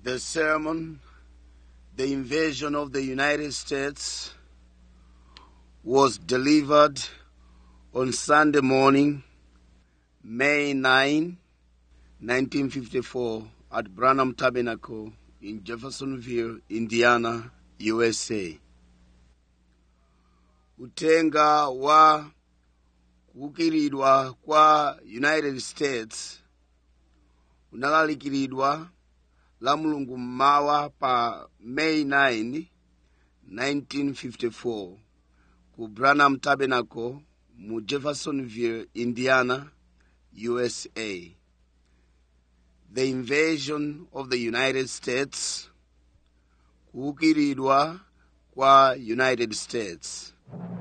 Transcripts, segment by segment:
The sermon, The Invasion of the United States, was delivered on Sunday morning, May 9, 1954, at Branham Tabernacle in Jeffersonville, Indiana, USA. Utenga wa kukiridwa kwa United States unalalikiridwa la mulungu mmawa pa May 9, 1954 ku Branham Tabernacle mu Jeffersonville, Indiana, USA. The invasion of the United States, kuukiridwa kwa United States.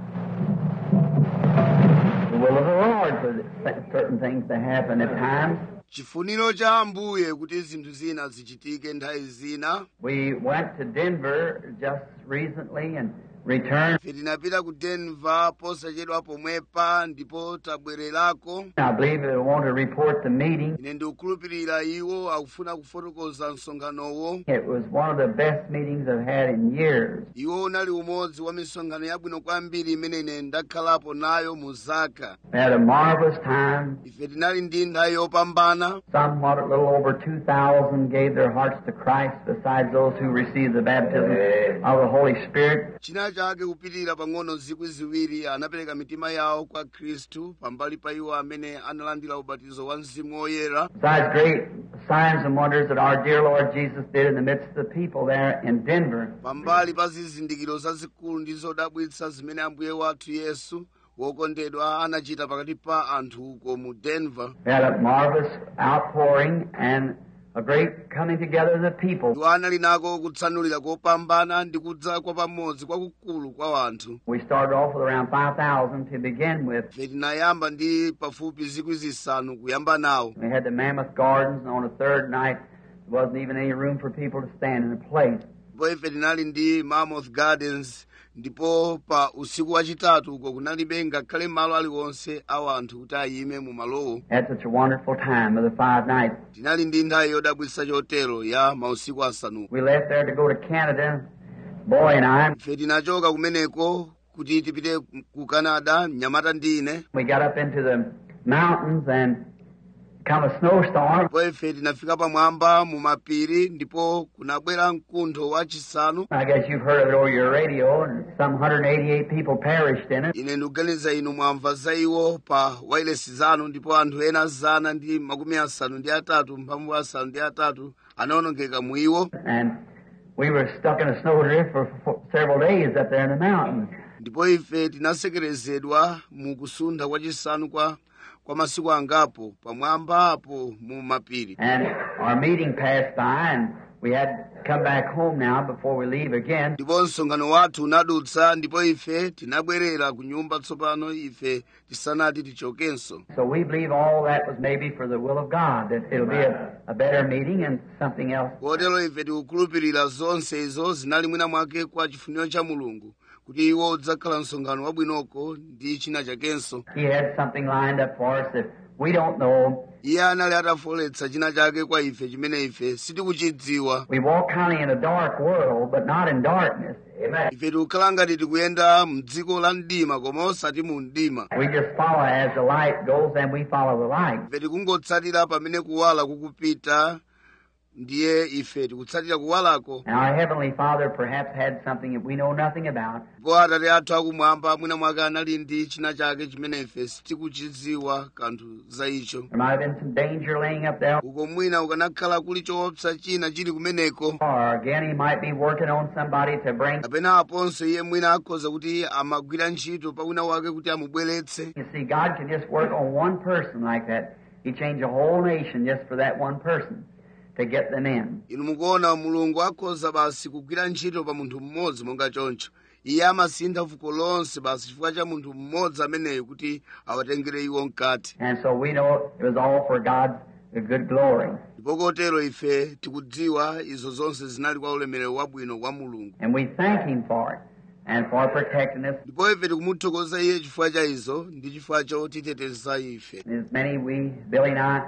the will of the Lord for certain things to happen at times. chifuniro cha ambuye kuti zinthu zina zichitike nthawi zina We went to Denver just recently and returned. ife tinapita ku denver posachedwa pomwepa ndipo tabwererako I believe they want to report the meeting. ine ndikukhulupirira iwo akufuna kufotokoza msonkhanowo It was one of the best meetings I've had in years. iwo unali umodzi wa misonkhano yabwino kwambiri imene ine ndakhalapo nayo mu zaka We had a marvelous time. ife tinali ndi nthawi yopambana Somewhat a little over 2,000 gave their hearts to Christ besides those who received the baptism of the Holy Spirit. china chake kupitirira pang'ono zikwi ziwiri anapereka mitima yawo kwa khristu pambali pa iwo amene analandira ubatizo wa mzimu woyera Besides great signs and wonders that our dear Lord Jesus did in the midst of the people there in Denver. pambali pa zizindikiro zazikulu ndi zodabwitsa zimene ambuye wathu yesu wokondedwa anachita pakati pa anthu uko mu denver We had a marvelous outpouring and a great coming together of the people. iwo anali nako kutsanulira kopambana ndi kudza kwa pamodzi kwakukulu kwa anthu We started off with around 5,000 to begin with. ife tinayamba ndi pafupi zikwi zisanu kuyamba nawo We had the Mammoth Gardens, and on the third night, there wasn't even any room for people to stand in a place. ndipo ife tinali ndi mammoth gardens ndipo pa usiku wachitatu uko kunalibe ngakhale malo aliwonse awo anthu kuti ayime mu malowo Had such a wonderful time of the five nights. tinali ndi nthawi yodabwitsa chotero ya mausiku asanu We left there to go to Canada, boy and I. ife tinachoka kumeneko kuti tipite ku canada mnyamata ndi ine We got up into the mountains and come a snowstorm. ndipo ife tinafika pamwamba mu mapiri ndipo kunabwera mkuntho wachisanu I guess you've heard of it over your radio, and some 188 people perished in it. ine ndikuganiza inu mwamva za iwo pa wailesi zanu ndipo anthu ena zana ndi makumi asanu ndi atatu mphambu asanu ndi atatu anawonongeka mu iwo And we were stuck in a snowdrift for, for several days up there in the mountains. ndipo ife tinasekerezedwa mu kusuntha kwachisanu kwa kwa masiku angapo pamwamba apo mu mapiri And our meeting passed by, and we had to come back home now before we leave again. ndipo msonkhano wathu unadutsa ndipo ife tinabwerera ku nyumba tsopano ife tisanati tichokenso So we believe all that was maybe for the will of God, that it'll be a, a better meeting and something else. kotero ife tikukhulupirira zonse izo zinali mwina mwake kwa chifuniro cha mulungu kuti iwo udzakhala msonkhano wabwinoko ndi china chakenso He had something lined up for us that we don't know. iye anali atafoletsa china chake kwa ife chimene ife sitikuchidziwa We walk kind of in a dark world, but not in darkness. Amen. ife tikukhala ngati tikuyenda mdziko la mdima koma osati mu mdima We just follow as the light goes, and we follow the light. ife tikungotsatira pamene kuwala kukupita ndiye ife tikutsatira kuwalako And our Heavenly Father perhaps had something that we know nothing about. ndipo atate athu akumwamba mwina mwake anali ndi china chake chimene ife sitikuchidziwa kanthu za icho There might have been some danger laying up there. uko mwina ukanakhala kuli choopsa china chili kumeneko Or again, He might be working on somebody to bring. kapena aponso iye mwina akhoza kuti amagwira ntchito pa wina wake kuti amubweretse You see, God can just work on one person like that. He changed a whole nation just for that one person to get them in. inu mukuona mulungu akhoza basi kugwira ntchito pa munthu mmodzi monga choncho iye amasintha fuko lonse basi chifukwa cha munthu mmodzi ameneyo kuti awatengere iwo mkati And so we know it was all for God's good glory. ndipo kotero ife tikudziwa izo zonse zinali kwa ulemerero wabwino wa mulungu And we thank Him for it and for protecting us. ndipo ife tikumuthokoza iye chifukwa cha izo ndi chifukwa chotiteteza ife As many we, Billy and I,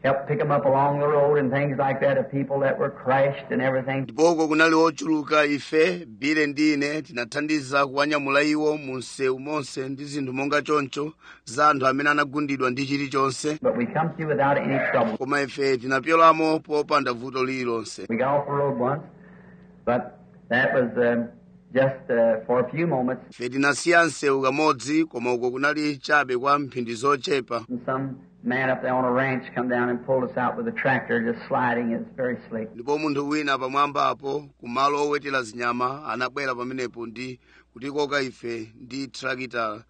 helped pick them up along the road and things like that of people that were crashed and everything. ndipoko kunali ochuluka ife bile ndi ine tinathandiza kuwanyamula iwo mu msewu monse ndi zinthu monga choncho za anthu amene anagundidwa ndi chilichonse But we come through without any trouble. koma ife tinapyolamo popanda vuto lililonse We got off the road once, but that was um, just uh, for a few moments. ife tinasiya msewu kamodzi koma uko kunali chabe kwa mphindi zochepa And some man up there on a ranch come down and pulled us out with a tractor just sliding. It's very slick. ndipo munthu wina pamwambapo kumalo owetera zinyama anabwera pamenepo ndi kutikoka ife ndi trakitala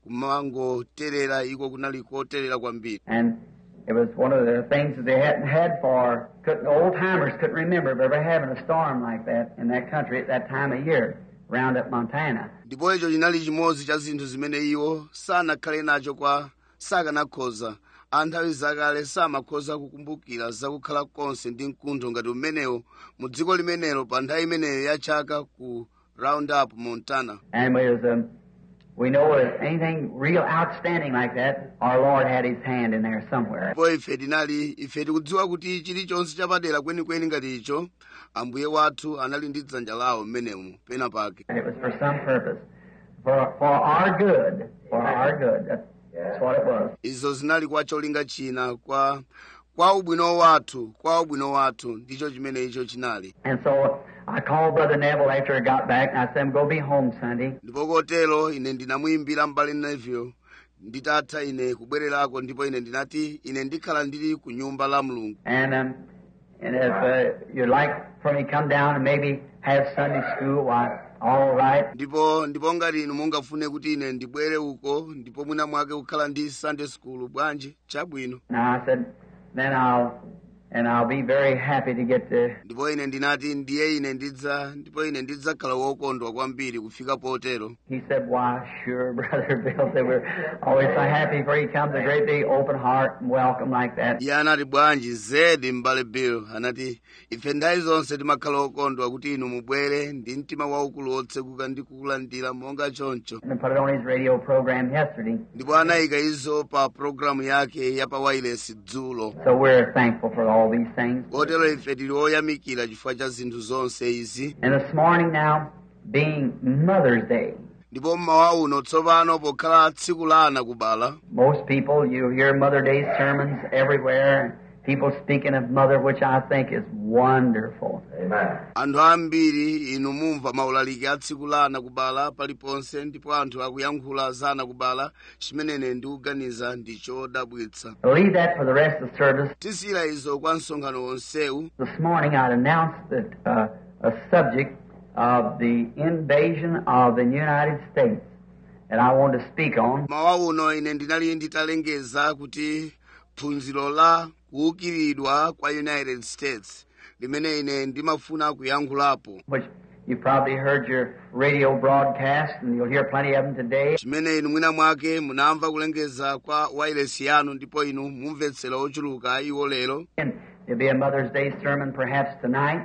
kumangoterera iko kunali koterera kwambiri And it was one of the things that they hadn't had for, couldn't, old timers couldn't remember of ever having a storm like that in that country at that time of year, round up Montana. ndipo icho chinali chimodzi cha zinthu zimene iwo sanakhale nacho kwa sakanakhoza a nthawi zakale samakhoza kukumbukira zakukhala konse ndi mkuntho ngati umenewo mu dziko limenelo pa nthawi imeneyo ya chaka ku roundup montana And we was, um, we know if anything real outstanding like that, our Lord had His hand in there somewhere. ndipo ife tinali ife tikudziwa kuti chilichonse chapadera kwenikweni ngati icho ambuye wathu anali ndi dzanja lawo mmenemu pena pake And it was for some purpose, for for our good, for our good. That's, that's what it was. izo zinali kwa cholinga china kwa kwa ubwino wathu kwa ubwino wathu ndicho chimene icho chinali And so I called Brother Neville after I got back, and I said, "I'm going to be home Sunday." ndipo kotero ine ndinamuyimbira mbali neville nditatha ine kubwererako ndipo ine ndinati ine ndikhala ndili ku nyumba la mulungu And um, and if uh, you'd like for me to come down and maybe have Sunday school, why, all right. ndipo ndipo ngati inu mungafune kuti ine ndibwere uko ndipo mwina mwake kukhala ndi sunday school bwanji chabwino Now I said, then I'll and I'll be very happy to get to. ndipo ine ndinati ndiye ine ndidza ndipo ine ndidzakhala wokondwa kwambiri kufika potero He said, "Why, sure, Brother Bill." Said we're always so happy for he comes, a great big open heart and welcome like that. iye anati bwanji zedi m'bale bill anati ife nthawi zonse timakhala okondwa kuti inu mubwere ndi mtima waukulu wotsekuka ndi kukulandira monga choncho And put it on his radio program yesterday. ndipo anayika izo pa programu yake ya pa wireless dzulo So we're thankful for all these things. kotero ife tili oyamikira chifukwa cha zinthu zonse izi And this morning now, being Mother's Day, ndipo mmawa uno tsopano pokhala tsiku la ana kubala most people you hear Mother Day sermons everywhere. People speaking of mother, which I think is wonderful. anthu ambiri inu mumva maulaliki a tsiku la ana kubala paliponse ndipo anthu akuyankhula za ana kubala chimenene ndikuganiza ndi chodabwitsa I'll leave that for the rest of the service. tisiyira izo kwa msonkhano wonsewu This morning I'd announced that uh, a subject of the invasion of the United States that I wanted to speak on. mawa uno ine ndinali nditalengeza kuti phunziro la kuukiridwa kwa united states limene ine ndimafuna kuyankhulapo which you probably heard your radio broadcast, and you'll hear plenty of them today. chimene inu mwina mwake munamva kulengeza kwa wireless yanu ndipo inu mumvetsera ochuluka iwo lero And there'll be a Mother's Day sermon perhaps tonight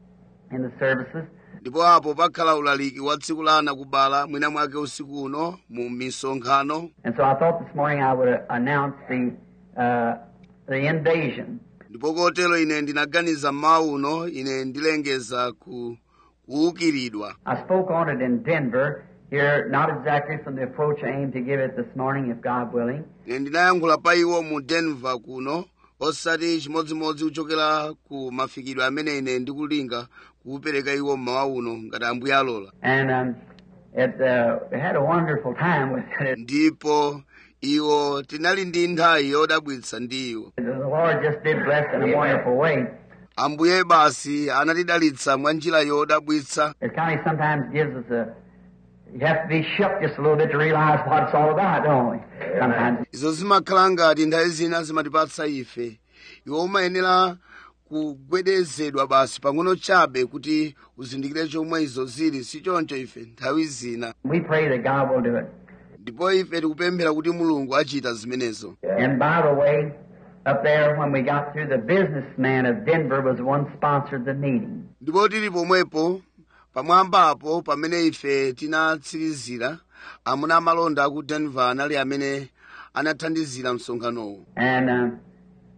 in the services. ndipo apo pakhala ulaliki wa tsiku la ana kubala mwina mwake usiku uno mu misonkhano And so I thought this morning I would uh, announce the uh, the invasion. ndipo kotero ine ndinaganiza mmawa uno ine ndilengeza ku kuukiridwa I spoke on it in Denver here, not exactly from the approach I aim to give it this morning, if God willing. ine ndinayankhula pa iwo mu denver kuno osati chimodzimodzi kuchokera ku mafikidwe amene ine ndikulinga kuupereka iwo mmawa uno ngati ambuye alola And um, it uh, we had a wonderful time with it. ndipo iwo tinali ndi nthawi yodabwitsa ndi iwo The Lord just did bless in a wonderful way. ambuye basi anatidalitsa mwa njira yodabwitsa It kind of sometimes gives us a. You have to be shook just a little bit to realize what it's all about, don't we? Sometimes. izo zimakhala ngati nthawi zina zimatipatsa ife iwo umayenera kugwedezedwa basi pang'ono chabe kuti uzindikire chomwe izo zili si choncho ife nthawi zina We pray that God will do it. ndipo ife tikupemphera kuti mulungu achita zimenezo And by the way, up there when we got through, the businessman of Denver was the one sponsored the meeting. ndipo tili pomwepo pamwambapo pamene ife tinatsirizira amuna amalonda aku denver anali amene anathandizira msonkhanowo And uh,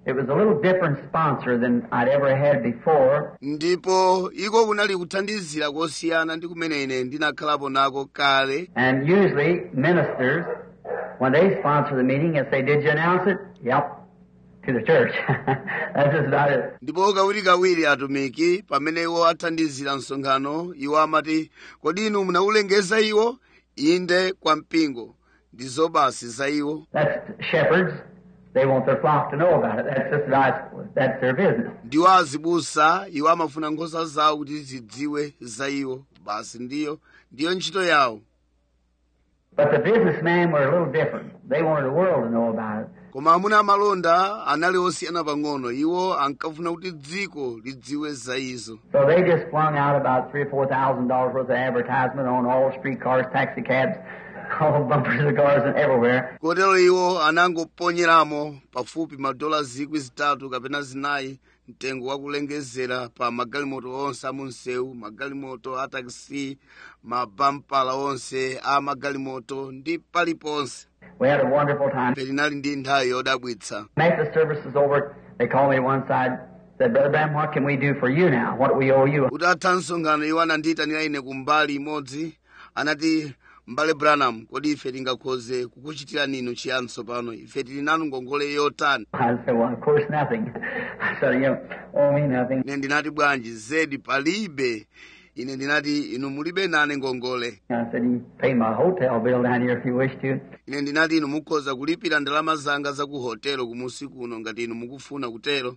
It was a little different sponsor than I'd ever had before. ndipo iko kunali kuthandizira kosiyana ndi kumene ine ndinakhalapo nako kale And usually ministers, when they sponsor the meeting, and say, "Did you announce it?" Yep, to the church. That's just about it. ndipo kawirikawiri atumiki pamene iwo athandizira msonkhano iwo amati kodi inu munawulengeza iwo inde kwa mpingo ndizo basi za iwo That's shepherds. They want their flock to know about it. That's just that's, that's their business. ndiwo azibusa iwo amafuna nkhosa zawo kuti zidziwe za iwo basi ndiyo ndiyo ntchito yawo But the businessmen were a little different. They wanted the world to know about it. koma amuna amalonda anali osiyana pang'ono iwo ankafuna kuti dziko lidziwe za izo So they just flung out about three or four thousand dollars worth of advertisement on all streetcars, taxi cabs, all bumpers of cars, and everywhere. kotero iwo anangoponyeramo pafupi madola zikwi zitatu kapena zinayi mtengo wakulengezera pa magalimoto onse amunsewu magalimoto a taxi mabampala onse a magalimoto ndi paliponse We had a wonderful time. ife tinali ndi nthawi yodabwitsa After the service was over, they called me to one side, said, Brother Bram, what can we do for you now? What do we owe you? utatha msonkhano iwo anandiyitanira ine ku mbali imodzi anati mbale branham kodi ife tingakhoze kukuchitirani inu chiyani tsopano ife tili nanu ngongole yotani I said, well, of course, nothing. I said, you owe me nothing. ine ndinati bwanji zedi palibe ine ndinati inu mulibe nane ngongole I said, you pay my hotel bill down here if you wish to. ine ndinati inu mukhoza kulipira ndalama zanga za ku hotelo kumusi kuno ngati inu mukufuna kutero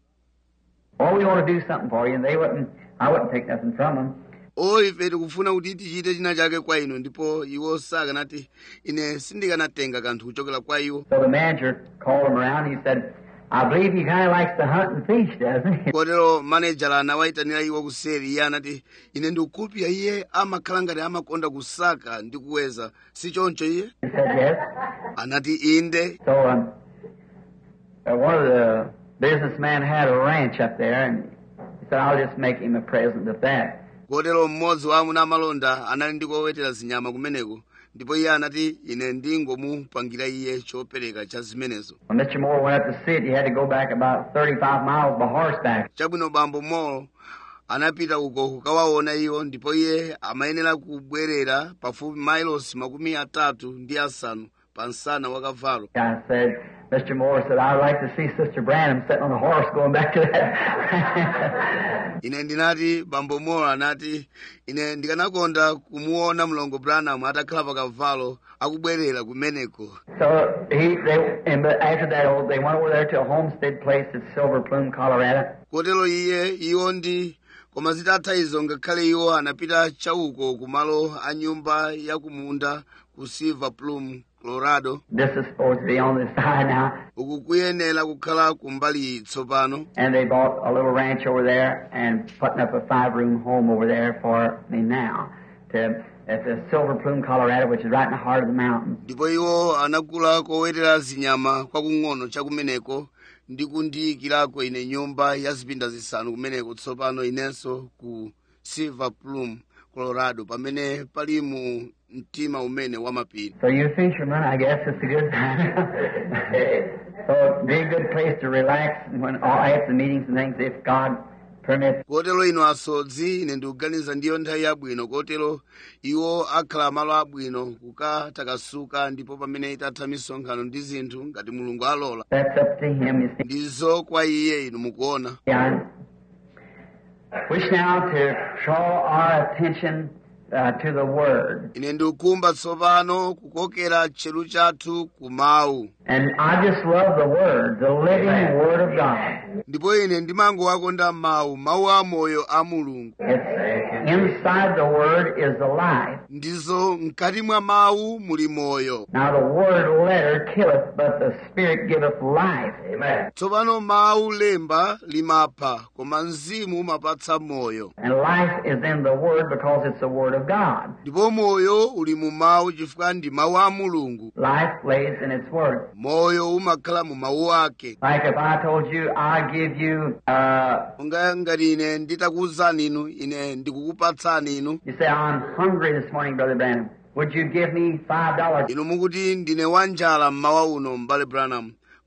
Oh, we want to do something for you. And they wouldn't, I wouldn't take nothing from them. o ife tikufuna kuti tichite china chake kwa inu ndipo iwo sakanati ine sindikanatenga kanthu kuchokera kwa iwo So the manager called him around. He said, I believe he kind of likes to hunt and fish, doesn't he? kotero manejala anawayitanira iwo kuseri iye anati ine ndikukhulupirira iye amakhala ngati amakonda kusaka ndi kuweza si choncho iye He said, yes. anati inde So um, uh, one of the businessmen had a ranch up there, and he said, I'll just make him a present of that. kotero mmodzi wa amuna amalonda anali ndi kowetera zinyama kumeneko ndipo iye anati ine ndingomupangira iye chopereka cha zimenezo When Mr. Moore went up to see it, he had to go back about 35 miles by horseback. chabwino bambo molo anapita uko kukawaona iwo ndipo iye amayenera kubwerera pafupi mailosi makumi atatu ndi asanu pa msana wa kavalo I said, Mr. Moore said, I'd like to see Sister Branham sitting on a horse going back to that. ine ndinati bambo molo anati ine ndikanakonda kumuona mlongo branham atakhala pa kavalo akubwerera kumeneko so he, they, and but after that, oh, they went over there to a homestead place at Silver Plume, Colorado. kotero iye iwo ndi koma zitatha izo ngakhale iwo anapita chauko kumalo a nyumba ya kumunda ku silver plum colorado This is supposed to be on this side now. uku kuyenera kukhala kumbali iyi tsopano And they bought a little ranch over there and putting up a five-room home over there for me now. To at the Silver Plume, Colorado, which is right in the heart of the mountains. ndipo iwo anagula kowetera zinyama kwakung'ono chakumeneko ndi kundiyikirako ine nyumba ya zipinda zisanu kumeneko tsopano inenso ku silver plum colorado pamene pali mu mtima umene wamapiri So you fishermen, I guess it's a good so it'd be a good place to relax when all after the meetings and things, if God permits. kotero ino asodzi ine ndikuganiza ndiyo nthawi yabwino kotero iwo akhala malo abwino kukatakasuka ndipo pamene itatha misonkhano ndi zinthu ngati mulungu alola That's up to Him. You see. ndizo kwa iye inu mukuona I wish now to draw our attention uh, to the Word. ine ndikukumba tsopano kukokera tcheru chathu ku mawu And I just love the Word, the living Word of God. ndipo ine ndimangowakonda mawu mawu amoyo a mulungu It's inside the Word is the life. ndizo mkati mwa mawu muli moyo Now the Word letter killeth, but the Spirit giveth life. Amen. tsopano mawu lemba limapha koma mzimu umapatsa moyo And life is in the Word because it's the Word of God. ndipo moyo uli mu mawu chifukwa ndi mawu a mulungu Life lays in its Word. moyo umakhala mu mawu ake Like if I told you I give you, uh, unga ngati ine nditakuwuzani inu ine ndikukupatsani inu you say, I'm hungry this morning, Brother Branham. Would you give me five dollars? inu mukuti ndine wanjala mmawa uno m'bale branham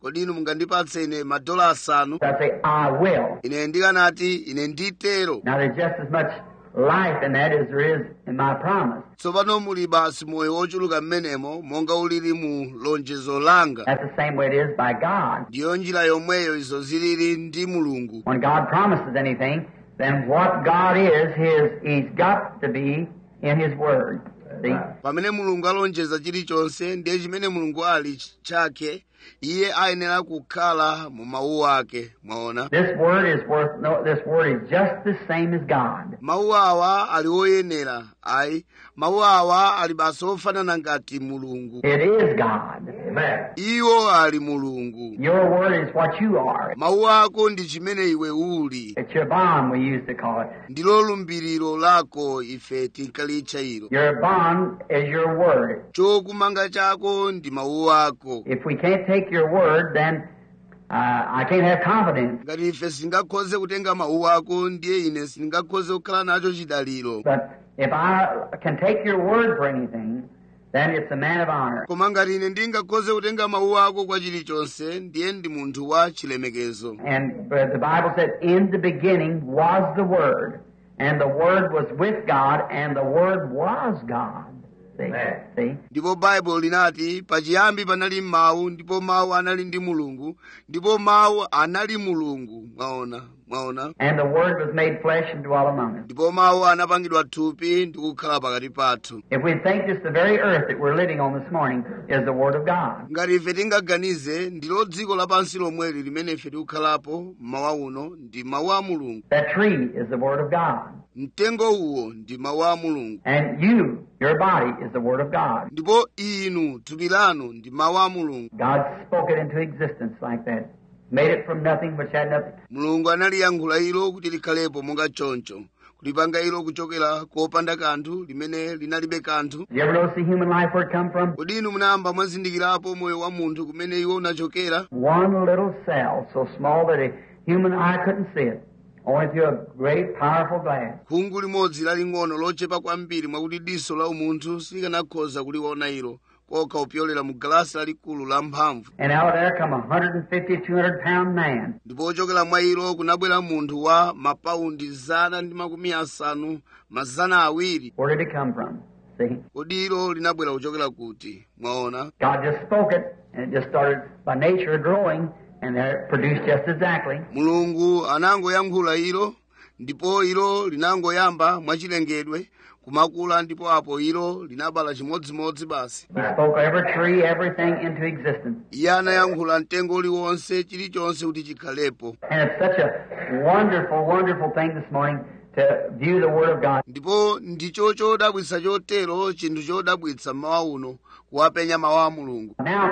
kodi inu mungandipatse ine madola asanu So I'd say, I will. ine ndikanati ine nditero Now there's just as much life in that as there is in my promise. tsopano muli basi moyo wochuluka mmenemo monga ulili mu lonjezo langa That's the same way it is by God. ndiyo njira yomweyo izo zilili ndi mulungu When God promises anything, then what God is, his, he's got to be in his word. See? pamene mulungu alonjeza chilichonse ndiye chimene mulungu ali ch- chake iye ayenera kukhala mu mawu ake mwaona This word is worth no, this word is just the same as God. mawu awa ali oyenera ayi mawu awa ali basi ofanana ngati mulungu It is God. Amen. iwo ali mulungu Your word is what you are. mawu ako ndi chimene iwe uli It's your bond, we used to call it. ndilo lumbiriro lako ife tinkalitcha ilo Your bond is your word. chokumanga chako ndi mawu ako If we can't take your word, then uh, I can't have confidence. ngati ife singakhoze kutenga mawu ako ndiye ine singakhoze kukhala nacho chidaliro But if I can take your word for anything, then it's a man of honor. koma ngati ine ndingakhoze kutenga mawu ako kwa chilichonse ndiye ndi munthu wa chilemekezo And uh, the Bible said, In the beginning was the Word, and the Word was with God, and the Word was God. See? See? ndipo baibulo linati pachiyambi panali mawu ndipo mawu anali ndi mulungu ndipo mawu anali mulungu mwaona mwaona And the Word was made flesh and dwelt among us. ndipo mawu anapangidwa thupi ndi kukhala pakati pathu If we think just the very earth that we're living on this morning is the Word of God, ngati ife tingaganize ndilo dziko lapansi lomweli limene ife tikukhalapo mmawa uno ndi mawu a mulungu that tree is the Word of God. mtengo uwo ndi mawu a mulungu And you, your body, is the Word of God. ndipo inu thupi lanu ndi mawu a mulungu God spoke it into existence like that. Made it from nothing which had nothing. mulungu analiyankhula ilo kuti likhalepo monga choncho kulipanga ilo kuchokera kopanda kanthu limene linalibe kanthu Did you ever notice the human life where it come from? kodi inu munayamba mwazindikirapo moyo wa munthu kumene iwo unachokera One little cell, so small that a human eye couldn't see it, only through a great, powerful glass. khungu limodzi laling'ono lochepa kwambiri mwakuti diso la umunthu silikanakhoza kuliona ilo kokha kupyolera mu galasi lalikulu la mphamvu And out of there come a 150, 200 pound man. ndipo ochokera mwa ilo kunabwera munthu wa mapaundi zana ndi makumi asanu mazana awiri Where did it come from? See? kodi ilo linabwera kuchokera kuti mwaona God just spoke it, and it just started by nature growing, and there it produced just exactly. mulungu anangoyankhula ilo ndipo ilo linangoyamba mwachilengedwe kumakula ndipo apo ilo linabala chimodzimodzi basi He spoke every tree, everything into existence. iye anayankhula mtengo uliwonse chilichonse kuti chikhalepo And it's such a wonderful, wonderful thing this morning to view the Word of God. ndipo ndicho chodabwitsa chotero chinthu chodabwitsa mmawa uno kuwapenya mawu a mulungu Now,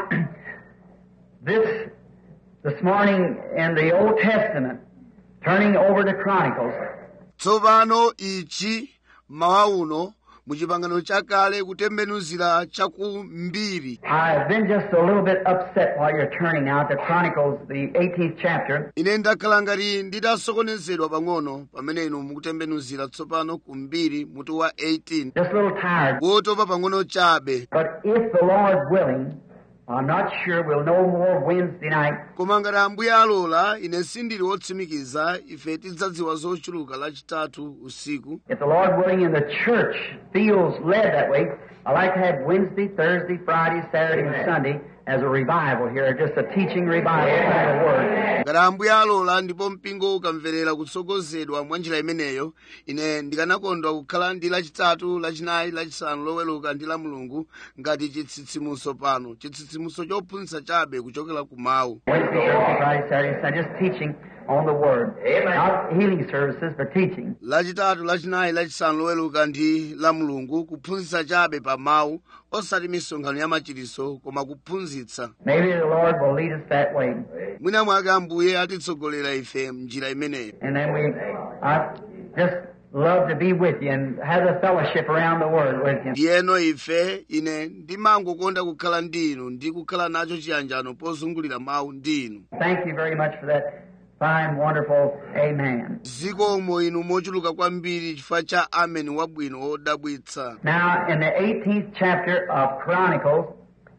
this this morning in the Old Testament, turning over to Chronicles, tsopano ichi mmawa uno muchipangano chakale kutembenuzira chakumbiri I've been just a little bit upset while you're turning out to Chronicles, the 18th chapter, ine ndakhala ngati nditasokonezedwa pang'ono pamene inu mukutembenuzira tsopano kumbiri mutu wa 18 just a little tired. wotopa pang'ono chabe But if the Lord willing, I'm not sure we'll know more Wednesday night. koma ngati ambuye alola ine sindili wotsimikiza ife tidzadziwa zochuluka lachitatu usiku If the Lord willing and the church feels led that way, I like to have Wednesday, Thursday, Friday, Saturday, and Sunday as a revival here, just a teaching revival of the Word. ngati ambuye alola ndipo mpingo ukamverera kutsogozedwa mwa njira imeneyo ine ndikanakondwa kukhala ndi lachitatu lachinayi lachisanu loweluka ndi la mulungu ngati chitsitsimuso pano chitsitsimuso chophunzitsa chabe kuchokera ku mawu Wednesday, Thursday, Friday, Saturday, Sunday, just teaching on the Word. Not healing services, but teaching. lachitatu lachinayi lachisanu loweluka ndi la mulungu kuphunzitsa chabe pa mawu osati misonkhano ya machiritso koma kuphunzitsa Maybe the Lord will lead us that way. mwina mwake ambuye atitsogolera ife mnjira imeneyo And then we, I just love to be with you and have the fellowship around the Word with you. ndiyeno ife ine ndimangokonda kukhala ndi inu ndi kukhala nacho chiyanjano pozungulira mawu ndi inu Thank you very much for that fine, wonderful Amen. zikomo inu mochuluka kwambiri chifukwa cha ameni wabwino wodabwitsa Now, in the 18th chapter of Chronicles,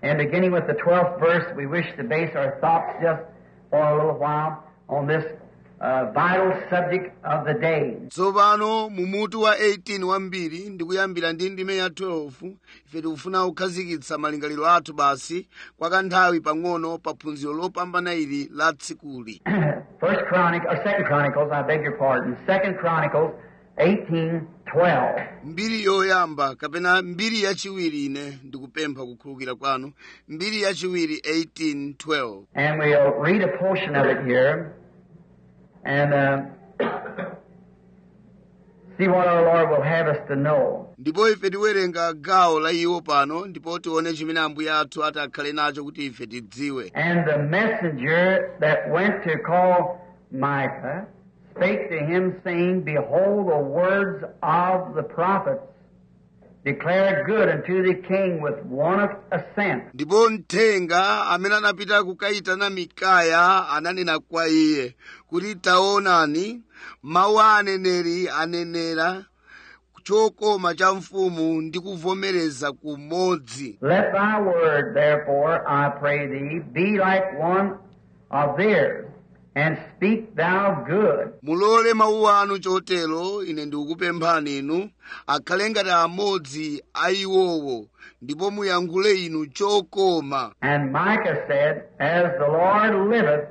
And beginning with the 12th verse, we wish to base our thoughts just for a little while on this uh, vital subject of the day. tsopano mu mutu wa 18 wambiri ndikuyambira ndi ndime ya 12 ife tikufuna kukhazikitsa malingaliro athu basi kwa kanthawi pang'ono pa phunziro lopambana ili la tsikuli First Chronic, or Second Chronicles, I beg your pardon. Second Chronicles, 18:12. mbiri yoyamba kapena mbiri yachiwiri ine ndikupempha kukhululukira kwanu mbiri yachiwiri 1812 And we'll read a portion of it here and uh, see what our Lord will have us to know. ndipo ife tiwerenga gawo la iwo pano ndipo tione chimene ambuye athu ati akhale nacho kuti ife tidziwe And the messenger that went to call Micah spake to him, saying, Behold, the words of the prophets declare good unto the king with one assent. ndipo mthenga amene anapita kukayitana mikaya ananena kwa iye kuti taonani mawu a aneneri anenera chokoma cha mfumu ndi kuvomereza kumodzi Let thy word, therefore, I pray thee, be like one of theirs, and speak thou good. mulole mawu anu chotero ine ndikukupemphani inu akhale ngati amodzi a iwowo ndipo muyankhule inu chokoma And Micah said, As the Lord liveth,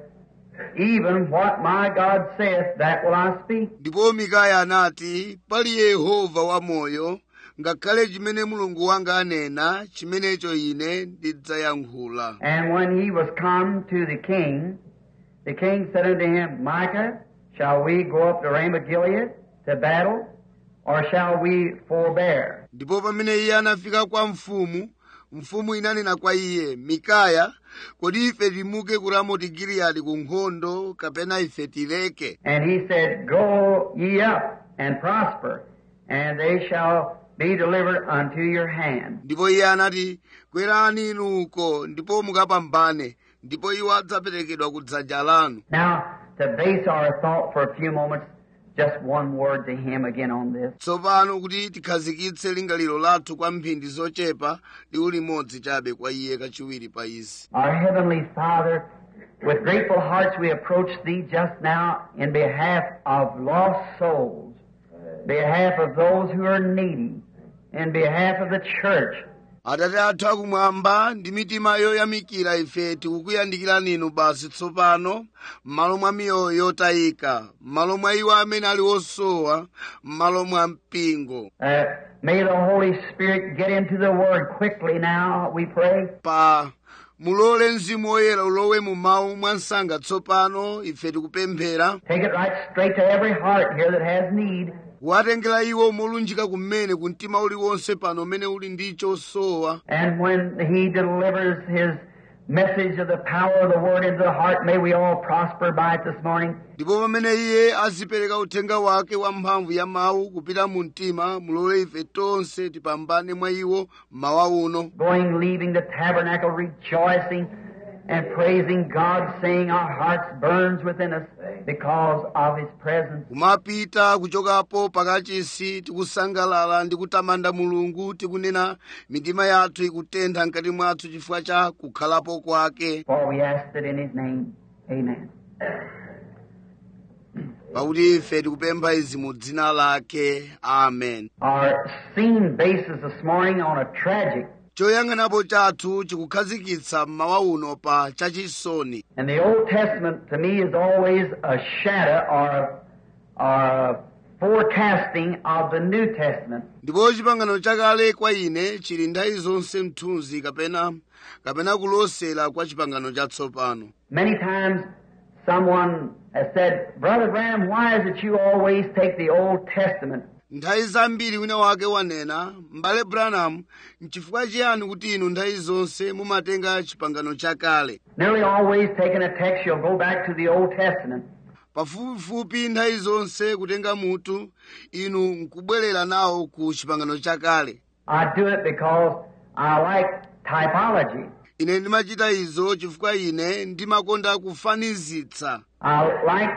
even what my God saith, that will I speak. ndipo mikaya anati pali yehova wamoyo ngakhale chimene mulungu wanga anena chimenecho ine ndidzayankhula And when he was come to the king, the king said unto him, Micah, shall we go up to Ramoth Gilead to battle, or shall we forbear? ndipo pamene iye anafika kwa mfumu mfumu inanena kwa iye mikaya kodi ife timuke ku ramoti giliyadi ku nkhondo kapena ife tileke And he said, Go ye up and prosper, and they shall be delivered unto your hand. ndipo iye anati kwerani inu uko ndipo mukapambane ndipo iwo adzaperekedwa ku dzanja lanu Now, to base our thought for a few moments, just one word to him again on this. tsopano kuti tikhazikitse lingaliro lathu kwa mphindi zochepa liwu limodzi chabe kwa iye kachiwiri pa izi Our Heavenly Father, with grateful hearts we approach Thee just now in behalf of lost souls, behalf of those who are needy, in behalf of the church. atate athu akumwamba ndi mitima yoyamikira ife tikukuyandikirani inu basi tsopano m'malo mwa miyoyo yotayika m'malo mwa iwo amene ali osowa m'malo mwa mpingo Uh, may the Holy Spirit get into the Word quickly now, we pray. pa mulole mzimu woyera ulowe mu mawu mwansanga tsopano ife tikupemphera Take it right straight to every heart here that has need. kuwatengera iwo molunjika kumene ku mtima uliwonse pano umene uli ndi chosowa And when He delivers His message of the power of the Word into the heart, may we all prosper by it this morning. ndipo pamene iye azipereka uthenga wake wa mphamvu ya mawu kupita mu mtima mulole ife tonse tipambane mwa iwo mawa uno going, leaving the tabernacle, rejoicing and praising God, saying our hearts burns within us because of His presence. kumapita kuchokapo pakachisi tikusangalala ndi kutamanda mulungu tikunena mitima yathu ikutentha mkati mwathu chifukwa cha kukhalapo kwake For we ask it in His name. Amen. pakuti ife tikupempha izi mu dzina lake amen Our scene bases this morning on a tragic. choyang'anapo chathu chikukhazikitsa mmawa uno pa chachisoni And the Old Testament to me is always a shadow or, or a forecasting of the New Testament. ndipo chipangano chakale kwa ine chili nthawi zonse mthunzi kapena kapena kulosera kwa chipangano chatsopano Many times someone has said, Brother Branham, why is it you always take the Old Testament nthawi zambiri wina wake wanena m'bale branham nchifukwa chiyani kuti inu nthawi zonse mumatenga chipangano chakale Nearly always taking a text, you'll go back to the Old Testament. pafupifupi nthawi zonse kutenga mutu inu nkubwerera nawo ku chipangano chakale I do it because I like typology. ine ndimachita izo chifukwa ine ndimakonda kufanizitsa I like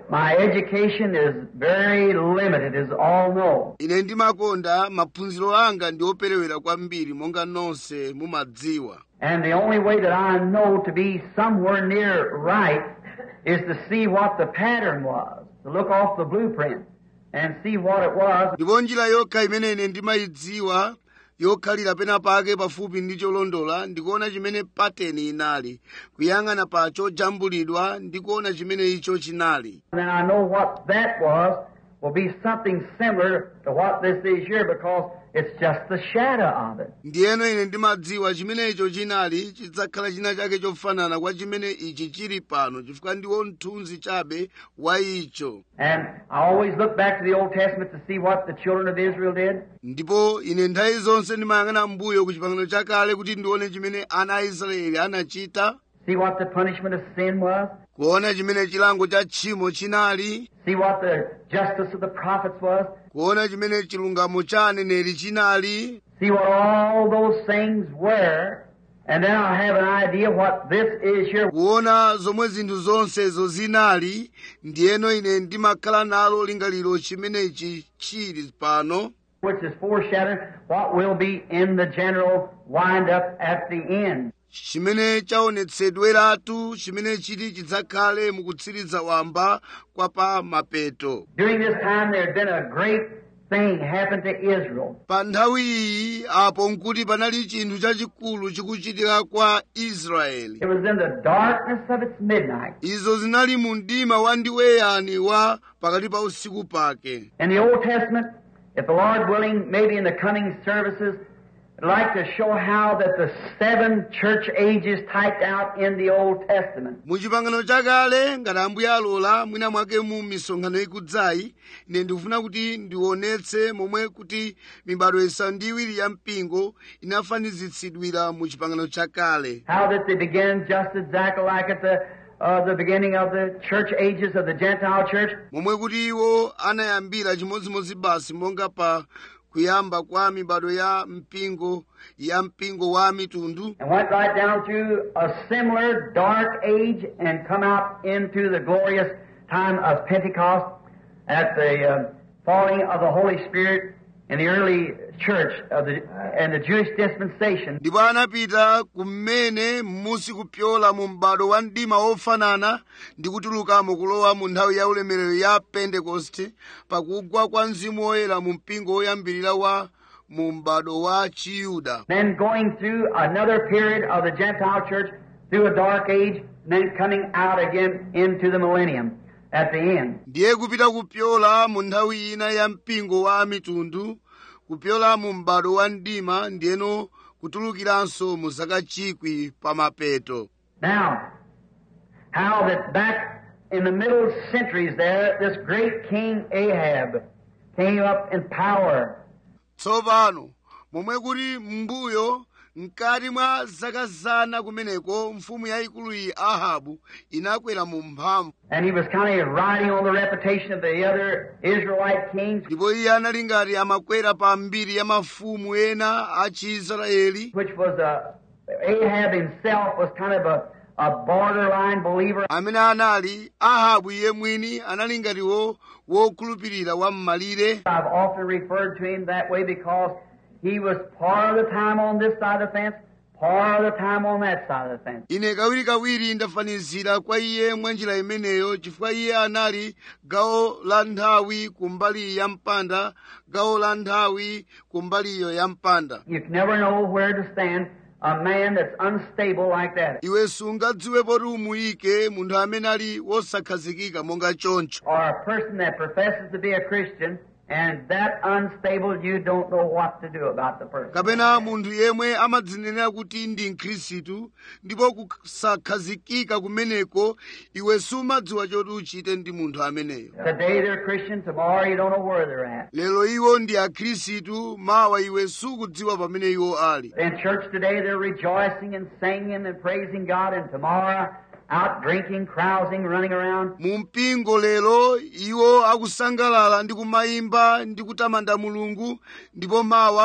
My education is very limited, as all know. ine ndimakonda maphunziro anga ndi operewera kwambiri monga nonse mumadziwa And the only way that I know to be somewhere near right is to see what the pattern was, to look off the blueprint and see what it was. ndipo njira yokha imene ine ndimayidziwa yokhalira pena pake pafupi ndi cholondola ndikuona chimene pateni inali kuyang'ana pa chojambulidwa ndikuona chimene icho chinali And then I know what that was will be something similar to what this is here because it's just the shadow of it. ndiyeno ine ndimadziwa chimene icho chinali chidzakhala china chake chofanana kwa chimene ichi chili pano chifukwa ndiwo mthunzi chabe wa icho And I always look back to the Old Testament to see what the children of Israel did. ndipo ine nthawi zonse ndimayang'ana mbuyo ku chipangano chakale kuti ndione chimene ana a israeli anachita See what the punishment of sin was. kuona chimene chilango cha tchimo chinali See what the justice of the prophets was. kuona chimene chilungamo cha aneneri chinali See what all those things were. And then I'll have an idea what this is here. kuona zomwe zinthu zonsezo zinali ndiyeno ine ndimakhala nalo lingaliro chimenechi chili pano which is foreshadowing what will be in the general wind up at the end. chimene chaonetsedweratu chimene chiti chidzakhale mukutsiriza wamba kwa pa mapeto During this time, there had been a great thing happened to Israel. pa nthawi iyi apo nkuti panali chinthu chachikulu chikuchitika kwa israeli It was in the darkness of its midnight. izo zinali mu mdima wa ndiweyani wa pakati pa usiku pake In the Old Testament, if the Lord willing, maybe in the coming services, I'd like to show how that the seven church ages typed out in the Old Testament. mu chipangano chakale ngati ambuye alola mwina mwake mu misonkhano ikudzayi ine ndikufuna kuti ndionetse momwe kuti mibado isanu ndi iwiri ya mpingo inafanizitsidwira mu chipangano chakale How that they began just exactly like at the uh, the beginning of the church ages of the Gentile church, momwe kuti iwo anayambira chimodzimodzi basi monga pa kuyamba kwa mibado ya mpingo ya mpingo wa mitundu and went right down through a similar dark age and come out into the glorious time of Pentecost at the uh, falling of the Holy Spirit in the early church of the and the Jewish dispensation. ndipo anapita kumene musi kupyola mu m'bado wa mdima ofanana ndi kutulukamo kulowa mu nthawi ya ulemerero ya pentekoste pakugwa kwa mzimu woyera mu mpingo woyambirira wa mu m'bado wa chiyuda Then going through another period of the Gentile church through a dark age, and then coming out again into the millennium at the end. ndiye kupita kupyola mu nthawi ina ya mpingo wa mitundu kupyola mu m'bado wa mdima ndiyeno kutulukiranso mu zaka chikwi pa mapeto Now, how that back in the middle centuries there, this great King Ahab came up in power. tsopano momwe kuti m'mbuyo mkati mwa zaka zana kumeneko mfumu yayikulu iyi ahabu inakwera mu mphamvu And he was kind of riding on the reputation of the other Israelite kings, ndipo iye anali ngati amakwera pa mbiri ya mafumu ena a chiisraeli which was a, Ahab himself was kind of a, a borderline believer. amene anali ahabu iye mwini anali ngatiwo wokhulupirira wa m'malire I've often referred to him that way because he was part of the time on this side of the fence, part of the time on that side of the fence. ine kawirikawiri ndafanizira kwa iye mwa njira imeneyo chifukwa iye anali gawo la nthawi kumbali ya mpanda gawo la nthawi kumbaliyo ya mpanda You can never know where to stand a man that's unstable like that. iwe sungadziwe poti umuyike munthu amene ali wosakhazikika monga choncho Or a person that professes to be a Christian and that unstable, you don't know what to do about the person. kapena munthu yemwe amadzinenera kuti ndi mkhristu ndipo kusakhazikika kumeneko iwe sumadziwa choti uchite ndi munthu ameneyo Today they're Christian, tomorrow you don't know where they're at. lero iwo ndi akhristu mawa iwe sukudziwa pamene iwo ali In church today they're rejoicing and singing and praising God, and tomorrow out drinking, carousing, running around. mu mpingo lero iwo akusangalala ndi kumayimba ndi kutamanda mulungu ndipo mawa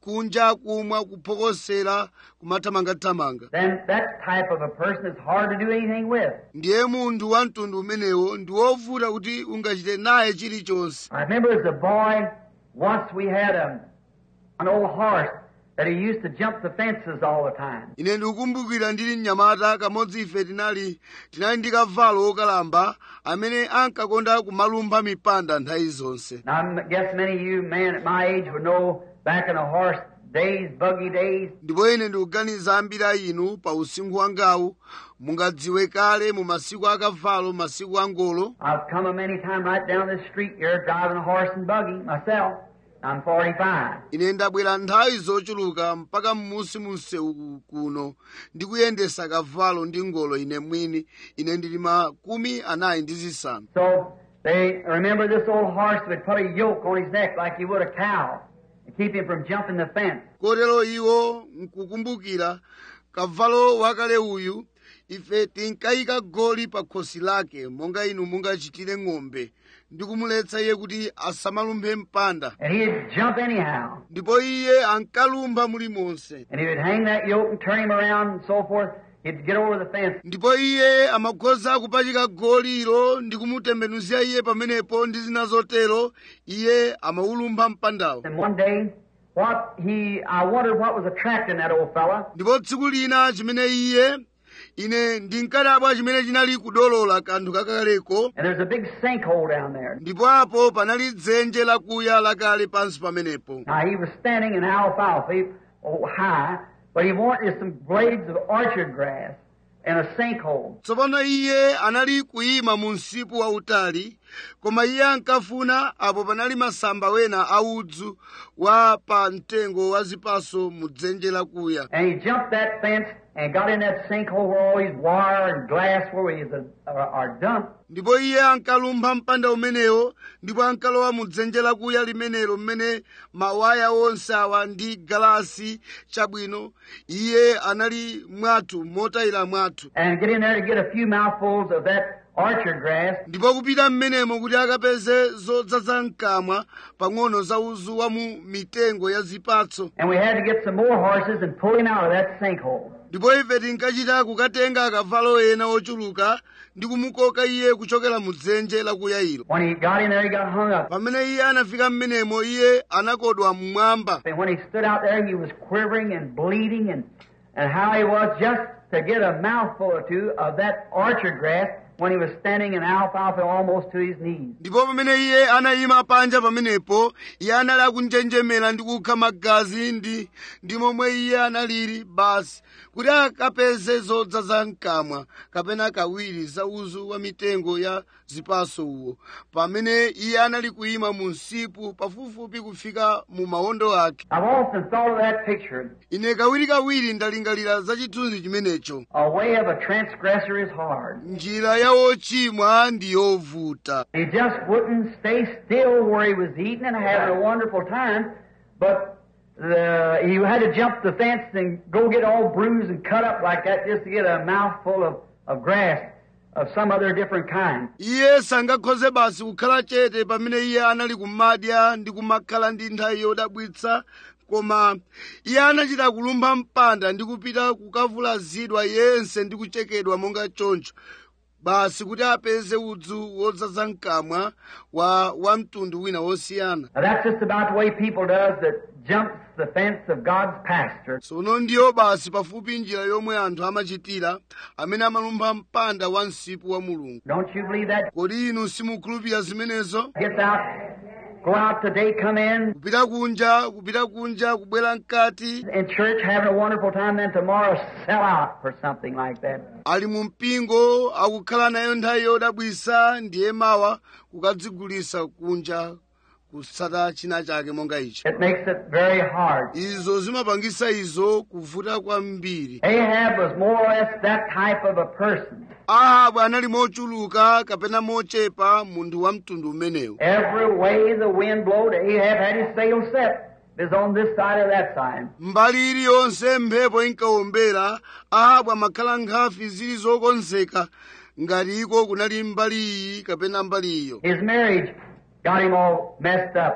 kunja kumwa kuphokosera kumathamangathamanga then that type of a person is hard to do anything with. ndiye munthu wa mtundu umenewo ndi wovuta kuti ungachite naye chilichonse I remember as a boy, once we had a, an old horse that he used to jump the fences all the time. ine ndikukumbukira ndili mnyamata kamodzi ife tinali tinali ndi kavalo wokalamba amene ankakonda kumalumpha mipanda nthawi zonse Now, I guess many of you men at my age would know back in the horse days, buggy days, ndipo ine ndikuganiza ambiri a inu pa usinkhu wangawu mungadziwe kale mu masiku akavalo masiku angolo I've come a many times right down this street here driving a horse and buggy myself. I'm 45. ine ndabwera nthawi zochuluka mpaka m'musi mu msewu kuno ndikuyendesa kavalo ndi ngolo ine mwini ine ndili makumi anayi ndi zisanu So they remember this old horse would put a yoke on his neck like he would a cow and keep him from jumping the fence. kotero iwo nkukumbukira kavalo wakale uyu ife tinkayika goli pa khosi lake monga inu mungachitire ng'ombe ndi kumuletsa iye kuti asamalumphe mpanda And he'd jump anyhow. ndipo iye ankalumpha mulimonse And he would hang that yoke and turn him around and so forth. He'd get over the fence. ndipo iye amakhoza kupachika goliro ndi kumutembenuzira iye pamenepo ndi zina zotero iye amaulumpha mpandawo And one day, what he, I wondered what was attracting that old fella. ndipo tsiku lina chimene iye ine ndinkadabwa chimene chinali kudolola kanthu kakaleko And there's a big sinkhole down there. ndipo apo panali dzenje lakuya lakale pansi pamenepo Now he was standing in alfalfa, oh, high, but he wanted some blades of orchard grass and a sinkhole. tsopano iye anali kuyima mu msipu wautali koma iye ankafuna apo panali masamba wena audzu wa pa mtengo wa zipaso mu dzenje lakuya And he jumped that fence and got in that sinkhole where all these wire and glass where is a, are, are dumped. ndipo iye ankalumpha mpanda umenewo ndipo ankalowa mu dzenje lakuya limenelo mmene mawaya onse awa ndi galasi chabwino iye anali mwathu motayira mwathu And get in there to get a few mouthfuls of that orchard grass. ndipo kupita mmenemo kuti akapeze zodzaza mkamwa pang'ono za uzu wa mu mitengo ya zipatso And we had to get some more horses and pull him out of that sinkhole. ndipo ife tinkachita kukatenga akavalo ena ochuluka ndi kumukoka iye kuchokera mu dzenje lakuya ilo When he got in there, he got hung up. pamene iye anafika mmenemo iye anakodwa mmwamba And when he stood out there, he was quivering and bleeding and, and how he was just to get a mouthful or two of that orchard grass when he was standing in alfalfa almost to his knees. ndipo pamene iye anayima panja pamenepo iye anali akunjenjemera ndi kukha magazi ndi ndi momwe iye analili basi kuti akapeze zodzaza mkamwa kapena kawiri za uzu wa mitengo ya zipaso uwo pamene iye anali kuyima mu msipu pafupifupi kufika mu mawondo ake I've often thought of that picture. ine kawirikawiri ndalingalira za chithunzi chimenecho A way of a transgressor is hard. njira ya wochimwa ndi yovuta He just wouldn't stay still where he was eating and having a wonderful time, but the, he had to jump the fence and go get all bruised and cut up like that just to get a mouthful of, of grass of some other different kind. iye sangakhoze basi kukhala chete pamene iye anali kumadya ndi kumakhala ndi nthawi yodabwitsa koma iye anachita kulumpha mpanda ndi kupita kukavulazidwa yense ndi kuchekedwa monga choncho basi kuti apeze udzu wodzaza mkamwa wa wa mtundu wina wosiyana Now that's just about the way people does that jumps the fence of God's pasture. tsono ndiyo basi pafupi njira yomwe anthu amachitira amene amalumpha mpanda wa msipu wa mulungu Don't you believe that? kodi inu simukhulupirira zimenezo Gets out, go out today, come in, kupita kunja kupita kunja kubwera mkati in church having a wonderful time, then tomorrow sell out for something like that. ali mu mpingo akukhala nayo nthawi yodabwisa ndiye mawa kukadzigulisa kunja kusata china chake monga icho It makes it very hard. izo zimapangisa izo kuvuta kwambiri Ahab was more or less that type of a person. ahabu anali mochuluka kapena mochepa munthu wa mtundu umenewu Every way the wind blowed, Ahab had his sail set. It was on this side or that side. mbali iliyonse mphepo inkawombera ahabu amakhala nkhafi zili zokonzeka ngati iko kunali mbali iyi kapena mbali iyo His marriage got him all messed up.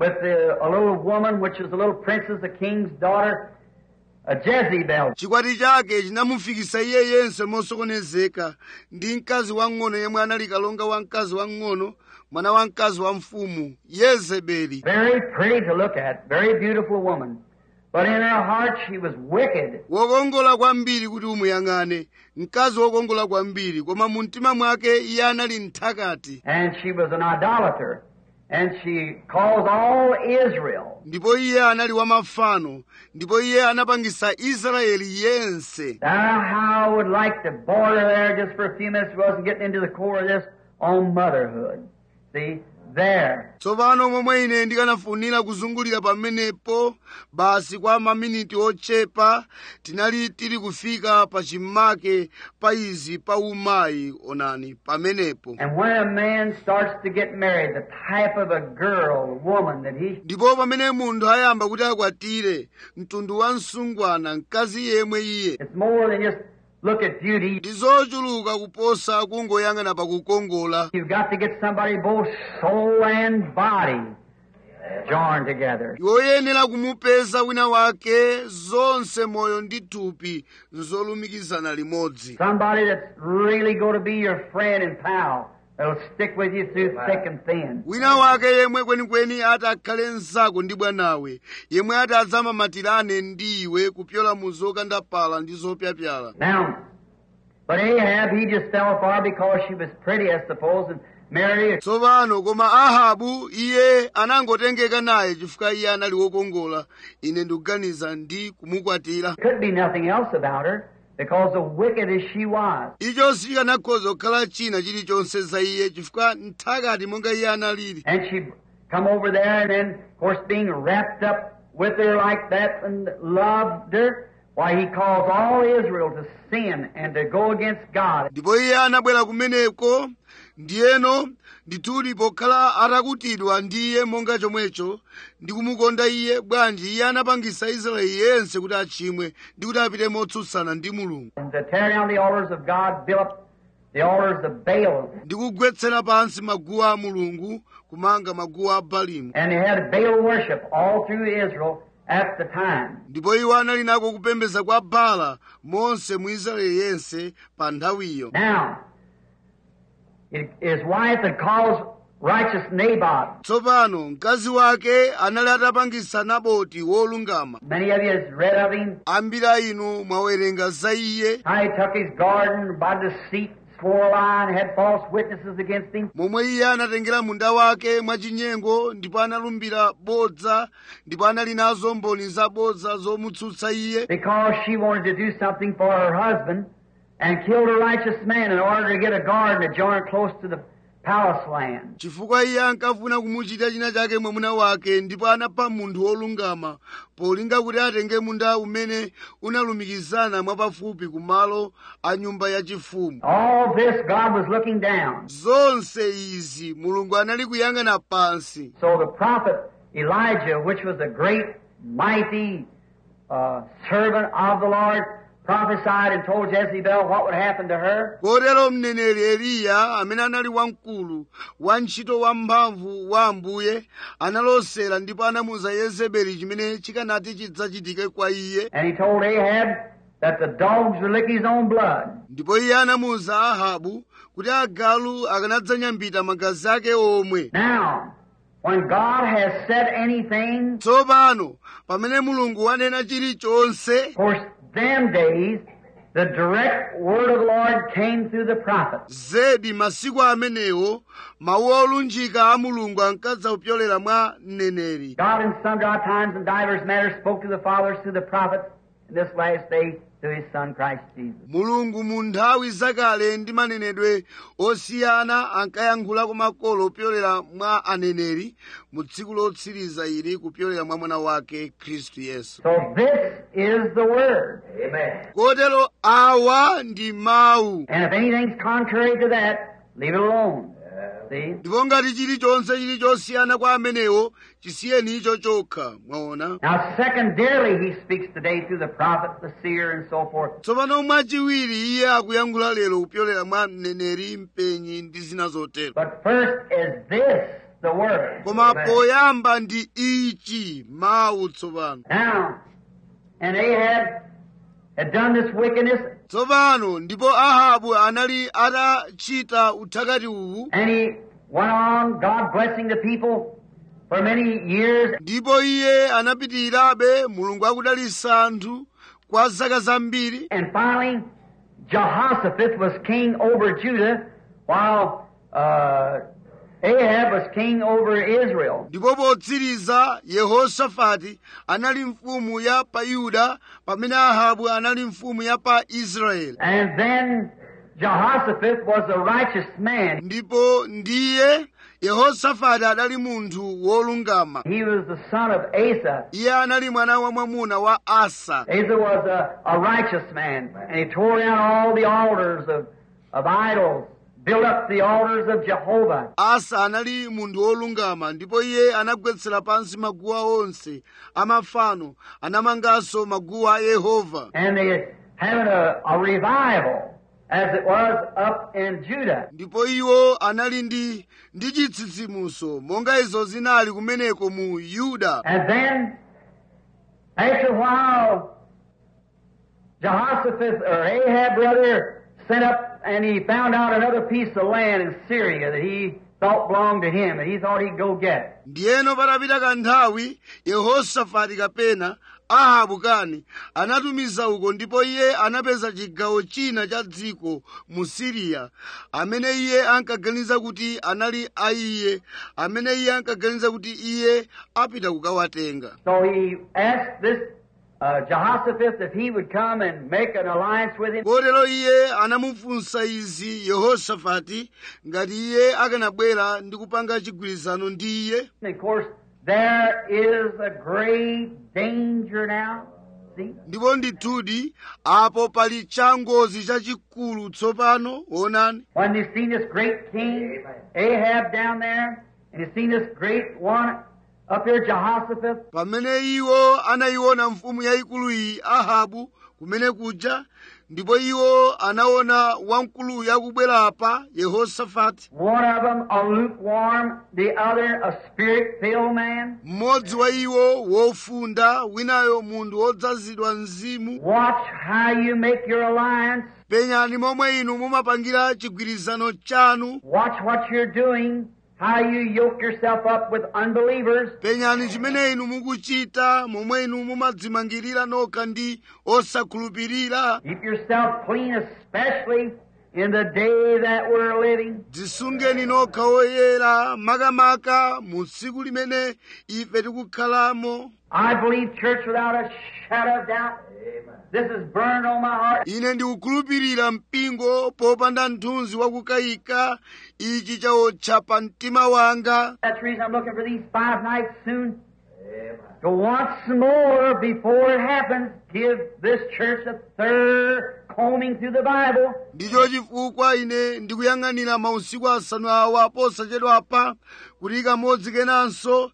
with the, a little woman, which is a little princess, a king's daughter, a Jezebel. chikwati chake chinamufikisa iye yense mosokonezeka ndi mkazi wang'ono yemwe anali kalonga wa mkazi wang'ono mwana wa mkazi wa mfumu yezebeli Very pretty to look at, very beautiful woman. But in her heart she was wicked. wokongola kwambiri kuti umuyang'ane mkazi wokongola kwambiri koma mu mtima mwake iye anali mthakati And she was an idolater. And she caused all Israel ndipo iye anali wa mafano ndipo iye anapangisa israeli yense Now, how I would like to border there just for a few minutes, wasn't getting into the core of this, on motherhood. See, there. tsopano momwe ine ndikanafunira kuzungulira pamenepo basi kwa maminiti ochepa tinali tili kufika pa chimake pa izi pa umayi onani pamenepo And when a man starts to get married, the type of a girl, woman that he ndipo pamene munthu ayamba kuti akwatire mtundu wa msungwana mkazi yemwe iye it's more than just look at beauty. ndi zochuluka kuposa kungoyang'ana pakukongola You've got to get somebody both soul and body joined together. iwoyenera kumupeza wina wake zonse moyo ndi thupi nzolumikizana limodzi Somebody that's really going to be your friend and pal. That'll stick with you through thick and thin. wina wake yemwe kwenikweni ati akhale mnzako ndi bwanawe yemwe ati adzamamatirane ndi iwe kupyola mu zokandapala ndi zopyapyala Now, but Ahab, he just fell for her because she was pretty, I suppose, and married her. tsopano koma ahabu iye anangotengeka naye chifukwa iye anali wokongola ine ndikuganiza ndi kumukwatira Could be nothing else about her because of wicked as she was. icho sichikanakhoza kukhala china chilichonse za iye chifukwa nthakati monga iye analili And she'd come over there and then, of course, being wrapped up with her like that and loved her, why he caused all Israel to sin and to go against God. ndipo iye anabwera kumeneko ndiyeno ndithudi pokhala atakutidwa ndi iye monga chomwecho ndi kumukonda iye bwanji iye anapangisa israeli yense kuti achimwe ndi kuti apite motsutsana ndi mulungu And to tear down the altars of God, build up the altars of Baal. ndi kugwetsera pansi maguwa a mulungu kumanga maguwa a balimu And they had Baal worship all through Israel at the time. ndipo iwo anali nako kupembedza kwa bala monse mu israeli yense pa nthawiyo Now, his wife had caused righteous Naboth. tsopano mkazi wake anali atapangisa naboti wolungama Many of you has read of him. ambiri a inu mwawerenga za iye How he took his garden by deceit, swore a lie, and had false witnesses against him. momwe iye anatengera munda wake mwachinyengo ndipo analumbira bodza ndipo anali nazo mboni zabodza zomutsutsa iye Because she wanted to do something for her husband and killed a righteous man in order to get a garden to join close to the palace land. chifukwa iye ankafuna kumuchita china chake mwamuna wake ndipo anapha munthu wolungama polinga kuti atenge munda umene unalumikizana mwapafupi ku malo a nyumba yachifumu All this God was looking down. zonse izi mulungu anali kuyang'ana pansi So the prophet Elijah, which was a great, mighty uh, servant of the Lord, prophesied and told Jezebel what would happen to her. kotero mneneri eliya amene anali wamkulu wantchito wamphamvu wa ambuye analosera ndipo anamuza yezebeli chimene chikanati chidzachitike kwa iye And he told Ahab that the dogs would lick his own blood. ndipo iye anamuza ahabu kuti agalu akanadzanyambita magazi ake omwe Now, when God has said anything, tsopano pamene mulungu wanena chilichonse of course, them days, the direct word of the Lord came through the prophets. zedi masiku amenewo mawu olunjika a mulungu ankadza kupyolera mwa mneneri God in sundry times and divers matters spoke to the fathers through the prophets, in this last day through his Son Christ Jesus. mulungu mu nthawi zakale ndi manenedwe osiyana ankayankhula kwa makolo kupyolera mwa aneneri mu tsiku lotsiriza ili kupyolera mwa mwana wake khristu yesu So this is the word. Amen. kotero awa ndi mawu And if anything's contrary to that, leave it alone. See? ndipo ngati chilichonse chili chosiyana kwa amenewo chisiyeni icho chokha mwaona Now, secondarily, he speaks today through the prophet, the seer, and so forth. tsopano mwachiwiri iye akuyankhula lero kupyolera mwa mneneri mpenyi ndi zina zotero But first is this the Word. koma Amen. poyamba ndi ichi mawu tsopano Now, and Ahab had done this wickedness, tsopano ndipo ahabu anali atachita uthakati uwu and he went on, God blessing the people for many years. ndipo iye anapitirirabe mulungu akudalitsa anthu kwa zaka zambiri And finally, Jehoshaphat was king over Judah, while uh, Ahab was king over Israel. ndipo potsiriza yehosafati anali mfumu ya pa yuda pamene ahabu anali mfumu ya pa israeli And then Jehoshaphat was a righteous man. ndipo ndiye yehosafati adali munthu wolungama He was the son of Asa. iye anali mwana wa mwamuna wa asa Asa was a, a righteous man, and he tore down all the altars of, of idols, built up the altars of Jehovah. asa anali munthu wolungama ndipo iye anagwetsera pansi maguwa onse amafano anamanganso maguwa a yehova And they having a, a revival, as it was up in Judah. ndipo iwo anali ndi ndi chitsitsimutso monga izo zinali kumeneko mu yuda And then, after a while, Jehoshaphat, or Ahab brother, sent up and he found out another piece of land in Syria that he thought belonged to him, and he thought he'd go get. ndiyeno patapita kanthawi yehosafati kapena ahabu kani anatumiza uko ndipo iye anapeza chigawo china cha dziko mu siriya amene iye ankaganiza kuti anali a iye amene iye ankaganiza kuti iye apita kukawatenga So he asked this uh, Jehoshaphat if he would come and make an alliance with him. kotero iye anamufunsa izi yehosafati ngati iye akanabwera ndi kupanga chigwirizano ndi iye And of course, there is a great danger now. See? ndipo ndithudi apo pali changozi chachikulu tsopano onani When you've seen this great king, Ahab down there, and you've seen this great one up here, Jehoshaphat, pamene iwo anayiona mfumu yayikulu iyi ahabu kumene kuja ndipo iwo anaona wamkuluyu akubwera apa yehosafati one of them a lukewarm, the other a spirit-filled man. mmodzi wa iwo wofunda winayo munthu wodzazidwa mzimu Watch how you make your alliance. penyani momwe inu mumapangira chigwirizano chanu Watch what you're doing, how you yoke yourself up with unbelievers. penyani chimene inu mukuchita momwe inu mumadzimangirira nokha ndi osakhulupirira Keep yourself clean, especially in the day that we're living. dzisungeni nokha oyera makamaka mu tsiku limene ife tikukhalamo I believe, church, without a shadow of doubt, this is burned on my heart. ine ndikukhulupirira mpingo popanda mthunzi wakukayika ichi chaotcha pa mtima wanga That's the reason I'm looking for these five nights soon. To once more, before it happens, give this church a third combing through the Bible. ndicho chifukwa ine ndikuyang'anira mausiku asanu awa posachedwapa kuti kamodzi kenanso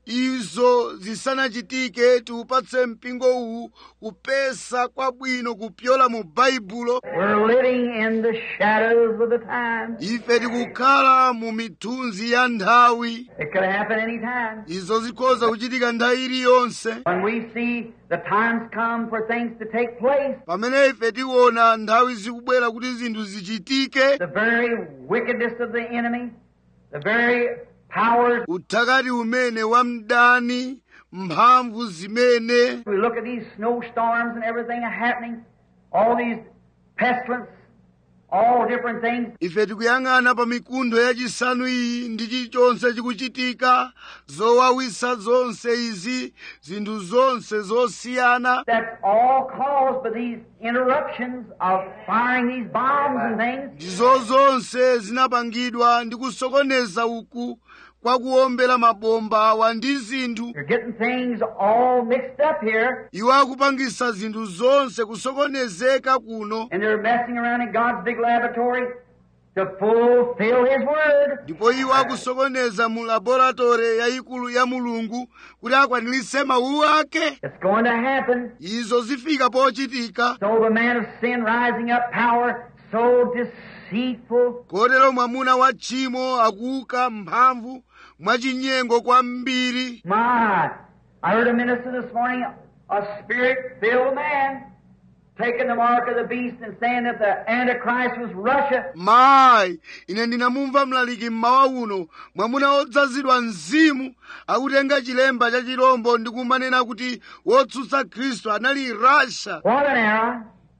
izo zisanachitike tiupatse mpingo uwu kupesa kwabwino kupyola mu baibulo We're living in the shadows of the time. ife tikukhala mu mithunzi ya nthawi It could happen any time. izo zikhoza kuchitika nthawi iliyonse When we see the times come for things to take place, pamene ife tiona nthawi zikubwera kuti zinthu zichitike the very wickedness of the enemy, the very powers. uthakati umene wa mdani mphamvu zimene We look at these snowstorms and everything happening, all these pestilence, all different things. ife tikuyang'ana pa mikuntho yachisanu iyi ndi chilichonse chikuchitika zowawisa zonse izi zinthu zonse zosiyana That's all caused by these interruptions of firing these bombs and things. ndizo zonse zinapangidwa ndi kusokoneza uku kwa kuwombera mabomba awa ndi zinthu You're getting things all mixed up here, iwo akupangisa zinthu zonse kusokonezeka kuno and they're messing around in God's big laboratory to fulfill His Word. ndipo iwo akusokoneza mu laboratore yayikulu ya mulungu kuti akwaniritse mawu ake It's going to happen. izo zifika pochitika So the man of sin rising up, power so deceitful, kotero mwamuna wa tchimo akuuka mphamvu mwachinyengo kwambiri My, I heard a minister this morning, a spirit-filled man, taking the mark of the beast and saying that the Antichrist was Russia. mayi ine ndinamumva mlaliki mmawa uno mwamuna wodzazidwa mzimu akutenga chilemba cha chirombo ndi kumanena kuti wotsutsa khristu anali rasha What an error.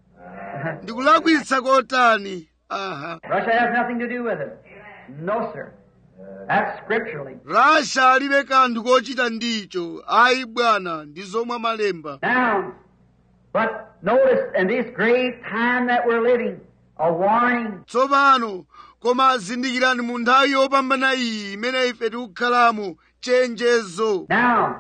ndikulakwitsa kotani aha Russia has nothing to do with it. No, sir. That's scripturally. rasha alibe kanthu kochita ndicho ayi bwana ndi zomwe malemba Now, but notice in this great time that we're living, a warning. tsopano koma zindikirani mu nthawi yopambana iyi imene ife tikukhalamo chenjezo Now,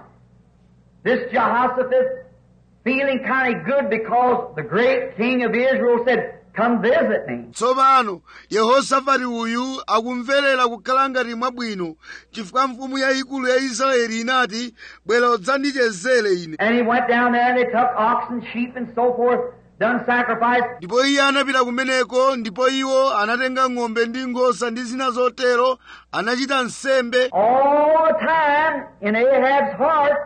this Jehoshaphat feeling kind of good because the great king of Israel said, Come visit me. tsopano yehosafati uyu akumverera kukhala ngati mwabwino chifukwa mfumu yayikulu ya israeli inati bwera udzandichezere ine And he went down there and they took oxen, sheep, and so forth, done sacrifice. ndipo iye anapita kumeneko ndipo iwo anatenga ng'ombe ndi nkhosa ndi zina zotero anachita nsembe All the time in Ahab's heart,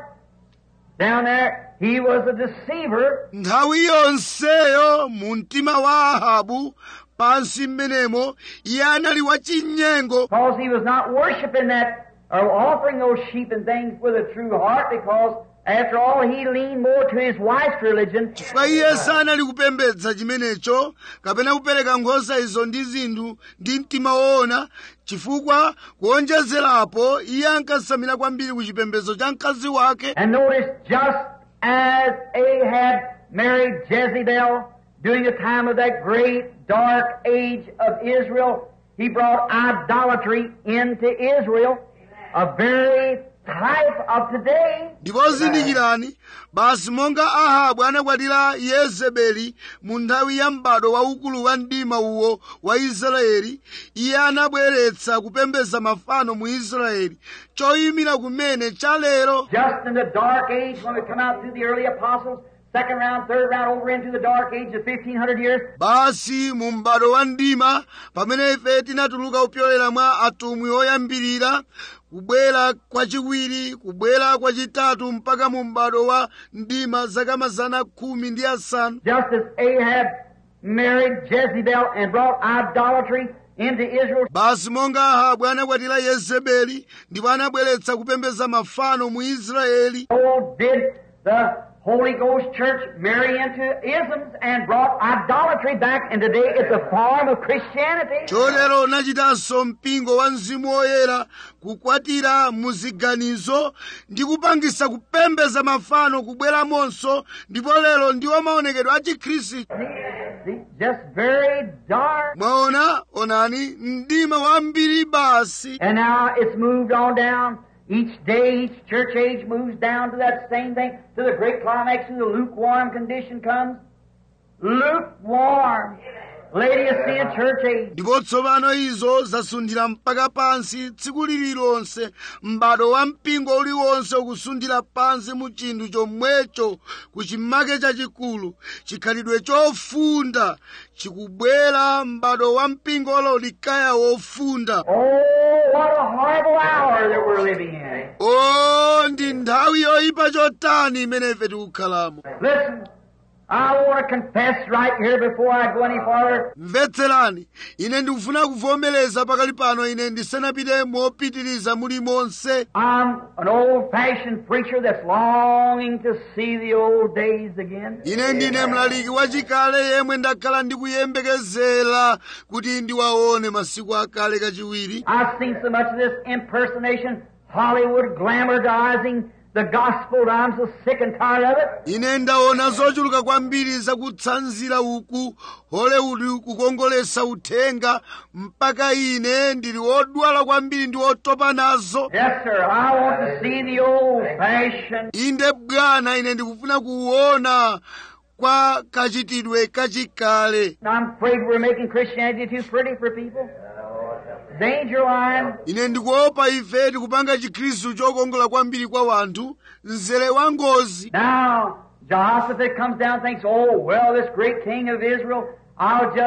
down there, he was a deceiver. nthawi yonseyo mu mtima wa ahabu pansi mmenemo iye anali wachinyengo Because he was not worshiping that or offering those sheep and things with a true heart because after all he leaned more to his wife's religion. chifukwa iye sanali kupembedza chimenecho kapena kupereka nkhosa izo ndi zinthu ndi mtima woona chifukwa kuonjezerapo iye ankasamira kwambiri ku chipembedzo cha mkazi wake And notice just as Ahab married Jezebel during the time of that great dark age of Israel, he brought idolatry into Israel, a very type of today. ndipo zindikirani basi monga ahabu anakwatira yezebeli mu nthawi ya m'bado waukulu wa mdima uwo wa israeli iye anabweretsa kupembedza mafano mu israeli choyimira kumene cha lero Just in the dark age when we come out through the early apostles, second round, third round, over into the dark age of 1500 years, basi mu m'bado wa mdima pamene ife tinatuluka kupyolera mwa atumwi oyambirira kubwera kwachiwiri kubwera kwachitatu mpaka mu m'bado wa mdima zaka mazana khumi ndi asanu just as Ahab married Jezebel and brought idolatry into Israel, basi monga ahabu anakwatira yezebeli ndipo anabweretsa kupembedza mafano mu israeli so did the Holy Ghost Church marry into isms and brought idolatry back, and today it's a form of Christianity. chotero unachitanso mpingo wa mzimu woyera kukwatira muziganizo ndi kupangisa kupembedza mafano kubweramonso ndipo lero ndiwo maonekedwe a chikhristu See, just very dark. mwaona onani mdima wambiri basi And now it's moved on down. Each day, each church age moves down to that same thing, to the great climax, and the lukewarm condition comes. Lukewarm. Laodicean church age. ndipo tsopano izo zasunthira mpaka pansi tsiku lililonse m'bado wa mpingo uliwonse ukusunthira pansi mu chinthu chomwecho ku chimake chachikulu chikhalidwe chofunda chikubwera m'bado wa mpingo wa laodikaya wofunda Oh, what a horrible hour that we're living in. o ndi nthawi yoyipa chotani imene ife tikukhalamo Listen, I want to confess right here before I go any farther. mvetserani ine ndikufuna kuvomereza pakali pano ine ndisanapite mopitiriza mulimonse I'm an old-fashioned preacher that's longing to see the old days again. ine ndine mlaliki wachikale yemwe ndakhala ndikuyembekezera kuti ndiwaone masiku akale kachiwiri I've seen so much of this impersonation, Hollywood glamorizing the gospel that I'm so sick and tired of it. ine ndaona zochuluka kwambiri zakutsanzira uku hollywood kukongolesa uthenga mpaka ine ndili wodwala kwambiri ndi wotopa nazo Yes, sir. I want to see the old-fashioned. inde bwana ine ndikufuna kuona kwa kachitidwe kachikale I'm afraid we're making Christianity too pretty for people. Danger line. ine ndikuopa ife tikupanga chikhristu chokongola kwambiri kwa wanthu mzere wa ngozi Now, Jehoshaphat comes down and thinks, oh, well, this great king of Israel, I'll just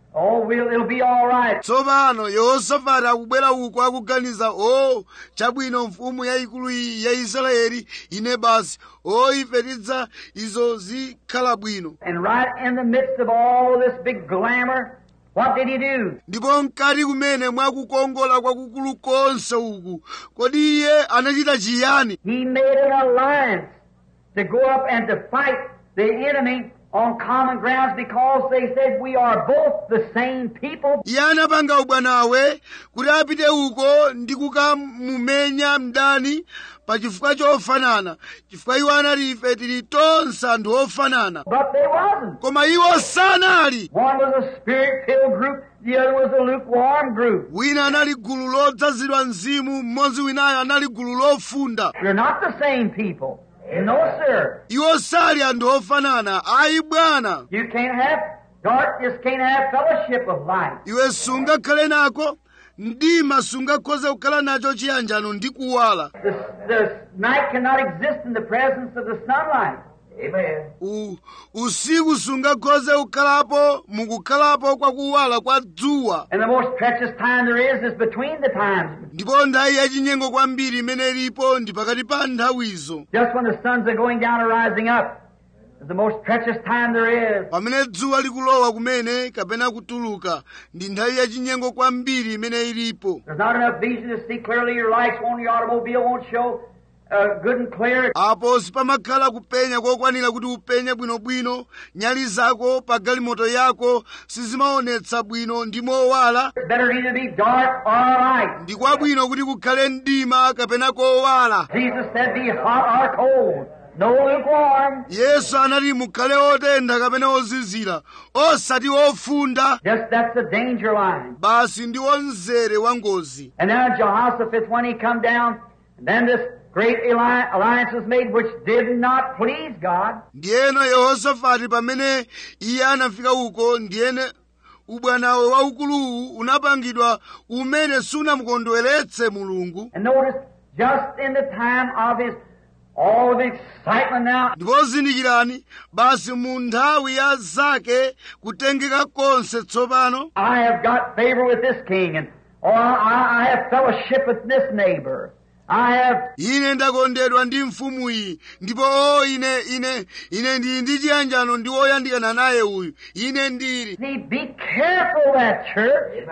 Oh, we'll, it'll be all right. tsopano yehosafati akubwera uko akuganiza o chabwino mfumu yayikulu iyi ya israeli ine basi o ife tidza izo zikhala bwino And right in the midst of all this big glamour, what did he do? ndipo mkati kumene mwakukongola kwakukulu konse uku kodi iye anachita chiyani He made an alliance to go up and to fight the enemy on common grounds because they said we are both the same people. iye anapanga ubwanawe kuti apite uko ndi kukamumenya mdani pa chifukwa chofanana chifukwa iwo anati ife tili tonse anthu ofanana But they wasn't. koma iwo sanali One was a spirit-filled group, the other was a lukewarm group. wina anali gulu lodzazidwa mzimu mmodzi winayo anali gulu lofunda You're not the same people. No, sir. iwo sali anthu ofanana ayi bwana You can't have darkness, can't have fellowship of light. iwe sungakhale nako mdima sungakhoze kukhala nacho chiyanjano ndi kuwala The, the night cannot exist in the presence of the sunlight. Amen. U, usiku sungakhoze kukhalapo mukukhalapo kwa kuwala kwa dzuwa And the most precious time there is is between the times. ndipo nthawi yachinyengo kwambiri imene ilipo ndi pakati pa nthawizo Just when the suns are going down or rising up is the most precious time there is. pamene dzuwa likulowa kumene kapena kutuluka ndi nthawi yachinyengo kwambiri imene ilipo There's not enough vision to see clearly. Your lights on your automobile won't show uh, good and clear. apo sipamakhala kupenya kokwanira kuti upenye bwinobwino nyali zako pa galimoto yako sizimaonetsa bwino ndi mowala It's better either be dark or light. ndi kwabwino kuti kukhale mdima kapena kowala Jesus said, "Be hot or cold, no lukewarm." yesu anati mukhale otentha kapena ozizira osati ofunda Just that's the danger line. basi ndi mzere wa ngozi And now Jehoshaphat, when he come down, and then this great alli- alliance was made, which did not please God. ndiyeno yehosafati pamene iye anafika uko ndiyene ubwanawe waukuluwu unapangidwa umene sunamukondweretse mulungu And notice, just in the time of his all the excitement now, ndipo zindikirani basi mu nthawi ya zake kutengeka konse tsopano I have got favor with this king, and or I, I have fellowship with this neighbor. I have ine ndakondedwa ndi mfumu iyi ndipo o ine ine ine ndili ndi chiyanjano ndi woyandikana naye uyu ine ndili see, be careful that church.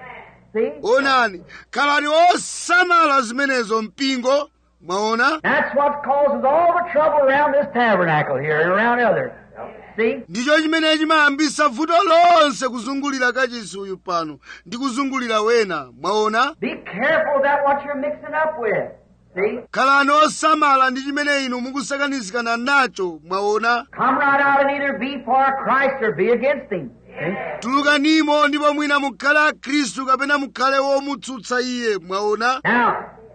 See? onani khalani osamala zimenezo mpingo mwaona That's what causes all the trouble around this tabernacle here and around others. See? ndicho chimene chimayambisa vuto lonse kuzungulira kachisi uyu pano ndi kuzungulira wena mwaona Be careful that what you're mixing up with. See? khalani osamala ndi chimene inu mukusakanizikana nacho mwaona Come right out and either be for Christ or be against Him. See? tulukanimo ndipo mwina mukhale a khristu kapena mukhale womutsutsa iye mwaona Now,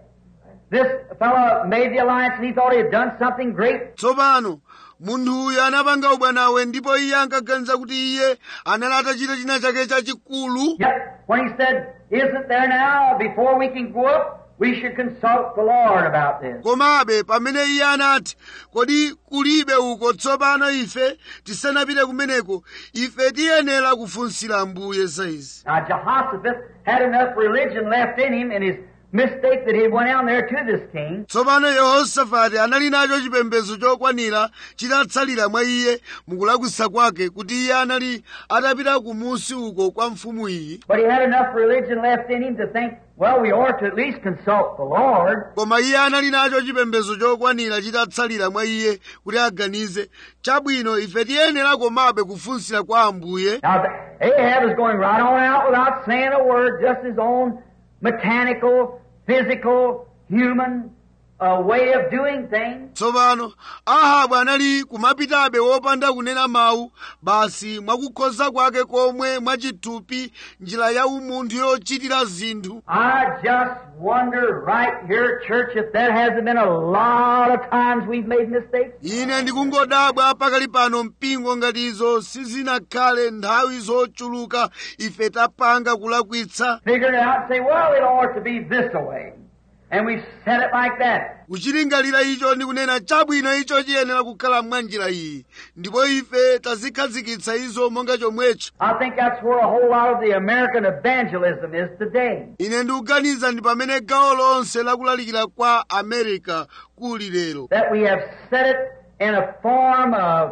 this fellow made the alliance and he thought he had done something great. tsopano munthu uyu anapanga ubwanawe ndipo iye ankaganiza kuti iye anali atachita china chake chachikulu Yet, when he said, Isn't there now, before we can go up, we should consult the Lord about this. komabe pamene iye anati kodi kulibe uko tsopano ife tisanapite kumeneko ife tiyenera kufunsira ambuye za izi Now, Jehoshaphat had enough religion left in him in his mistake that he went down there to this king. tsopano yehosafati anali nacho chipembedzo chokwanira chitatsalira mwa iye mukulakwisa kwake kuti iye anali atapita kumusi uko kwa mfumu iyi But he had enough religion left in him to think, well, we ought to at least consult the Lord. koma iye anali nacho chipembedzo chokwanira chitatsalira mwa iye kuti aganize chabwino ife tiyenera komabe kufunsira kwa ambuye Now, Ahab is going right on out without saying a word, just his own mechanical, physical, human uh, way of doing things. tsopano ahabu anali kumapitabe wopanda kunena mawu basi mwakukhoza kwake komwe mwachithupi njira ya umunthu yochitira zinthu I just wonder right here, church, if there hasn't been a lot of times we've made mistakes. ine ndikungodabwa pakali pano mpingo ngati izo sizinakhale nthawi zochuluka ife tapanga kulakwitsa Figuring it out and say, well, it ought to be this way. And we said it like that. kuchilingalira icho ndi kunena chabwino icho chiyenera kukhala mwa njira iyi ndipo ife tazikhazikitsa izo monga chomwecho I think that's where a whole lot of the American evangelism is today. ine ndikuganiza ndi pamene gawo lonse lakulalikira kwa america kuli lero That we have set it in a form of,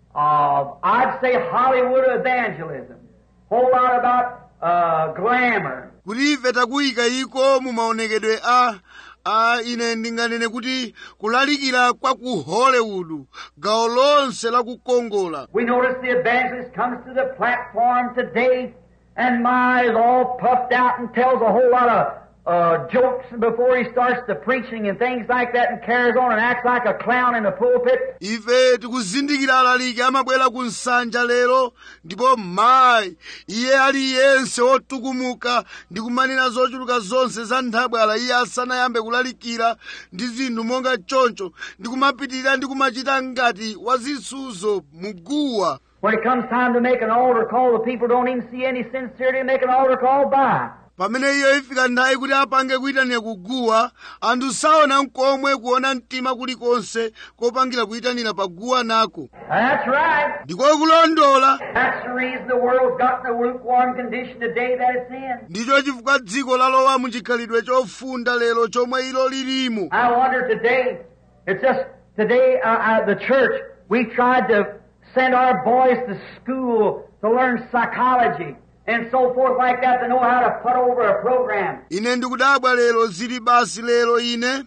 of I'd say Hollywood evangelism. Whole lot about uh, glamour. kuti ife takuyika iko mu maonekedwe a a ine ndinganene kuti kulalikira kwa ku hollywood gawo lonse lakukongola We notice the evangelist comes to the platform today and my is all puffed out and tells a whole lot of uh, jokes before he starts the preaching and things like that and carries on and acts like a clown in the pulpit. ife tikuzindikira alaliki amabwera ku nsanja lero ndipo mayi iye aliyense wotukumuka ndi kumanena zochuluka zonse za nthabwala iye asanayambe kulalikira ndi zinthu monga choncho ndi kumapitirira ndi kumachita ngati wazisuzo muguwa When it comes time to make an altar call, the people don't even see any sincerity in making an altar call by. pamene iyo ifika nthawi kuti apange kuyitanira kuguwa anthu saona nkomwe kuona mtima kulikonse kopangira kuyitanira paguwa nako That's right. ndiko kulondola That's the reason the world's got in the lukewarm condition today that it's in. ndicho chifukwa dziko lalowa muchikhalidwe chofunda lero chomwe ilo lilimo I wonder today, it's just today, uh, uh, the church, we tried to send our boys to school to learn psychology and so forth like that to know how to put over a program. ine ndikudabwa lero zili basi lero ine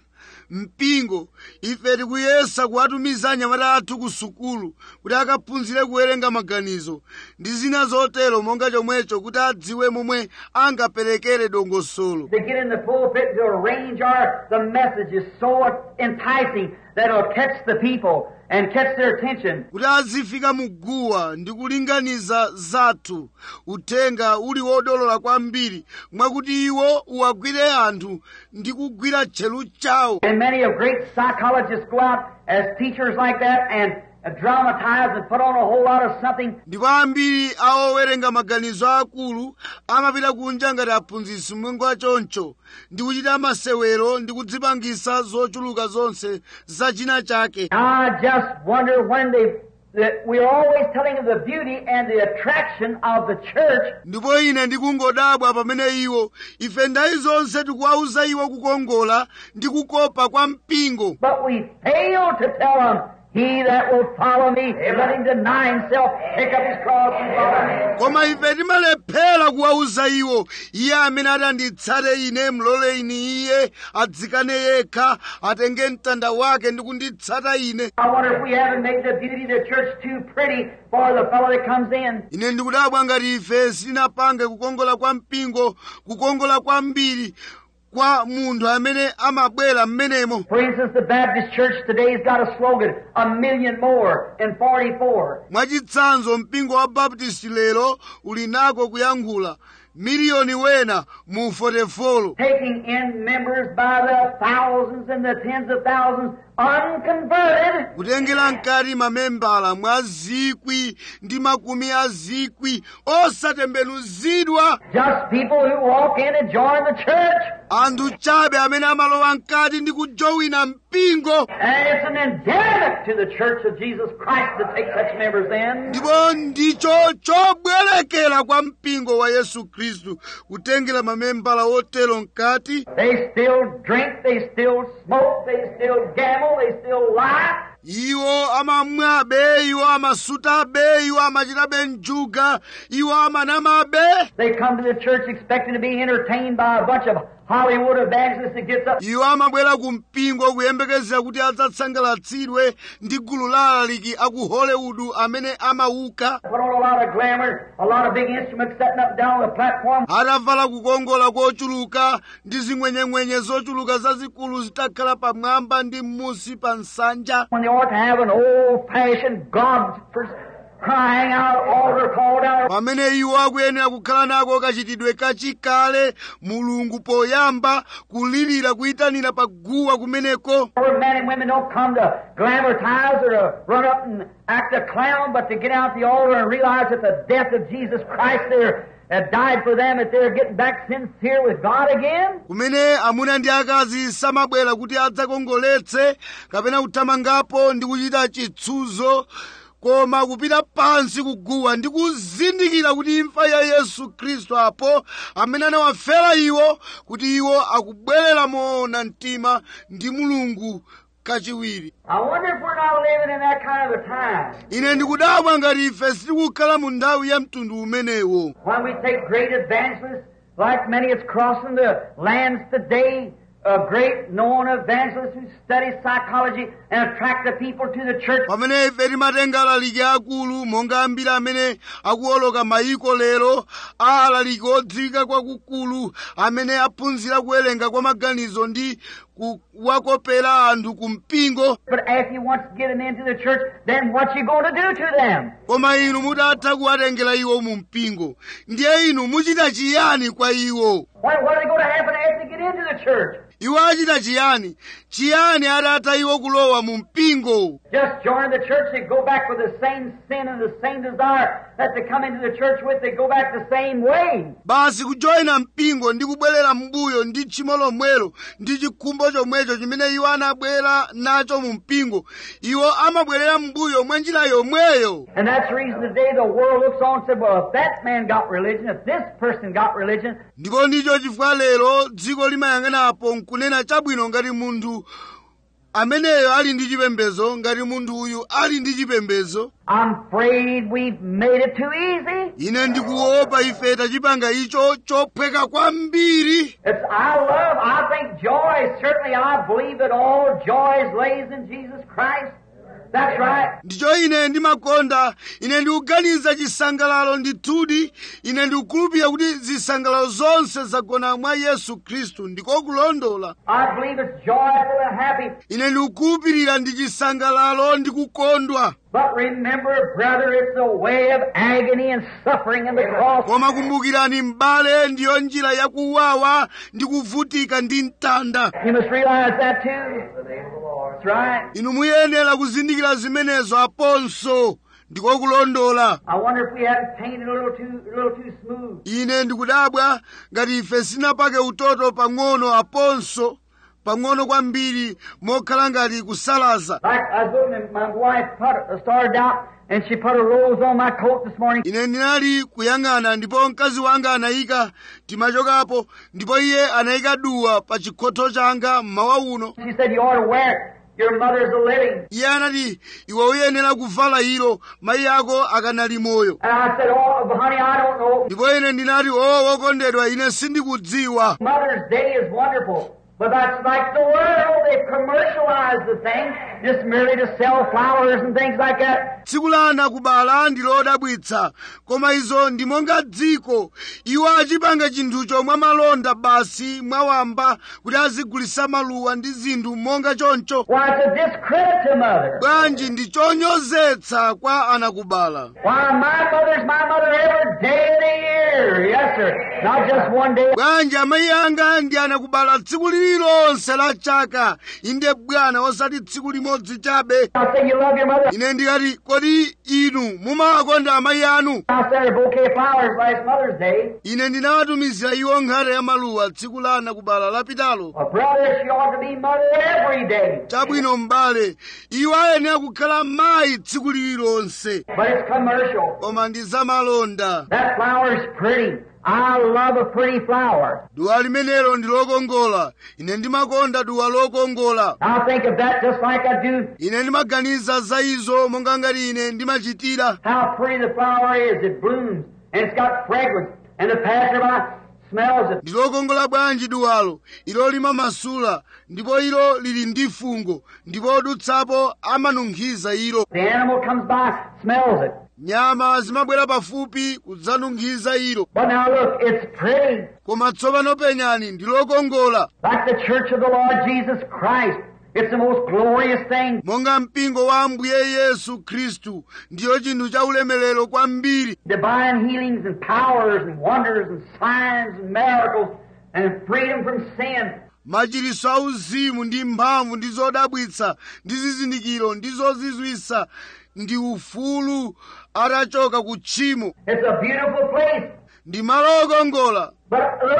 mpingo ife tikuyesa kuwatumiza anyamata athu ku sukulu kuti akaphunzire kuwerenga maganizo ndi zina zotero monga chomwecho kuti adziwe momwe angaperekere dongosolo To get in the pulpit to arrange our, the message is so enticing that it'll catch the people and catch their attention. kuti azifika muguwa ndi kulinganiza zathu uthenga uli wodolola kwambiri mwakuti iwo uwagwire anthu ndi kugwira tchelu chawo And many of great psychologists go out as teachers like that and uh, dramatize and put on a whole lot of something ndipo ambiri awowerenga maganizo akulu amapita kunja ngati aphunzitsi mwengo choncho ndi kuchita masewero ndi kudzipangisa zochuluka zonse za china chake I just wonder when they, that we're always telling of the beauty and the attraction of the church, ndipo ine ndikungodabwa pamene iwo ife ndayi zonse tikuwauza iwo kukongola ndi kukopa kwa mpingo but we fail to tell them, he that will follow me, let him deny himself, pick up his cross and follow me. koma ife timalephera kuwauza iwo iye amene ati anditsate ine mlole ine iye adzikane yekha atenge mtanda wake ndi kunditsata ine I wonder if we haven't made the beauty of the church too pretty for the fellow that comes in. ine ndikudabwa ngati ife sitinapange kukongola kwa mpingo kukongola kwambiri kwa munthu amene amabwera mmenemo For instance, the Baptist Church today's got a slogan, a million more in 44. mwachitsanzo mpingo wa baptisti lero uli nako kuyankhula miliyoni wena mu 44 taking in members by the thousands and the tens of thousands unconverted. kutengera mkati mamembala mwa zikwi ndi makumi a zikwi osatembenuzidwa Just people who walk in and join the church. anthu chabe amene amalowa mkati ndi kujowina mpingo And it's an endemic to the church of Jesus Christ to take such members in. ndipo ndicho chobwerekera kwa mpingo wa yesu khristu kutengera mamembala otero mkati They still drink, they still smoke, they still gamble, they still lie. iwo amamwabe iwo amasutabe iwo amachitabe njuga iwo amanamabe They come to the church expecting to be entertained by a bunch of Hollywood evangelists that gets up iwo amabwera ku mpingo kuyembekezera kuti adzatsangalatsidwe ndi gulu la alaliki aku hollywood amene amauka put on a lot of glamour, a lot of big instruments setting up down on the platform. atavala kukongola kochuluka ndi zing'wenyeng'wenye zochuluka zazikulu zitakhala pamwamba ndi m'musi pa nsanja when they ought to have an old-fashioned God for crying out altar called out. pamene iwo akuyenera kukhala nako kachitidwe kachikale mulungu poyamba kulirira kuyitanira paguwa kumeneko Where men and women don't come to glamorize or to run up and act a clown, but to get out the altar and realize that the death of Jesus Christ there have died for them if they're getting back sincere with God again? kumene amuna ndi akazi samabwera kuti adzakongoletse kapena kuthamangapo ndi kuchita chitsuzo koma kupita pansi kuguwa ndi kuzindikira kuti imfa ya yesu khristu apo amene anawafera iwo kuti iwo akubwerera moona mtima ndi mulungu kachiwiri I wonder if we're not living in that kind of a time ine ndikudabwa ngati ife sitikukhala mu nthawi ya mtundu umenewo when we take great evangelists, like many is crossing the lands today, uh, great known evangelists who study psychology and attract the people to the church. pamene ife timatenga alaliki akulu monga ambiri amene akuwoloka mayiko lero a alaliki odziwika kwakukulu amene aphunzira kuwerenga kwa maganizo ndi kuwakopera anthu ku mpingo But if you want to get them into the church, then what you going to do to them? koma inu mutatha kuwatengera iwo mu mpingo ndiye inu muchita chiyani kwa iwo What, what are they going to happen after they get into the church? iwo achita chiyani chiyani atatha iwo kulowa mu mpingo Just join the church, they go back with the same sin and the same desire that they come into the church with, they go back the same way. basi kujoyina mpingo ndi kubwerera mbuyo ndi tchimo lomwelo ndi chikhumbo chomwecho chimene iwo anabwera nacho mu mpingo iwo amabwerera mbuyo mwa njira yomweyo And that's the reason today the world looks on and says, well, if that man got religion, if this person got religion, ndipo ndicho chifukwa lero dziko limayang'anapo nkunena chabwino ngati munthu ameneyo ali ndi chipembedzo ngati munthu uyu ali ndi chipembedzo I'm afraid we've made it too easy. ine ndikuopa ife tachipanga icho chophweka kwambiri It's, I love, I think joy, certainly I believe that all joy lays in Jesus Christ. That's right. ndicho ine ndimakonda ine ndikuganiza chisangalalo ndithudi ine ndikukhulupirira kuti zisangalalo zonse zagona mwa yesu khristu ndiko kulondola I believe it's joyful and happy. ine ndikukhulupirira ndi chisangalalo ndi kukondwa But remember, brother, it's a way of agony and suffering in the cross. koma kumbukirani m'bale ndiyo njira yakuwawa ndi kuvutika ndi mtanda You must realize that too. That's right. inu muyenera kuzindikira zimenezo aponso ndiko kulondola I wonder if we haven't painted a little too, a little too smooth. ine ndikudabwa ngati ife sinapake utoto pang'ono aponso pang'ono kwambiri mokhala ngati kusalaza Like I was looking at my wife put, started out and she put a rose on my coat this morning. ine ndinali kuyang'ana ndipo mkazi wanga anayika timachokapo ndipo iye anayika duwa pa chikhotho changa mmawa uno She said, you ought to wear it. Your mother's a living. iye anati iwe uyenera kuvala ilo mayi ako akanali moyo And I said, oh, honey, I don't know. ndipo ine ndinati o wokondedwa ine sindikudziwa Mother's Day is wonderful. But that's like the world. They've commercialized the thing just merely to sell flowers and things like that. tsiku la ana kubala ndi lodabwitsa koma izo ndi monga dziko iwo achipanga chinthucho mwa malonda basi mwawamba kuti azigulisa maluwa ndi zinthu monga choncho Why, it's a discredit to mother. bwanji ndi chonyozetsa kwa anakubala Why, my mother's my mother every day of the year. Yes, sir. Not just one day. bwanji amayi anga ndi anakubala tsiku lililonse la chaka inde bwana osati tsiku limodzi chabe I say you love your mother. ine ndikati kodi inu mumawakonda amayi anu I sent her a bouquet of flowers last Mother's Day. ine ndinawatumizira iwo nkhata ya maluwa tsiku la anakubala lapitalo Well, brother, she ought to be mother every day. chabwino m'bale iwo ayenera kukhala mayi tsiku lililonse But it's commercial. koma ndi zamalonda That flower's pretty. I love a pretty flower. duwa limenelo ndi lokongola ine ndimakonda duwa lokongola I think of that just like I do ine ndimaganiza za izo monga ngati ine ndimachitira how pretty the flower is. It blooms and it's got fragrance and the passerby smells it. ndi lokongola bwanji duwalo ilo limamasula ndipo ilo lili ndi fungo ndipo odutsapo amanunkhiza ilo The animal comes by, smells it. nyama zimabwera pafupi kudzanunkhiza ilo But now look, it's pretty. koma tsopano penyani ndi lokongola Like the church of the Lord Jesus Christ. It's the most glorious thing. monga mpingo wa ambuye yesu khristu ndiyo chinthu cha ulemerero kwambiri Divine healings and powers and wonders and signs and miracles and freedom from sin. machiritso auzimu ndi mphamvu ndi zodabwitsa ndi zizindikiro ndi zozizwitsa ndi ufulu atachoka ku tchimo It's a beautiful place. ndi malo okongola But look,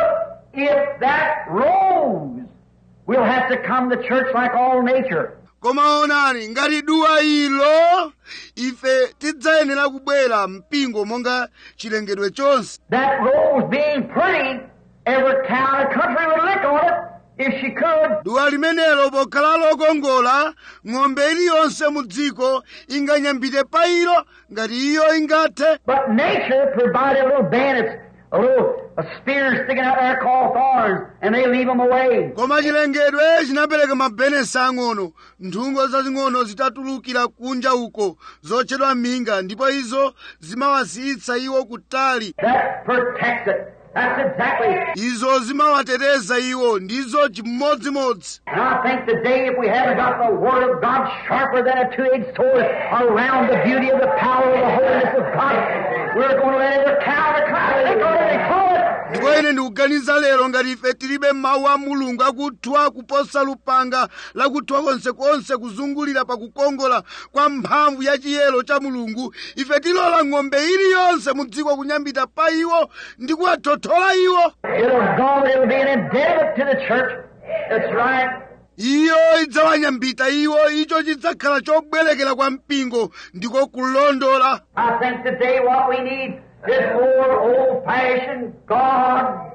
if that rose, we'll have to come to church like all nature. koma onani ngati duwa ilo ife tidzayenera kubwera mpingo monga chilengedwe chonse That rose being pretty, every cow in the country would lick on it if she could. duwa limenelo pokhala lokongola ng'ombe iliyonse mu dziko inganyambite pa ilo ngati iyo ingathe But nature provided little bandits, a little a spear sticking out there called thorns, and they leave them away. koma chilengedwe chinapereka mabenesi ang'ono nthungo zazing'ono zitatulukira kunja uko zotchedwa minga ndipo izo zimawasiyitsa iwo kutali That protects it. That's exactly. izo zimawateteza iwo ndizo chimodzimodzi And I think today, if we haven't got the Word of God sharper than a two-edged sword around the beauty of the power of the holiness of God, we're going to let every cow in the country lick on it and call it. ndipo ine ndikuganiza lero ngati ife tilibe mawu a mulungu akuthwa kuposa lupanga lakuthwa konsekonse kuzungulira pakukongola kwa mphamvu ya chiyero cha mulungu ife tilola ng'ombe iliyonse mu dziko kunyambita pa iwo ndi kuwathothola iwo It'll go, it'll be an impediment to the church. That's right. iyo idzawanyambita iwo icho chidzakhala chobwerekera kwa mpingo ndiko kulondola I think today what we need is more old-fashioned God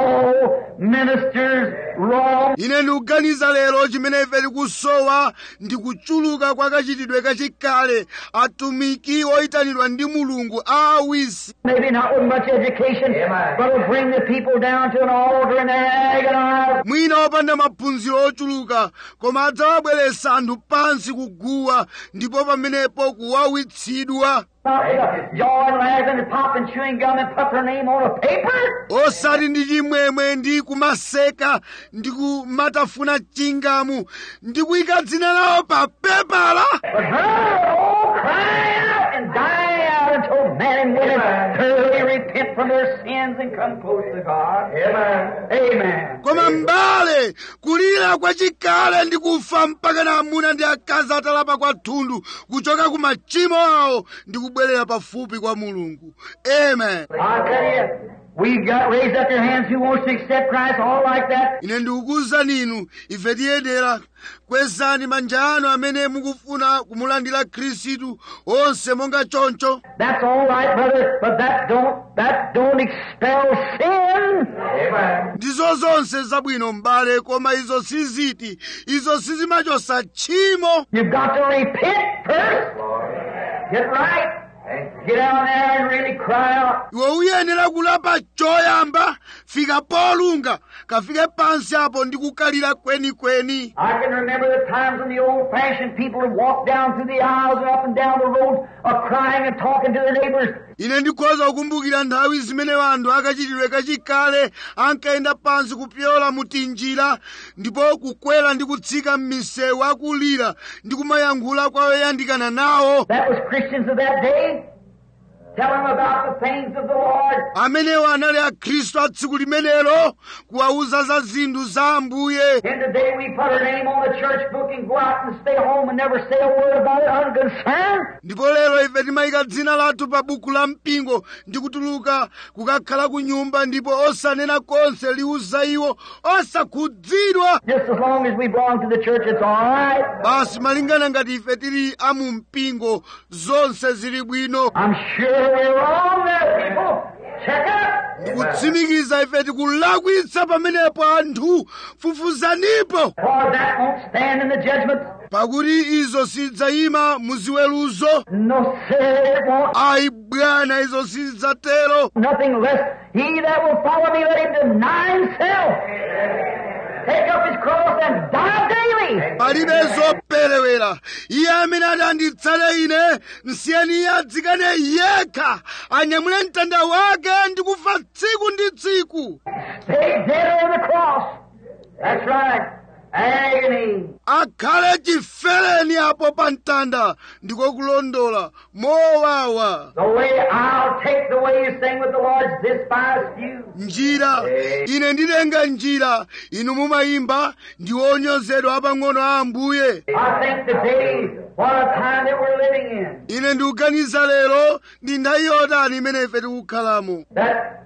call ministers wrong. ine ndikuganiza lero chimene ife tikusowa ndi kuchuluka kwa kachitidwe kachikale atumiki oyitanidwa ndi mulungu a awisi Maybe not with much education, but will bring the people down to an altar and agonize. mwina opanda maphunziro ochuluka koma adzawabweretsa anthu pansi kuguwa ndipo pamenepo kuwawitsidwa Not with a jawing, laughing, and popping chewing gum and put their name on a paper. osati ndi chimwemwe ndi kumaseka ndi kumatafuna chingamu ndi kuyika dzina lawo pa pepala But her, oh, crying out and dying out until men and women thoroughly repent from their sins and come close to God. Amen. Amen. koma mbale kulira kwachikale ndi kufa mpaka na amuna ndi akazi atalapa kwathunthu kuchoka ku machimo awo ndi kubwerera pafupi kwa mulungu amen I tell you, we got raised up your hands who wants to accept Christ, all like that. ine ndikukuwuzani inu ife tiyenera kwezani manja anu amene mukufuna kumulandira khristu onse monga choncho That's all right, brother, but that don't that don't expel sin. Amen. ndizo zonse zabwino m'bale koma izo siziti izo sizimachosa tchimo You've got to repent first. Get right. Get out there and really cry out. iwe uyenera kulapa choyamba fika polunga kafike pansi apo ndi kukalira kwenikweni I can remember the times when the old-fashioned people would walk down through the aisles and up and down the roads, uh, crying and talking to the neighbors. ine ndikhoza kukumbukira nthawi zimene anthu akachitidwe kachikale ankayenda pansi kupyola mu tinjira ndipo kukwera ndi kutsika m'misewu akulira ndi kumayankhula kwa oyandikana nawo That was Christians of that day. Tell them about the things of the Lord. amenewo anali akhristu a tsiku limenelo kuwawuza za zinthu za ambuye And today we put our name on the church book and go out and stay home and never say a word about it unconcerned. ndipo lero ife timayika dzina lathu pa buku la mpingo ndi kutuluka kukakhala ku nyumba ndipo osanena konse liwuza iwo osakhudzidwa Just as long as we belong to the church, it's all right. basi malingana ngati ife tili amu mpingo zonse zili bwino I'm sure we're wrong there, people. Check it. ndikutsimikiza ife tikulakwitsa pamenepo anthu fufuzanipo For that won't stand in the judgment. pakuti izo sidzayima muziweruzo No, sir, it won't. ayi bwana izo sidzatero Nothing less. He that will follow me, let him deny himself. Take up his cross and die daily. palibe zoperewera iye amene ati anditsale ine nsiyeni iye adzikane yekha anyamule mtanda wake ndi kufa tsiku ndi tsiku Stay dead on the cross. That's right. Agony. akhale chifereni apo pa mtanda ndiko kulondola mowawa The way I'll take the way you sing with the Lord's despised few. njira ine nditenga njira inu mumayimba ndi onyozedwa apang'ono a ambuye I think today, what a time that we're living in. ine ndikuganiza lero ndi nthawi yotani imene ife tikukhalamo That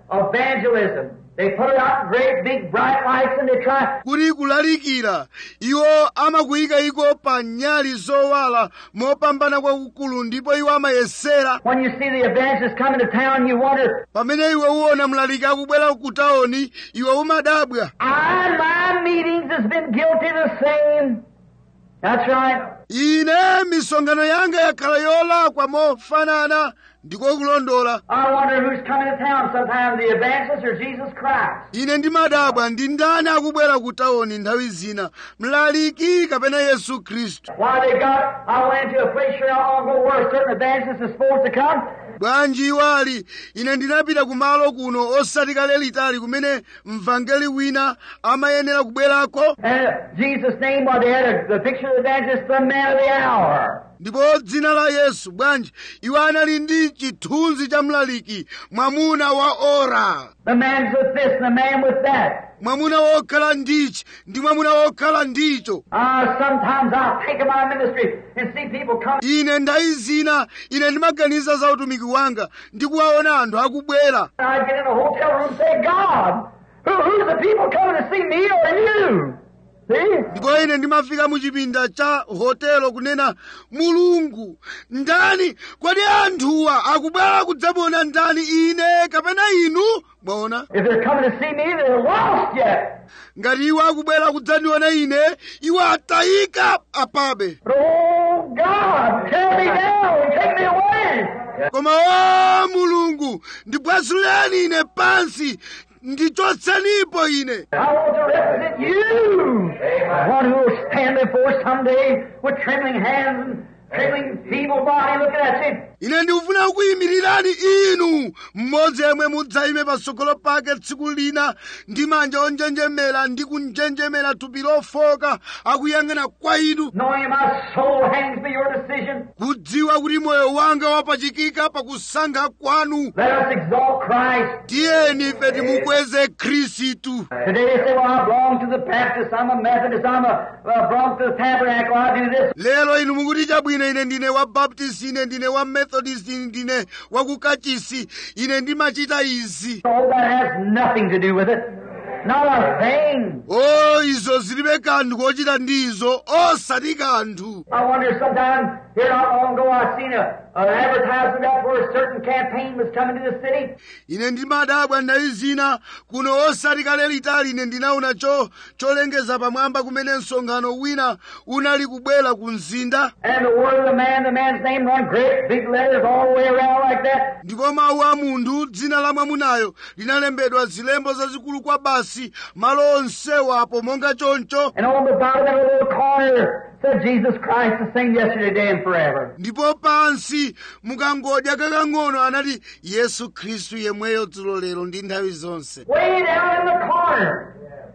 evangelism. They put it out in great big bright lights and they try. kuti kulalikira iwo amakuyika iko pa nyali zowala mopambana kwakukulu ndipo iwo amayesera When you see the evangelists coming to town, you wonder, pamene iwe uwona mlaliki akubwera ku tawuni iwe umadabwa I, my meetings has been guilty of the same. That's right. ine misonkhano yanga yakhala yolakwa mofanana ndiko kulondola I wonder who's coming to town sometimes, the evangelist or Jesus Christ. ine ndimadabwa ndi ndani akubwera ku tawuni nthawi zina mlaliki kapena yesu khristu Why they got, I went into a place here not long ago where a certain evangelist is supposed to come. bwanji iwali ine ndinapita kumalo kuno osati kale litali kumene mvangeli wina amayenera kubwerako And Jesus' name, while they had a, the picture of the evangelist, the man of the hour. ndipo dzina la yesu bwanji iwo anali ndi chithunzi cha mlaliki mwamuna wa ora The man's with this, the man with that. mwamuna wokhala ndichi ndi mwamuna wokhala ndicho Ah, sometimes I'll think of my ministry and see people come. ine ndayi zina ine ndimaganiza za utumiki wanga ndi kuwaona anthu akubwera I get in a hotel room and say, God, who, who's the people coming to see me or you? See? ndipo ine ndimafika mu chipinda cha hotelo kunena mulungu ndani kodi anthuwa akubwera kudzamuona ndani ine kapena inu mwaona If they're coming to see me, they're lost yet. ngati iwo akubwera kudzandiona ine iwo atayika apabe But oh God, tear me down and take me away. koma o mulungu ndibwasuleni ine pansi ndichotsenipo ine I want to represent you. One who will stand before someday with trembling hands and trembling feeble body looking at you. ine ndikufuna kuyimirirani inu mmodzi yemwe mudzayime patsogolo pake tsiku lina ndi manja onjenjemera ndi kunjenjemera thupi lofoka akuyang'ana kwa inu Knowing my soul hangs by your decision. kudziwa kuti moyo wanga wapachikika pakusankha kwanu Let us exalt Christ. tiyeni ife timukweze khristu Today they say, well, I belong to the Baptist, I'm a Methodist, I'm a, I belong to the Tabernacle, I do this. lero inu mukuti chabwino ine ndine wa baptist ine ndine wa methodist ine ndine wa kukachisi ine ndimachita izi Oh, that has nothing to do with it. Not a thing. o izo zilibe kanthu kochita ndi izo osati kanthu I wonder sometimes, here not long ago, I seen a, an advertisement up where a certain campaign was coming to the city. ine ndimadabwa nthawi zina kuno osati kale litali ine ndinaona cho cholengeza pamwamba kumene msonkhano wina unali kubwera ku mzinda And the word of the man, the man's name run great big letters all the way around like that. ndipo mawu a munthu dzina la mwamunayo linalembedwa zilembo zazikulu kwa basi malo onsewo apo monga choncho And on the bottom of a little corner said Jesus Christ the same yesterday, today, and forever. ndipo pansi mukangodya kakang'ono anati yesu khristu yemweyo dzulo lero ndi nthawi zonse Way down in the corner.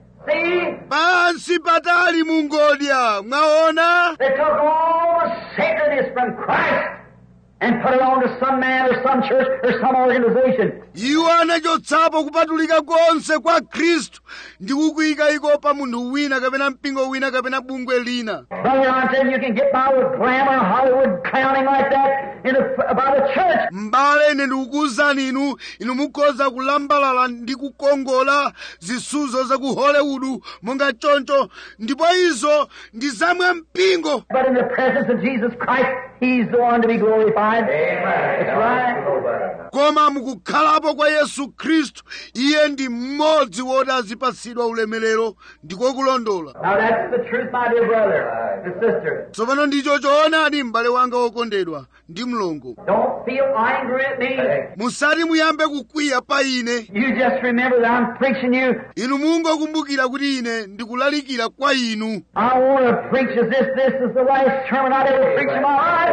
See? pansi patali mungodya mwaona They took all the sacredness from Christ and put it on to some man or some church or some organization. iwo anachotsapo kupatulika konse kwa khristu ndi kukuyika iko pa munthu wina kapena mpingo wina kapena bungwe lina Brother, I'm telling you, you can get by with glamour, Hollywood clowning like that in a, by the church. m'bale ine ndikukuwuzani inu inu mukhoza kulambalala ndi kukongola zisuzo za ku hollywood monga choncho ndipo izo ndi zamwe mpingo But in the presence of Jesus Christ, He's the one to be glorified. Amen. That's right. koma mukukhalapo kwa yesu khristu iye ndi mmodzi woti azipatsidwa ulemerero ndiko kulondola Now that's the truth, my dear brother and sister. tsopano ndicho choonadi m'bale wanga wokondedwa ndi mlongo Don't feel angry at me. musati muyambe kukwiya pa ine You just remember that I'm preaching you. inu mungokumbukira kuti ine ndikulalikira kwa inu I want to preach as this. This is the last sermon I'd ever preach in my life.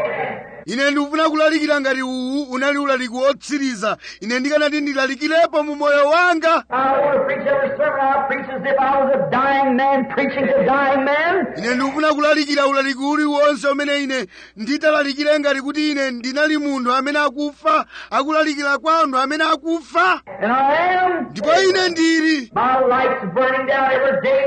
ine ndikufuna kulalikira ngati uwu unali ulaliki wotsiriza ine ndikanati ndilalikirepo mu moyo wanga I want to preach every sermon I preach as if I was a dying man preaching to dying men. ine ndikufuna kulalikira ulaliki uliwonse umene ine nditalalikire ngati kuti ine ndinali munthu amene akufa akulalikira kwa anthu amene akufa And I am. ndipo ine ndili My light's burning down every day.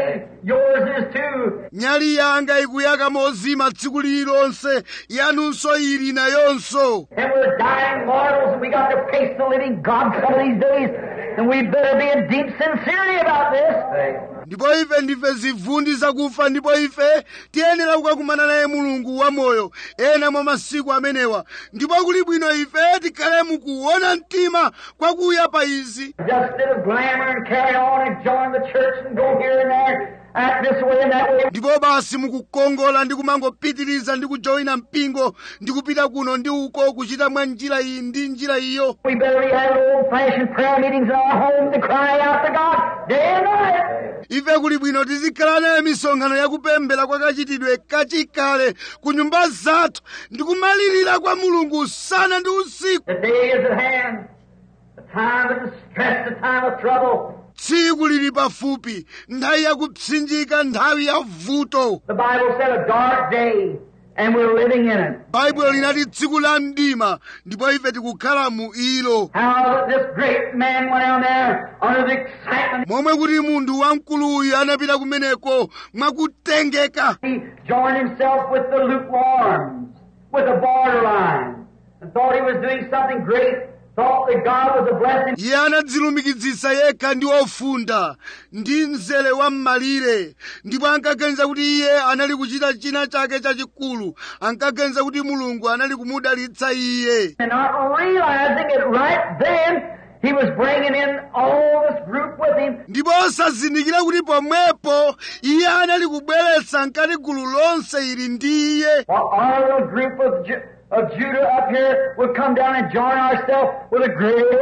Yours is too. nyali yanga ikuyaka mozima tsiku lililonse yanunso ili nayonso And we're dying mortals, and we got to face the living God some of these days, and we better be in deep sincerity about this. ndipo ife ndife zivundi zakufa ndipo ife tiyenera kukakumana naye mulungu wamoyo ena mwa masiku amenewa ndipo kuli bwino ife tikhale mukuona mtima kwakuya pa izi Just instead of glamour and carry on and join the church and go here and there, act this way and that way. ndipo basi mukukongola ndi kumangopitiriza ndi kujoyina mpingo ndi kupita kuno ndi uko kuchita mwa njira iyi ndi njira iyo We better be having old-fashioned prayer meetings in our home to cry out to God day and night. ife kuli bwino tizikhala nayo misonkhano yakupemphera kwa kachitidwe kachikale ku nyumba zathu ndi kumalirira kwa mulungu usana ndi usiku The day is at hand. The time of distress, the time of trouble. tsiku lili pafupi nthawi yakupsinjika nthawi ya vuto The Bible said a dark day, and we're living in it. baibulo linati tsiku la mdima ndipo ife tikukhala mu ilo How this great man went down there under the excitement. momwe kuti munthu wamkuluyu anapita kumeneko mwakutengeka He joined himself with the lukewarms, with the borderline, and thought he was doing something great, thought that God was a blessing. iye anadzilumikizitsa yekha ndi ofunda ndi mzere wa m'malire ndipo ankaganiza kuti iye anali kuchita china chake chachikulu ankaganiza kuti mulungu anali kumudalitsa iye And not realizing it right then, he was bringing in all this group with him. ndipo osazindikira kuti pomwepo iye anali kubweretsa mkati gulu lonse ili ndi iye While our little group of, Ju- of Judah up here would come down and join ourselves with the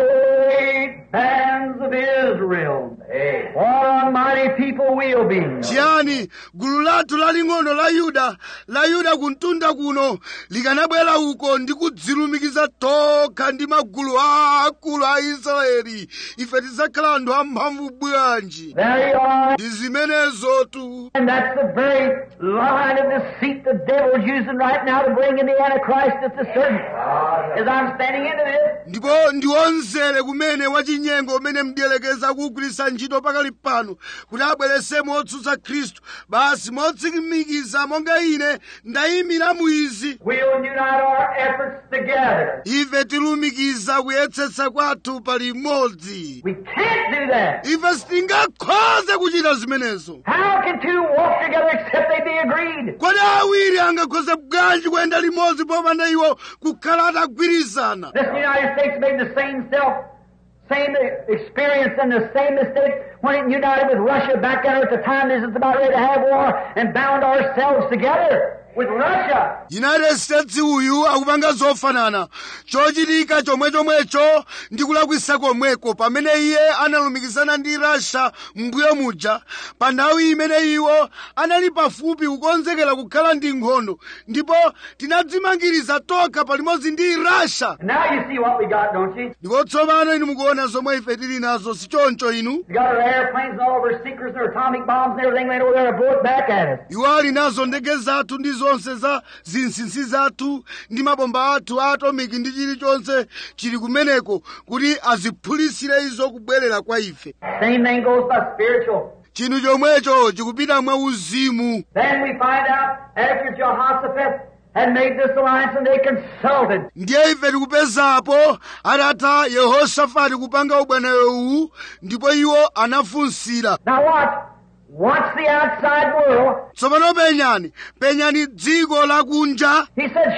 great bands of Israel. What a mighty people we'll be. chiyani gulu lathu laling'ono la yuda la yuda kuntunda kuno likanabwera uko ndi kudzilumikiza tokha ndi magulu aakulu a israeli ife tidzakhala anthu amphamvu bwanji There you are. ndi zimenezotu And that's the very line of deceit the devil's using right now to bring in the Antichrist at the certain. As I'm standing into this, ndipo ndiwonzere kumene wachinyengo umene mdierekeza kuwugwiritsa ntchito pakali pano kuti abweresemo otsutsa khristu basi motsimikiza monga ine ndayimira mu izi we'll unite our efforts together. ife tilumikiza kuyetsetsa kwathu pali imodzi We can't do that. ife sitingakhoze kuchita zimenezo How can two walk together except they be agreed? kodi awiri angakhoze bwanji kuyenda limodzi popanda iwo kukhala atagwirizana This United States made the same self, same experience and the same mistake when it united with Russia back there at the time this is about ready to have war and bound ourselves together with Russia. united states uyu akupanga zofanana chochitika chomwechomwecho ndi kulakwisa komweko pamene iye analumikizana ndi russia mbuyo muja pa nthawi imene iwo anali pafupi kukonzekera kukhala ndi nkhondo ndipo tinadzimangiriza tokha palimodzi ndi russia And now you see what we got, don't you? ndipo tsopano inu mukuona zomwe ife tili nazo si choncho inu We got our airplanes and all of our seekers and our atomic bombs and everything laid over there to blow it back at us. iwo ali nazo ndege zathu ndi zonse za zinsinsi zathu ndi mabomba athu a atomiki ndi chilichonse chili kumeneko kuti aziphulisire izo kubwerera kwa ife Same thing goes by spiritual. chinthu chomwecho chikupita mwa uzimu Then we find out after Jehoshaphat had made this alliance and they consulted. ndiye ife tikupezapo atatha yehosafati kupanga ubwanayo uwu ndipo iwo anafunsira Now watch. Watch the outside world. tsopano penyani penyani dziko lakunja He said,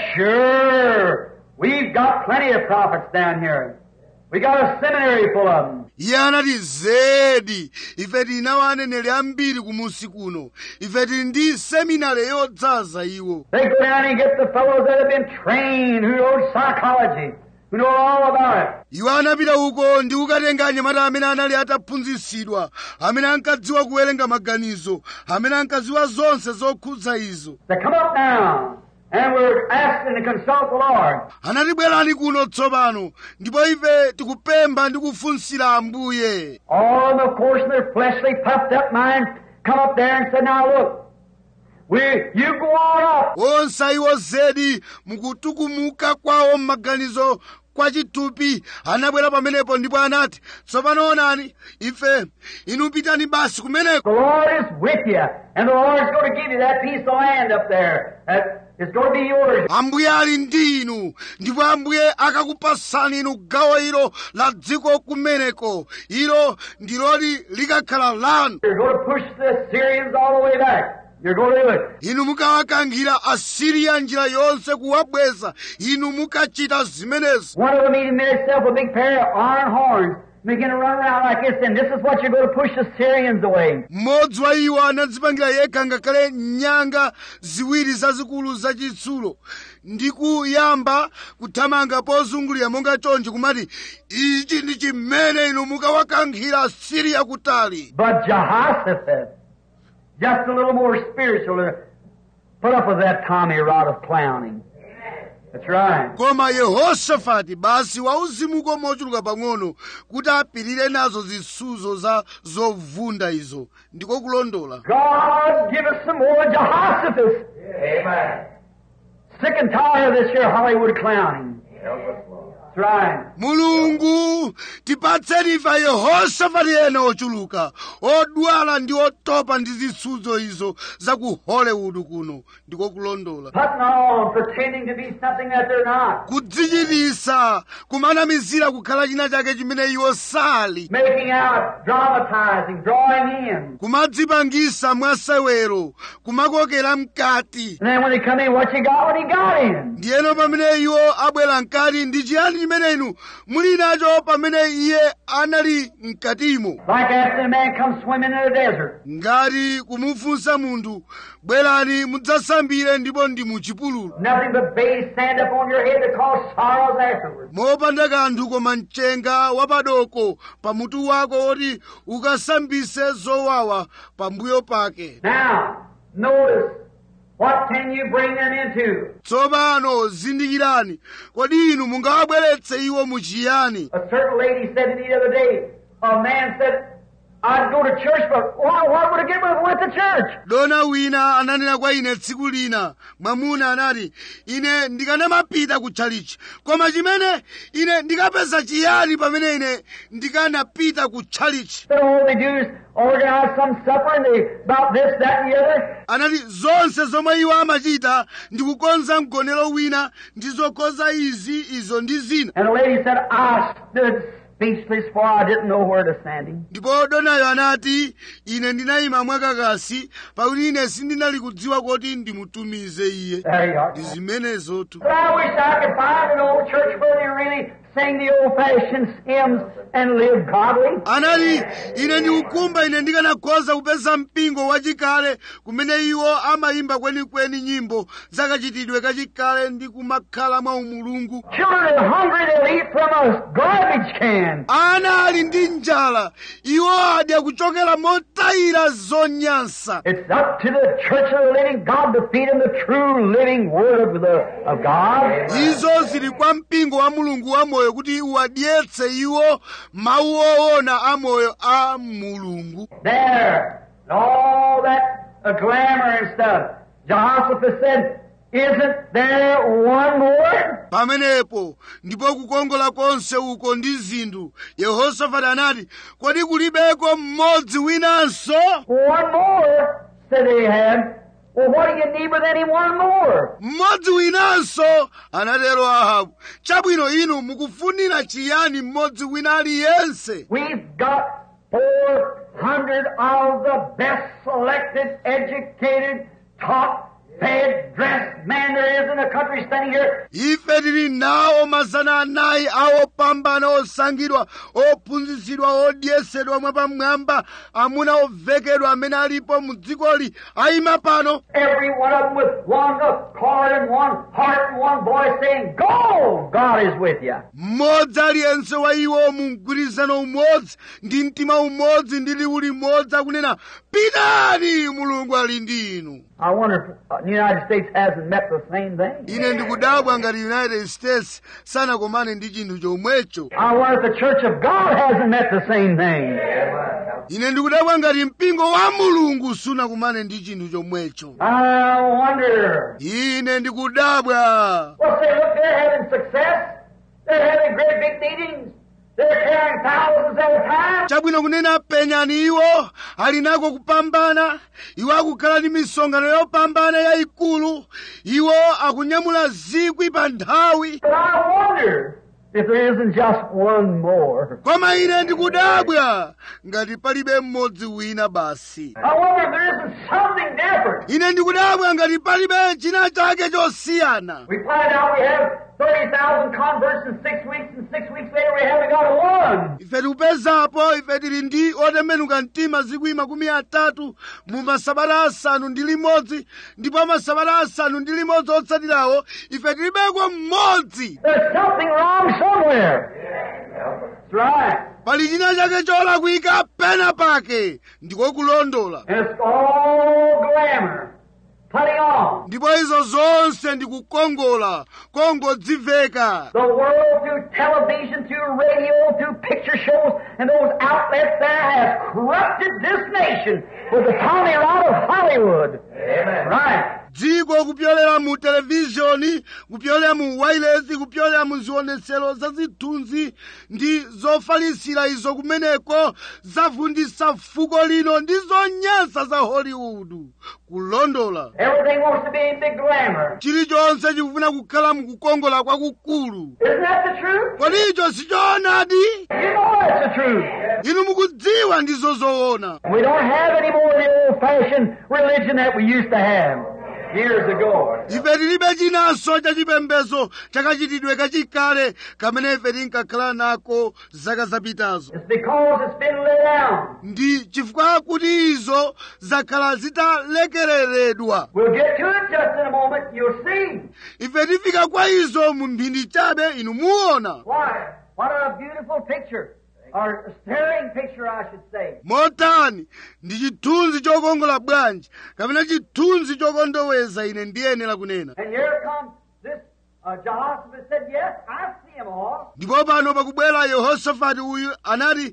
sure, we've got plenty of prophets down here. We got a seminary full of them. iye anati zedi ife tili nawo aneneri ambiri kumusi kuno ife tili ndi seminari yodzaza iwo They go down and get the fellows that have been trained, who know psychology, who know all about it. iwo anapita uko ndi kukatenga anyamata amene anali ataphunzitsidwa amene ankadziwa kuwerenga maganizo amene ankadziwa zonse zokhudza izo They come up now, and we're asking to consult the Lord. anati bwerani kuno tsopano ndipo ife tikupempha ndi kufunsira ambuye All of them, of course, in their fleshly, puffed up minds, come up there and said, now look, We, you go on up. onse iwo zedi mukutukumuka kwawo m'maganizo kwa chitupi anabwera pamenepo ndipo anati tsopano onani ife inu pitani basi kumeneko The Lord is with you, and the Lord's going to give you that piece of land up there. That is going to be yours. ambuye ali ndi inu ndipo ambuye akakupasani inu gawo ilo la dziko kumeneko ilo ndiloti likakhala lanu You're going to push the Syrians all the way back. You're going to do it. inu mukawakankhira asiriya njira yonse kuwabweza inu mukachita zimenezi One of them even made himself a big pair of iron horns, begin to run around like this, and this is what you're going to push the Syrians away. mmodzi wa iwo anadzipangira yekha ngakhale nyanga ziwiri zazikulu zachitsulo ndi kuyamba kuthamanga pozungulira monga chonchi kumati ichi ndi chimene inu mukawakankhira asiriya kutali But Jehoshaphat, just a little more spiritual, to put up with that Tommy rod of clowning. That's right. koma yehosafati basi wauzimuko mochuluka pang'ono kuti apirire nazo zisuzo za zovunda izo ndiko kulondola God, give us some more Jehoshaphat. Amen. Sick and tired of this here Hollywood clowning. That's right. mulungu tipatseni ife yehosafati ena ochuluka odwala ndi otopa ndi zisuzo izo za ku hollywood kuno ndiko kulondola Putting on, pretending to be something that they're not. kudzichitisa kumanamizira kukhala china chake chimene iwo sali Making out, dramatizing, drawing in. kumadzipangisa mwasewero kumakokera mkati And then when they come in, what you got? What he got in. ndiyeno pamene iwo abwera mkati ndi chiyani chimene inu muli nacho pamene iye anali mkatimo Like after a man comes swimming in the desert. ngati kumufunsa munthu bwerani mudzasambire ndipo ndi muchipululu Nothing but base sand up on your head to cause sorrows afterwards. mopanda kanthu koma mchenga wapadoko pamutu wako woti ukasambise zowawa pambuyo pake Now, notice, what can you bring them into? tsopano zindikirani kodi inu mungawabweretse iwo muchiyani A certain lady said to me the other day, a man said, I'd go to church, but why, what would I get with went to church? dona wina ananena kwa ine tsiku lina mwamuna anati ine ndikanamapita ku tchalichi koma chimene ine ndikapeza chiyani pamene ine ndikanapita ku tchalichi Then all they do is organize some supper and they, about this, that, and the other. anati zonse zomwe iwo amachita ndi kukonza mgonero wina ndi zokonza izi izo ndi zina And the lady said, I stood speechless for I didn't know where to stand him. ndipo donayo anati ine ndinayima mwakakasi pakuti ine sindinali kudziwa kuti ndimutumize iye There you are. ndi zimenezotu But I wish I could find an old church where they really sing the old-fashioned hymns and live godly. anati ine ndikukumba ine ndikanakhoza kupeza mpingo wachikale kumene iwo amayimba kwenikweni nyimbo zakachitidwe kachikale ndi kumakhala mwa umulungu Children are hungry, they'll eat from a garbage can. ana ali ndi njala iwo adya kuchokera motayira zonyansa It's up to the church of the living God to feed them the true living word of, the, of God. izo zili kwa mpingo wa mulungu wamoyo kuti uwadyetse iwo mawu owona amoyo a mulungu There. All that uh, glamour and stuff. Jehoshaphat said, Isn't there one more? pamenepo ndipo kukongola konse uko ndi zinthu yehosafati anati kodi kulibeko mmodzi winanso One more, said Ahab. Well, what do you need with any one more? mmodzi winanso anatero ahabu chabwino inu mukufunira chiyani mmodzi wina aliyense We've got 400 of the best selected, educated, taught, fed, dressed men there is in the country standing here. ife tili nawo mazana anayi awopambana osankhidwa ophunzitsidwa odyesedwa mwapamwamba amuna ovekedwa amene alipo mu dzikoli ayima pano Every one of them with one accord and one heart and one voice saying, Go! God is with you. mmodzi aliyense wa iwo mu mgwirizano umodzi ndi mtima umodzi ndi liwu limodzi akunena pitani mulungu ali ndi inu I wonder if uh, the United States hasn't met the same thing. ine ndikudabwa ngati united states sanakomane ndi chinthu chomwecho I wonder if the Church of God hasn't met the same thing. ine ndikudabwa ngati mpingo wa mulungu sunakumane ndi chinthu chomwecho I wonder. ine ndikudabwa Well, say, look, they're having success. They're having great big meetings. They're carrying thousands at a time. chabwino kunena penyani iwo ali nako kupambana iwo akukhala ndi misonkhano yopambana yayikulu iwo akunyamula zikwi pa nthawi But I wonder if there isn't just one more. koma ine ndikudabwa ngati palibe mmodzi wina basi I wonder if there isn't something different. ine ndikudabwa ngati palibe china chake chosiyana We find out we have 30,000 converts in six weeks, and six weeks later we haven't got one. ife tikupezapo ife tili ndi otembenuka mtima zikwi makumi atatu mu masabata asanu ndi limodzi ndipo masabata asanu ndi limodzi otsatirawo ife tilibeko mmodzi There's something wrong somewhere. That's right. pali china chake cholakwika pena pake ndiko kulondola And it's all glamour. Putting on. ndipo izo zonse ndikukongola kongodziveka The world through television, through radio, through picture shows, and those outlets there has corrupted this nation with the Tommy Rod of Hollywood. Amen. Right. dziko kupyolera mu televizhoni kupyolera mu wailesi kupyolera mu zionetsero za zithunzi ndi zofalisira izo kumeneko zavundisa fuko lino ndi zonyansa za hollywood kulondola Everything wants to be in big glamour. chilichonse chikufuna kukhala mukukongola kwakukulu Isn't that the truth? kodi icho sichoonadi You know that's the truth. inu mukudziwa ndizo zoona We don't have any more of the old-fashioned religion that we used to have years ago. ife tilibe chinanso cha chipembedzo chakachitidwe kachikale kamene ife tinkakhala nako zaka zapitazo It's because it's been let down. ndi chifukwa kuti izo zakhala zitalekereredwa We'll get to it just in a moment. You'll see. ife tifika kwa izo mu mphindi chabe inu muona Why? What a beautiful picture. Or a staring picture, I should say. motani ndi chithunzi chokongola bwanji kapena chithunzi chokondoweza ine ndiyenera kunena And here comes this uh, Jehoshaphat said, Yes, I see them all. ndipo pano pakubwera yehosafati uyu anati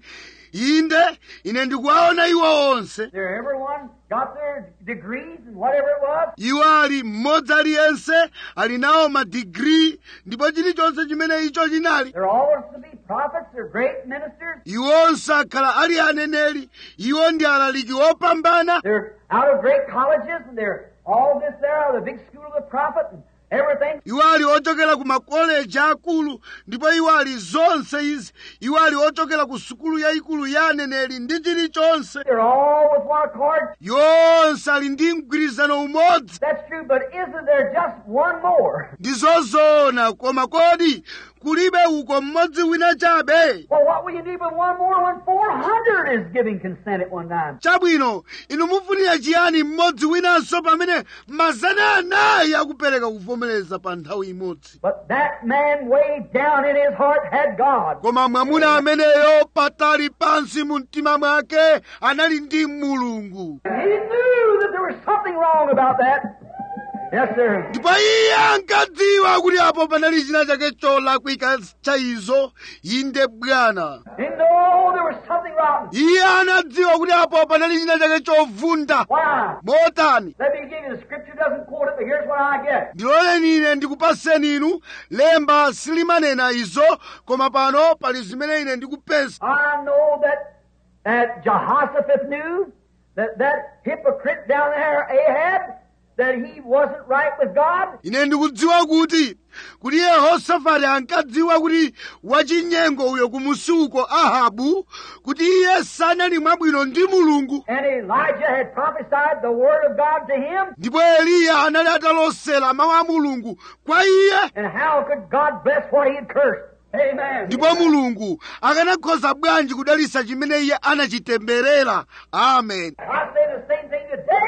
inde ine ndikuwaona iwo onse There, everyone got their degrees and whatever it was. iwo ali mmodzi aliyense ali nawo madigiri ndipo chilichonse chimene icho chinali They're always to be prophets. They're great ministers. iwonse akhala ali aneneri iwo ndi alaliki opambana They're out of great colleges, and they're all this there out of the big school of the prophet and everything. iwo ali ochokera ku makoleji akulu ndipo iwo ali zonse izi iwo ali ochokera ku sukulu yayikulu ya aneneri ndi chilichonse They're all with one accord. yonse ali ndi mgwirizano umodzi That's true, but isn't there just one more? ndi zozoona koma kodi kulibe uko mmodzi wina chabe Well, what will you do with one more when 400 is giving consent at one time? chabwino inu mufunira chiyani mmodzi winanso pamene mazana anayi akupereka kuvomereza pa nthawi imodzi But that man way down in his heart had God. koma mwamuna ameneyo patali pansi mu mtima mwake anali ndi mulungu And he knew that there was something wrong about that. Yes, sir. ndipo iye ankadziwa kuti apo panali china chake cholakwika cha izo inde bwana He knew there was something wrong. iye anadziwa kuti apo panali china chake chovunda Why? motani Let me give you the scripture doesn't quote it, but here's what I get. ndiloleni ine ndikupaseni inu lemba silimanena izo koma pano pali zimene ine ndikupeza I know that that Jehoshaphat knew that that hypocrite down there, Ahab, that he wasn't right with God. ine ndikudziwa kuti kuti yehosafati ankadziwa kuti wachinyengo uyo kumusuko ahabu kuti iye sanali mwabwino ndi mulungu And Elijah had prophesied the word of God to him. ndipo eliya anali atalosera mawu a mulungu kwa iye And how could God bless what he had cursed? Amen. ndipo mulungu akanakhoza bwanji kudalitsa chimene iye anachitemberera amen I say the same thing today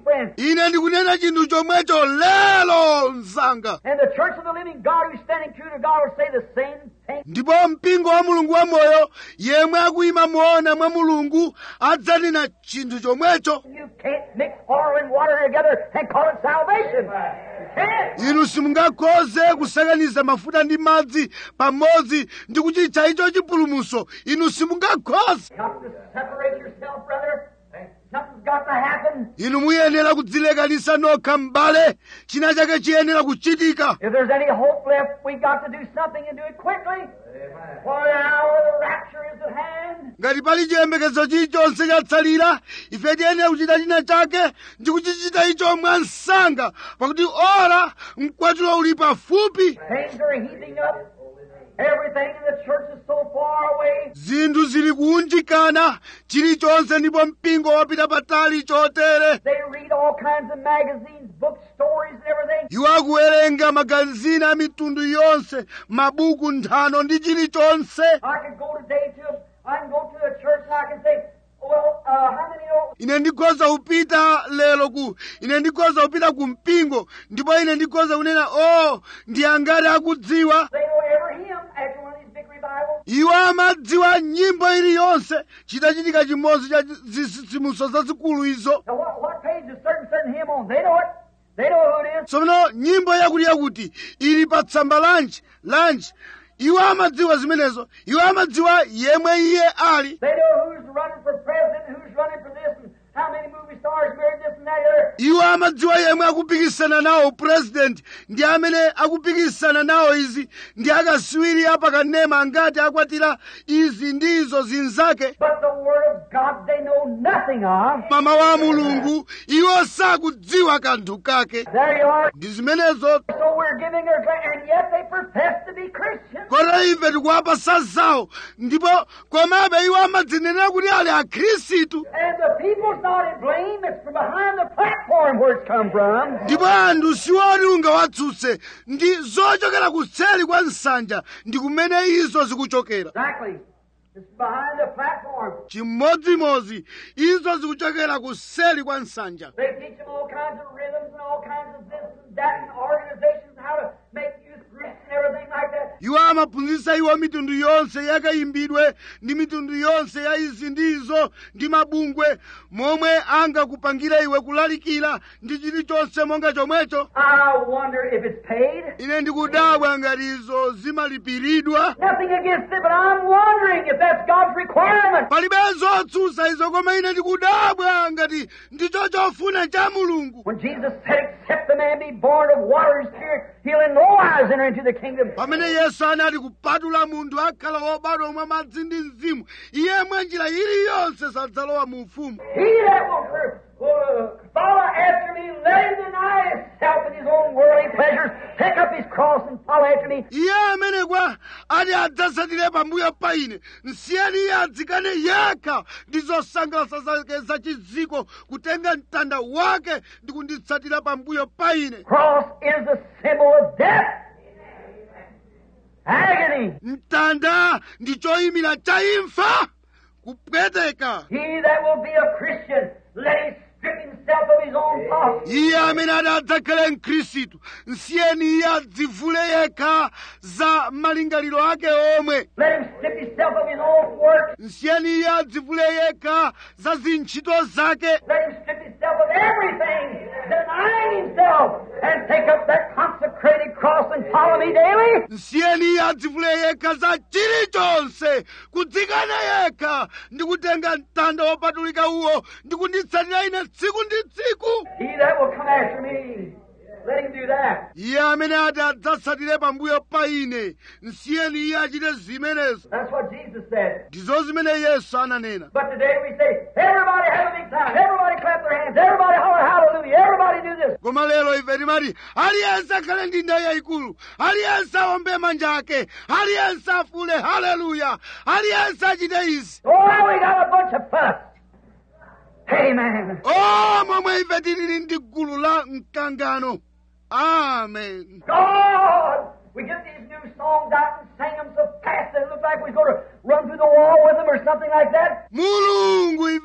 friends. ine ndikunena chinthu chomwecho lero msanga And the church of the living God who's standing true to God will say the same thing. ndipo mpingo wa mulungu wamoyo yemwe akuyima moona mwa mulungu adzanena chinthu chomwecho You can't mix oil and water together and call it salvation. You can't. inu simungakhoze kusakaniza mafuta ndi madzi pamodzi ndi kuchitcha icho chipulumuso inu simungakhoze Got to separate yourself, brother. Something's got to happen. inu muyenera kudzilekanisa nokha m'bale china chake chiyenera kuchitika If there's any hope left, we got to do something and do it quickly. For the hour of the rapture is at hand. ngati pali chiyembekezo chilichonse chatsalira ife tiyenera kuchita china chake ndi kuchichita icho mwansanga pakuti ora mkwatulo uli pafupi Things are heating up. Everything in the church is so far away. zinthu zili kuunjikana chilichonse ndipo mpingo wapita patali chotere They read all kinds of magazines, books, stories, and everything. iwo akuwerenga magazini a mitundu yonse mabuku nthano ndi chilichonse I could go today to I can go to a church and I can say, well, uh, how many know ine ndikhoza kupita lero ku ine ndikhoza kupita ku mpingo ndipo ine ndikhoza kunena o ndi angati akudziwa they know every hymn after one of these big revivals? iwo amadziwa nyimbo iliyonse chitachitika chimodzi cha zitsitsimuso zazikulu izo Now what, what page is certain certain hymn on? They know it. They know who it is. tsono nyimbo yakuti yakuti ili pa tsamba lanji lanji iwo amadziwa zimenezo iwo amadziwa yemwe iye ali They know who's running for president, who's running for this, and how many movie stars married this and that. Other. iwo amadziwa yemwe akupikisana nawo president ndi amene akupikisana nawo izi ndi akaswiri apakanema angati akwatira izi ndi izo zinzake But the Word of God they know nothing of. mama wa mulungu iwo sakudziwa kanthu kake There you are. ndi zimenezo So we're giving her, gra- and yet they profess to be Christians. kotero ife tikuwapa sazawo ndipo komabe iwo amadzinenera kuti ali akhristu And the people's not in blame. It's from behind the platform where it's come from. ndipo anthu siwoti ungawatsutse ndi zochokera kuseri kwa nsanja ndi kumene izo zikuchokera Exactly. It's behind the platform. chimodzimodzi izo zikuchokera kuseri kwa nsanja They teach them all kinds of rhythms and all kinds of this and that and organizations, how to make youth groups and everything like that. iwo amaphunzitsa iwo mitundu yonse yakayimbidwe ndi mitundu yonse ya izi ndi izo ndi mabungwe momwe angakupangira iwe kulalikira ndi chilichonse monga chomwecho I wonder if it's paid. ine ndikudabwa ngati izo zimalipiridwa Nothing against it, but I'm wondering if that's God's requirement. palibe zotsutsa izo koma ine ndikudabwa ngati ndicho chofuna cha mulungu When Jesus said, except the man be born of water and spirit, he'll in no wise enter into the kingdom. pamene yesu anati kupatula munthu akhala wobadwa mwa madzi ndi mzimu iye mwa njira iliyonse sadzalowa mu ufumu He that will uh, follow after me, let him deny himself and his own worldly pleasures, take up his cross and follow after me. iye amene kwa ati adzatsatire pambuyo pa ine nsiyeni iye adzikane yekha ndi zosangalatsa zake zachiziko kutenga mtanda wake ndi kunditsatira pambuyo pa ine Cross is the symbol of death. Agony. mtanda ndi choyimira cha imfa kupweteka He that will be a Christian, let him strip himself of his own thoughts. iye amene ati adzakhale mkhristu nsiyeni iye adzivule yekha za malingaliro ake omwe Let him strip himself of his own works. nsiyeni iye adzivule yekha za zintchito zake Let him strip himself of everything, denying himself, and take up that consecrated cross and follow me daily. nsiyeni iye adzivule yekha za chilichonse kudzikana yekha ndi kutenga mtanda wopatulika uwo ndi kunditsatira ine tsiku ndi tsiku He that will come after me, let him do that. iye amene ati adzatsatire pambuyo pa ine nsiyeni iye achite zimenezo That's what Jesus said. ndizo zimene yesu ananena But today we say, everybody have a big time, everybody clap their hands, everybody holler hallelujah, everybody do this. koma lero ife timati aliyense akhale ndi ndayi yayikulu aliyense awombe manja ake aliyense afule haleluya aliyense achite izi Oh, we got a bunch of fuss. Amen. o momwe ife tilili ndi gulu la mkangano amen God! We get these new songs out and sing them so fast that it looks like we're going to run through the wall with them or something like that. mulungu ife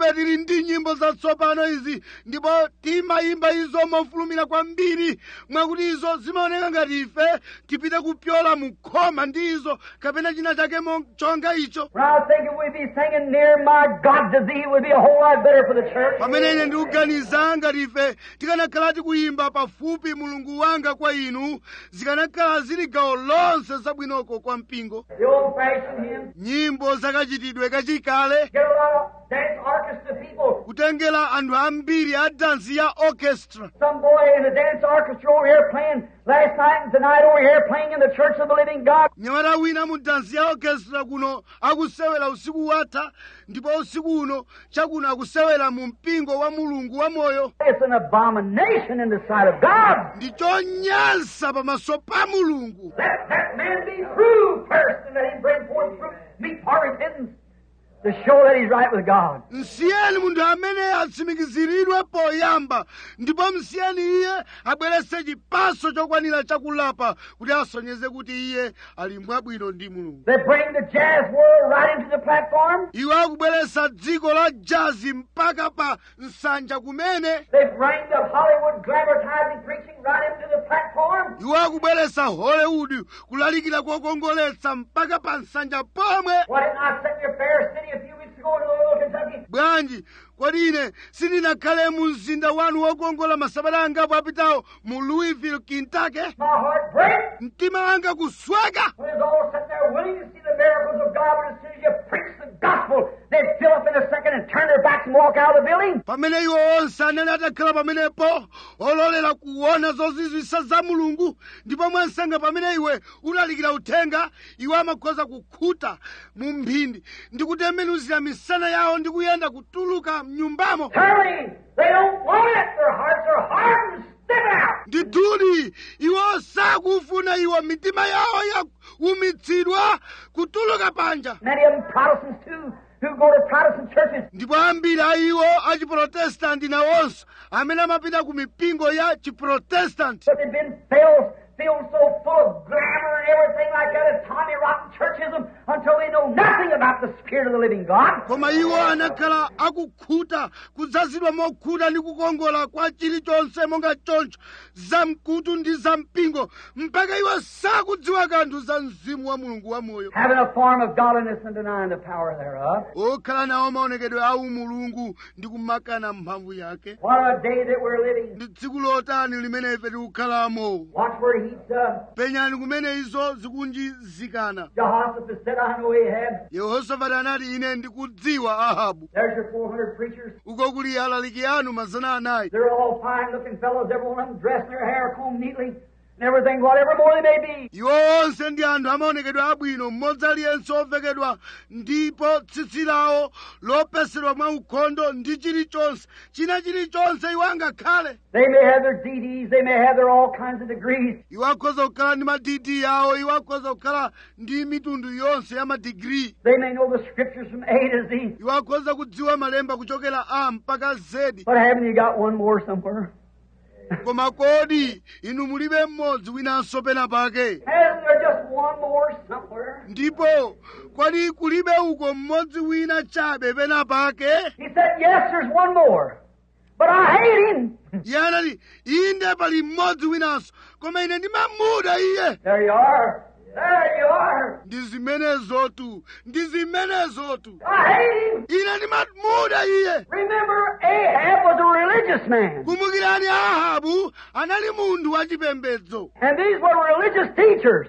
ife tili ndi nyimbo zatsopano izi ndipo timayimba izo mofulumira kwambiri mwakuti izo zimaoneka ngati ife tipite kupyola mu khoma ndi izo kapena china chake mo- chonga icho When I was thinking we'd be singing Near My God to Thee would be a whole lot better for the church. pamene ine ndikuganiza ngati ife tikanakhala tikuyimba pafupi mulungu wanga kwa inu zikanakhala zili gawo lonse zabwinoko kwa mpingo The old fashioned hymns. nyimbo zakachitidwe kachikale Get a lot of dance orchestra people. kutengera anthu ambiri a dansi ya orchestra Some boy in the dance orchestra over here playing last night and tonight over here playing in the Church of the Living God. mnyamata wina mu dansi ya orchestra kuno akusewera usiku watha ndipo usiku uno chakuno akusewera mu mpingo wa mulungu wa moyo It's an abomination in the sight of God. ndi chonyansa pamaso pa mulungu Let that man be proved first and let him bring forth fruit meet for repentance to show that he's right with God. msiyeni munthu amene atsimikiziridwe poyamba ndipo msiyeni iye abweretse chipaso chokwanira chakulapa kuti asonyeze kuti iye ali mwabwino ndi mulungu They bring the jazz world right into the platform. iwo akubweretsa dziko la jazi mpaka pa nsanja kumene They bring the Hollywood glamorizing preaching right into the platform. iwo akubweretsa hollywood kulalikira kokongoletsa mpaka pa nsanja pomwe Why didn't I sit in your fair city a few weeks ago in Louisville, Kentucky? bwanji kodi ine sindinakhale mu mzinda wanu wokongola masabata angapo apitawo mu louisville kentucky My heart breaks mtima wanga kusweka when it's all sitting there willing to see the miracles of God, but as soon as you preach the gospel, they fill up in a second and turn their backs and walk out of the building. pamene iwo onse anali atakhala pamenepo ololera kuona zozizwisa za mulungu ndipo mwansanga pamene iwe ulalikira uthenga iwo amakhoza kukhuta mu mphindi ndi kutembenuzira misana yawo ndi kuyenda kutuluka mnyumbamo Turning, they don't want it. Their hearts are hardened. Step out. ndithudi iwo sakufuna iwo mitima yawo yaumitsidwa kutuluka panja Many of them Protestants too, who go to Protestant churches. ndipo ambiri a iwo achiprotestanti nawonso amene amapita ku mipingo ya chiprotestanti But they've been filled, filled so full of glamour and everything like that of Tommy Rotten churchism until they know nothing about the Spirit of the living God. koma iwo anakhala akukhuta kudzazidwa mokhuta ndi kukongola kwa chilichonse monga choncho zamkutu ndi zampingo mpaka iwo sakudziwa kanthu za mzimu wa mulungu wamoyo Having a form of godliness and denying the power thereof. okhala nawo maonekedwe a umulungu ndi kumakana mphamvu yake What a day that we're living. ndi tsiku lotani limene ife tikukhalamo Watch where he's uh, penyani kumene izo zikunjizikana Jehoshaphat said, I know Ahab. yehosafati anati ine ndikudziwa ahabu There's your 400 preachers. uko kuli alaliki anu mazana anayi They're all fine looking fellows, every one of them dressed in their hair combed neatly and everything, whatever more they may be. iwo onse ndi anthu amaonekedwa abwino mmodzi aliyense ovekedwa ndipo tsitsi lawo lopesedwa mwa ukhondo ndi chilichonse china chilichonse iwo angakhale They may have their DDs, they may have their all kinds of degrees, iwo akhoza kukhala ndi madidi yawo iwo akhoza kukhala ndi mitundu yonse ya madigiri they may know the scriptures from A to Z. iwo akhoza kudziwa malemba kuchokera a mpaka zedi But haven't you got one more somewhere? koma kodi inu mulibe mmodzi winanso pena pake Hasn't there just one more somewhere? ndipo kodi kulibe uko mmodzi wina chabe pena pake He said, Yes, there's one more. But I hate him. iye anati inde pali mmodzi winanso koma ine ndimamuda iye There you are. There you are. ndi zimenezotu ndi zimenezotu I hate him. ine ndimamuda iye Remember, Ahab was a religious man. kumbukirani ahabu anali munthu wachipembedzo And these were religious teachers.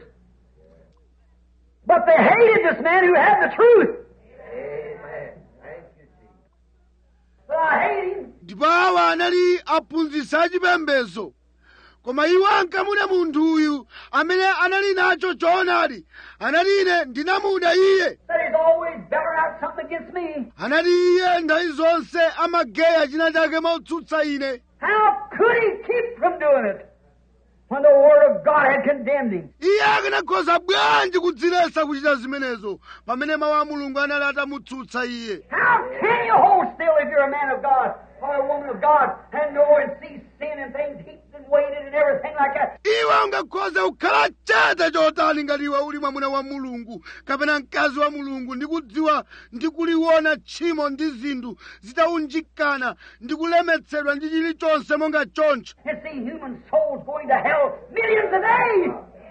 But they hated this man who had the truth. Amen. Thank you, Jesus. But I hate him. ndipo awa anali aphunzitsi achipembedzo koma iwo ankamuda munthu uyu amene anali nacho choonadi anati ine ndinamuda iye That he's always better out something against me. anati iye nthawi zonse amageya china chake motsutsa ine How could he keep from doing it when the Word of God had condemned him? iye akanakhoza bwanji kudziletsa kuchita zimenezo pamene mawu a mulungu anali atamutsutsa iye How can you hold still if you're a man of God or a woman of God and know and see sin and things heaped and and waited and everything like that. iwe ungakhoze kukhala chete chotani ngati iwe uli mwamuna wa mulungu kapena mkazi wa mulungu ndikudziwa ndikuliona tchimo ndi zinthu zitaunjikana ndikulemetsedwa ndi chilichonse monga choncho and see human souls going to hell millions a day.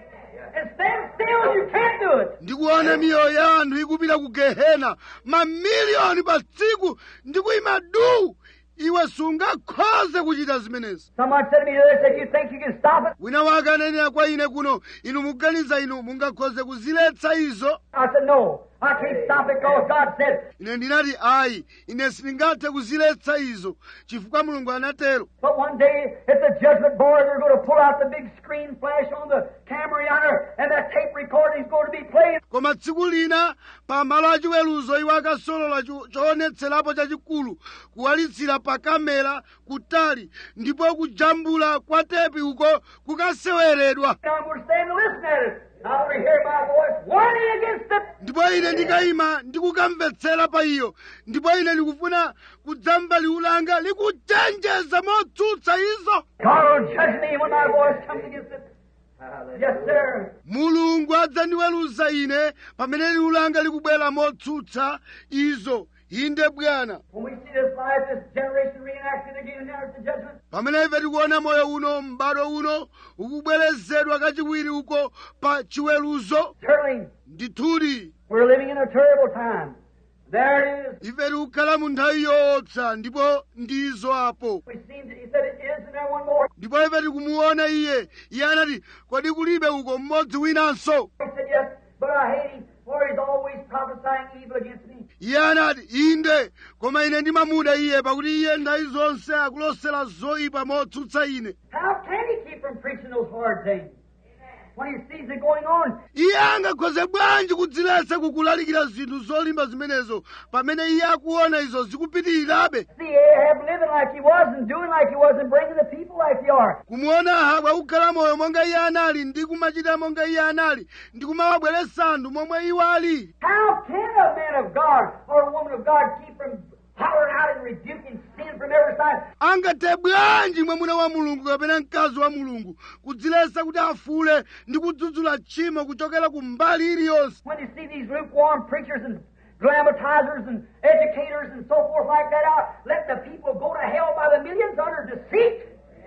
And stand still, you can't do it. ndikuona miyoyo ya anthu ikupita ku gehena mamiliyoni pa tsiku ndikuyima duu iwe sungakhoze kuchita zimenezi Someone said to me the other day, said, you think you can stop it? wina wake ananena kwa ine kuno inu muganiza inu mungakhoze kuziletsa izo I said, no, I can't stop it because God said, ine ndinati ayi ine sindingathe kuziletsa izo chifukwa mulungu anatero but one day at the judgment board, they're going to pull out the big screen flash on the camera yonder, and that tape recording is going to be playing. koma tsiku lina pa malo achiweruzo iwo akasolola cho- choonetserapo chachikulu kuwalitsira pa kamera kutali ndipo kujambula kwa tepi uko kukaseweredwa And I'm going to stand and listen at it. And I want to hear my voice warning against it. ndipo ine ndikayima ndikukamvetsera pa iyo ndipo ine ndikufuna kudzamva liwu langa likuchenjeza motsutsa izo God will judge me when my voice comes against it. Yes, sir. mulungu adzandiweruza ine pamene liwu langa likubwera motsutsa izo inde bwana When we see this life, this generation reenacted again now at the judgment, pamene ife tikuona moyo uno m'bado uno ukubwerezedwa kachiwiri uko pa chiweruzo certainly ndithudi we're living in a terrible time. There it is. ife tikukhala mu nthawi yoopsa ndipo ndizo apo We seen that he said it is, and there one more. ndipo ife tikumuona iye iye anati kodi kulibe uko mmodzi winanso He said yes, but I hate him, for he's always prophesying evil against me. iye anati inde koma ine ndimamuda iye pakuti iye nthawi zonse akulosera zoyipa motsutsa ine How can he keep from preaching those hard things when he sees it going on? iye angakhoze bwanji kudziletsa kukulalikira zinthu zolimba zimenezo pamene iye akuona izo zikupitirirabe See Ahab living like he was and doing like he was and bringing the people like they are. kumuona ahabu akukhala moyo monga iye anali ndi kumachita monga iye anali ndi kumawabweretsa anthu momwe iwo ali How can a man of God or a woman of God keep from hollering out and rebuking sin from every side? angathe bwanji mwamuna wa mulungu kapena mkazi wa mulungu kudziletsa kuti afule ndi kudzudzula tchimo kuchokera ku mbali iliyonse When you see these lukewarm preachers and glamorizers and educators and so forth like that out, let the people go to hell by the millions under deceit.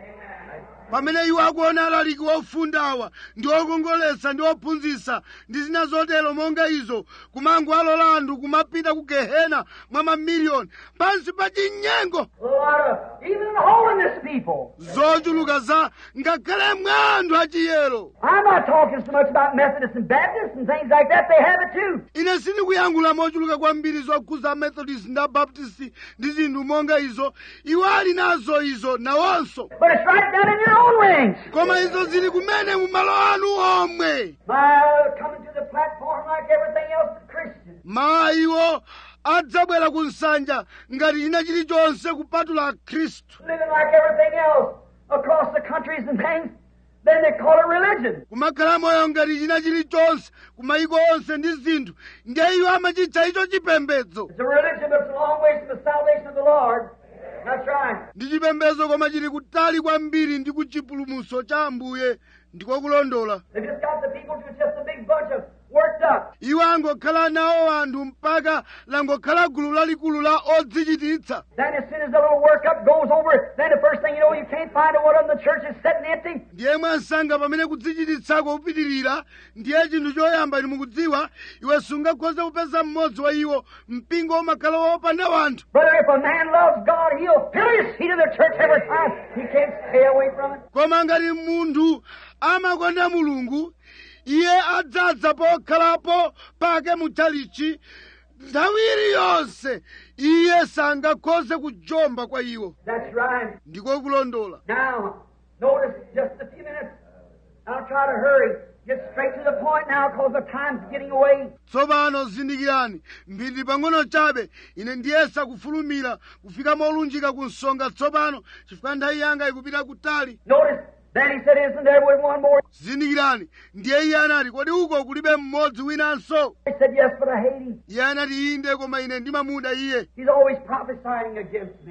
pamene iwo akuona alaliki ofundawa ndi okongoletsa ndi ophunzitsa ndi zina zotero monga izo kumango alola anthu kumapita ku gehena mwa mamiliyoni pansi pa chinyengo A lot of even holiness people. zochuluka za ngakhale mwa anthu achiyero I'm not talking so much about Methodists and Baptists and things like that. They have it too. ine sindikuyankhula mochuluka kwambiri zokhuza methodist ndi abaptist ndi zinthu monga izo iwo ali nazo izo nawonso But it's right down in your own ranks. koma izo zili kumene mu malo anu omwe My coming to the platform like everything else but Christian. mayiwo adzabwera ku nsanja ngati china chilichonse kupatula khristu Living like everything else across the countries and things. Then they call it religion. kumakhala moyo ngati china chilichonse ku mayiko onse ndi zinthu ndiye iwo amachitcha icho chipembedzo It's a religion, but it's a long ways from the salvation of the Lord. That's right. ndi chipembedzo koma chili kutali kwambiri ndi ku chipulumutso cha ambuye ndiko kulondola They just got the people to just a big bunch of worked up. iwo angokhala nawo anthu mpaka langokhala gulu lalikulu la odzichititsa Then as soon as the little workup goes over, then the first thing you know, you can't find out what of the church is sitting empty. ndiye mwansanga pamene kudzichititsako kupitirira ndiye chinthu choyamba inu mukudziwa iwe sungakhoze kupeza mmodzi wa iwo mpingo umakhala wopanda wanthu Brother, if a man loves God, he'll fill his seat in the church every time. He can't stay away from it. koma ngati munthu amakonda mulungu iye adzadza pokhalapo pake muchalichi nthawi iliyonse iye sangakhoze kujomba kwa iwo That's right. ndiko kulondola Now, notice just a few minutes. I'll try to hurry. Get straight to the point now because the time's getting away. tsopano zindikirani mphindi pang'ono chabe ine ndiyesa kufulumira kufika molunjika ku nsonga tsopano chifukwa nthawi yanga ikupita kutali Notice, then he said, Isn't there one more? zindikirani ndiye iye anati kodi uko kulibe mmodzi winanso He said, Yes, but I hate him. iye anati inde koma ine ndimamuda iye He's always prophesying against me.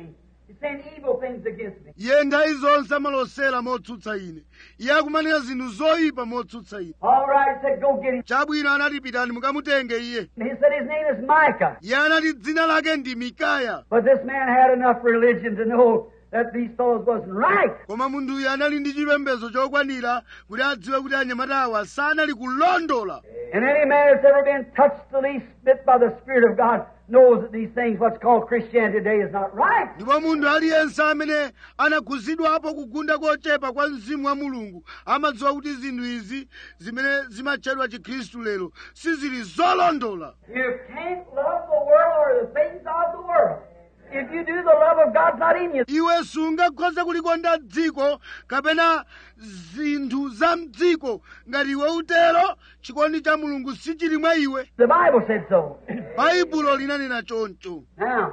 He's saying evil things against me. iye nthawi zonse amalosera motsutsa ine iye akumanena zinthu zoyipa motsutsa ine All right, he said, go get him. chabwino anati pitani mukamutenge iye And he said his name is Micah. iye anati dzina lake ndi mikaya But this man had enough religion to know that these fellows wasn't right. koma munthuyu anali ndi chipembedzo chokwanira kuti adziwe kuti anyamata awa sanali kulondola And any man that's ever been touched the least bit by the Spirit of God knows that these things, what's called Christianity today, is not right. ndipo munthu aliyense amene anakhuzidwapo kugunda kochepa kwa mzimu wa mulungu amadziwa kuti zinthu izi zimene zimatchedwa chikhristu lero sizili zolondola You can't love the world or the things of the world. If you do, the love of God's not in you. iwe sungakhoza kulikonda dziko kapena zinthu za mdziko ngati iwe utero chikondi cha mulungu sichili mwa iwe The Bible said so. baibulo linanena choncho now,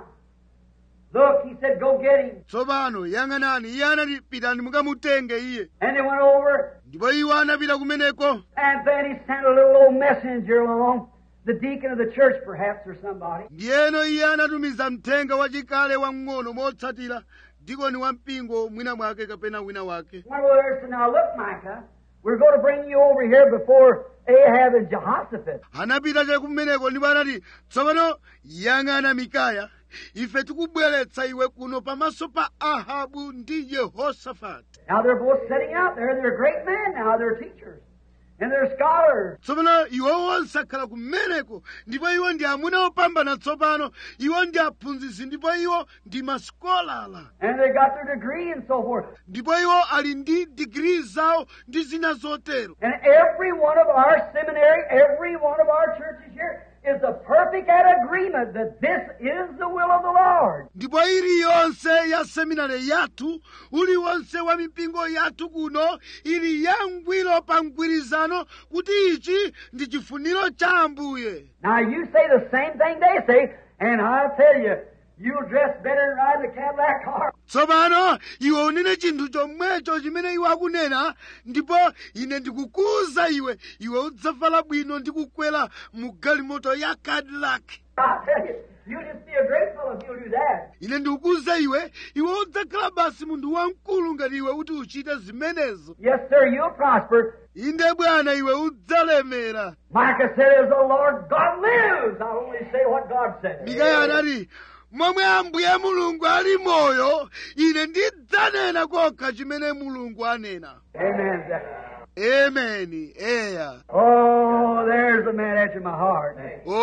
look, he said, go get him. tsopano yang'anani iye anati pitani mukamutenge iye And they went over, ndipo iwo anapita kumeneko and then he sent a little old messenger along, the deacon of the church, perhaps, or somebody. ndiyeno iye anatumiza mthenga wachikale wamng'ono motsatira dikoni wa mpingo mwina mwake kapena wina wake Went over there and said, now look, Micah, we're going to bring you over here before Ahab and Jehoshaphat. anapita chakumeneko ndipo anati tsopano yang'ana mikaya ife tikubweretsa iwe kuno pamaso pa ahabu ndi yehosafati Now they're both sitting out there. They're great men now. They're teachers. And they're scholars. tsopano iwo onse akhala kumeneko ndipo iwo ndi amuna opambana tsopano iwo ndi aphunzitsi ndipo iwo ndi masikolala And they got their degree and so forth. ndipo iwo ali ndi digiri zawo ndi zina zotero And every one of our seminary, every one of our churches here is a perfect at agreement that this is the will of the Lord. ndipo iliyonse ya seminari yathu uliwonse wa mipingo yathu kuno ili yangwiro pa mgwirizano kuti ichi ndi chifuniro cha ambuye Now you say the same thing they say, and I'll tell you, you'll dress better than riding a Cadillac car. tsopano iwe unene chinthu chomwecho chimene iwe akunena ndipo ine ndikukuwuza iwe iwe udzavala bwino ndi kukwera mu galimoto ya cadillac I'll tell you, you'll just be a great fellow if you'll do that. ine ndikukuwuza iwe iwe udzakhala basi munthu wamkulu ngati iwe kuti uchite zimenezo Yes, sir, you'll prosper. inde bwana iwe udzalemera Micah said, as the Lord God lives, I'll only say what God says. mikaya anati momwe ambuye mulungu ali moyo ine ndidzanena kokha chimene mulungu anena Amen. ameni eya Oh, there's a man after my heart.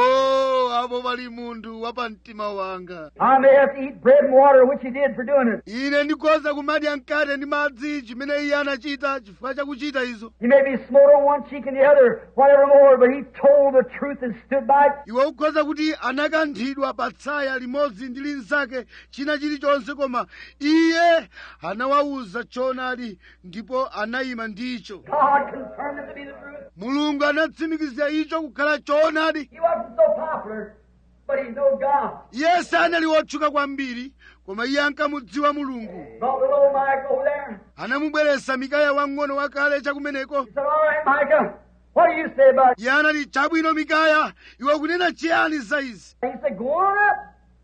o apo pali munthu wa pamtima wanga I may have to eat bread and water, which he did for doing it. ine ndikhoza kumadya mkate ndi madzi chimene iye anachita chifukwa chakuchita izo He may be smote on one cheek and the other, whatever more, but he told the truth and stood by it. iwe ukhoza kuti anakanthidwa pa tsaya limodzi ndi linzake china chilichonse koma iye anawawuza choonadi ndipo anayima ndicho God confirmed it to be the truth. mulungu anatsimikiza icho kukhala choonadi He wasn't so popular, but he knew God. iye sanali wotchuka kwambiri koma iye ankamudziwa mulungu Brought little old Mike over there. anamubweretsa mikaya wang'ono wakale chakumeneko He said, All right, Micah, what do you say about it? iye anati chabwino mikaya iwe kunena chiyani za izi He said, Go on up.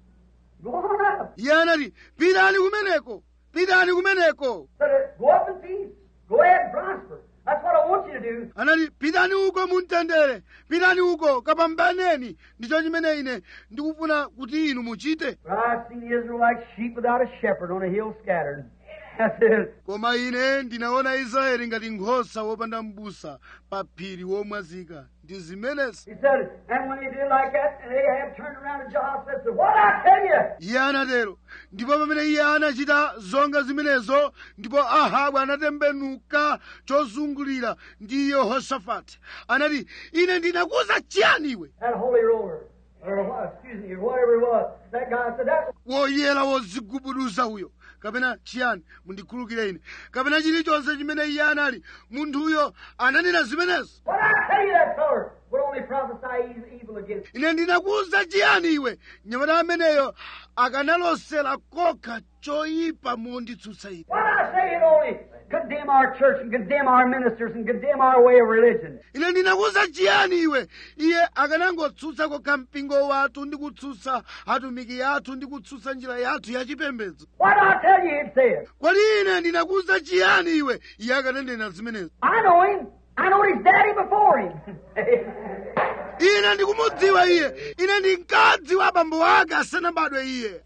Go on up. iye anati pitani kumeneko pitani kumeneko Said, Go up in peace. Go ahead and prosper. That's what I want you to do. anati pitani uko mumtendere pitani uko kapambaneni ndicho chimene ine ndikufuna kuti inu muchite But I've seen the Israelites sheep without a shepherd on a hill scattered. That's it. koma ine ndinaona israeli ngati nkhosa wopanda m'busa pa phiri womwazika ndi zimenezi He said, and when he did like that, and Ahab turned around to Jehoshaphat and said, What I tell you? iye anatero ndipo pamene iye anachita zonga zimenezo ndipo ahabu anatembenuka chozungulira ndi yehosafati anati ine ndinakuwuza chiyani iwe That holy roller, or what, excuse me, or whatever it was. That guy said, That woyera wozigubuduza uyo kapena chiyani mundikhulukire ine kapena chilichonse chimene iye anali munthuyo ananena zimenezo what I tell you, that feller would only prophesy e- evil against you. ine ndinakuwuza chiyani iwe nyamata ameneyo akanalosera kokha choyipa monditsutsa ine What I say, it only condemn our church and condemn our ministers and condemn our way of religion. ine ndinakuwuza chiyani iwe iye akanangotsutsa kokha mpingo wathu ndi kutsutsa atumiki athu ndi kutsutsa njira yathu yachipembedzo What did I tell you he'd say? kodi ine ndinakuwuza chiyani iwe iye akananena zimenezo I know him. I know his daddy before him. ine ndikumudziwa iye ine ndinkadziwa abambo ake asanabadwe iye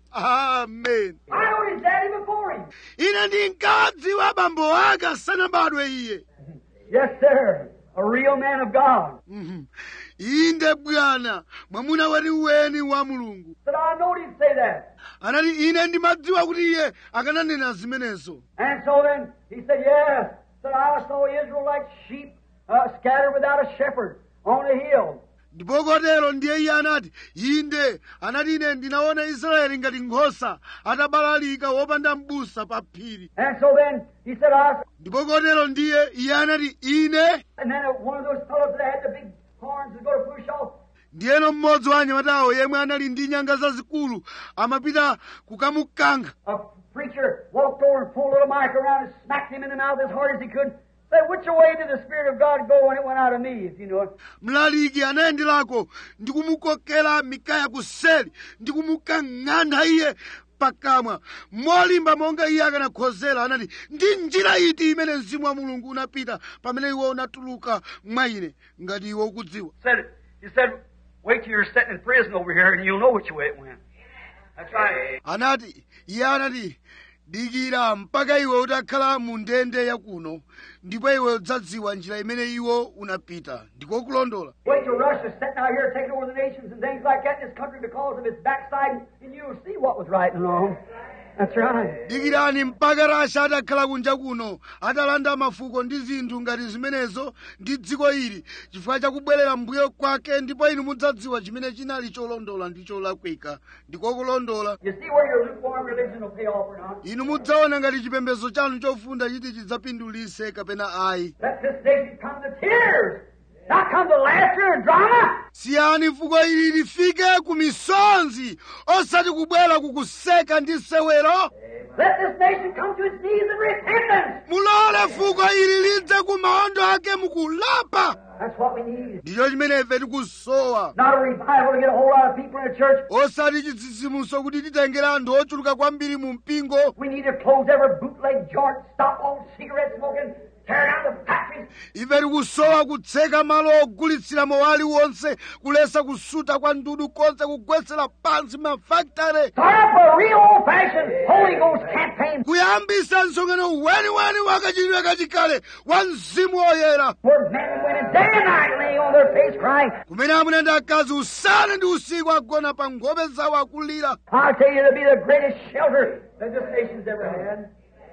amen I know his daddy before him. ine ndinkadziwa abambo ake asanabadwe iye Yes, sir. A real man of God. Mhm. inde bwana mwamuna weniweni wa mulungu But I know he'd say that. anati ine ndimadziwa kuti iye akananena zimenezo And so then he said, Yes. Said I saw Israel like sheep uh, scattered without a shepherd on a hill. ndipo kotero ndiye iye anati inde anati ine ndinaona israeli ngati nkhosa atabalalika wopanda m'busa pa phiri And so then he said, I ndipo kotero ndiye iye anati ine and then one of those fellows that had the big horns was going to push off. ndiyeno mmodzi wa anyamatawo yemwe anali ndi nyanga zazikulu amapita kukamukankha A preacher walked over and pulled a little mic around and smacked him in the mouth as hard as he could. Said, which way did the Spirit of God go when it went out of me, if you know it? mlaliki anayenderako ndi kumukokera mikaya kuseli ndi kumukang'anda iye pakamwa molimba monga iye akanakhozera anati ndi njira iti imene mzimu wa mulungu unapita pamene iwo unatuluka mwa ine ngati iwo ukudziwa Said, he said, wait till you're sitting in prison over here and you'll know which way it went. That's right. anati iye anati dikira mpaka iwe utakhala mu ndende yakuno ndipo iwe udzadziwa njira imene iwo unapita ndiko kulondola Wait till Russia's sitting out here taking over the nations and things like that in this country because of its backsliding, and you'll see what was right and wrong. That's right. dikirani mpaka rasha atakhala kunja kuno atalanda mafuko ndi zinthu ngati zimenezo ndi dziko ili chifukwa chakubwerera mbuyo kwake ndipo inu mudzadziwa chimene chinali cholondola ndi cholakwika ndiko kulondola You see where your lukewarm religion will pay off or not. inu mudzaona ngati chipembedzo chanu chofunda chiti chidzapindulise kapena ayi Let this nation come to tears, not come to laughter and drama. siyani fuko ili lifike ku misonzi osati kubwera kukuseka ndi sewero Let this nation come to its knees in repentance. mulole fuko ili lidze ku maondo ake mukulapa That's what we need. ndicho chimene ife tikusowa Not a revival to get a whole lot of people in the church. osati chitsitsimutso kuti titengere anthu ochuluka kwambiri mu mpingo We need to close every bootleg joint, stop all cigarette smoking, tear down the factories, ife tikusowa kutseka malo ogulitsira mowali wonse kulesa kusuta kwa ndudu konse kugwetsera pansi mafakitare start up a real old-fashioned Holy Ghost campaign kuyambisa msonkhano weniweni wakachitidwe kachikale wa mzimu woyera where men and women day and night laying on their face crying. kumene amuna ndi akazi usana ndi usiku agona pa nkhope zawo akulira I'll tell you, it'll be the greatest shelter that this nation's ever had.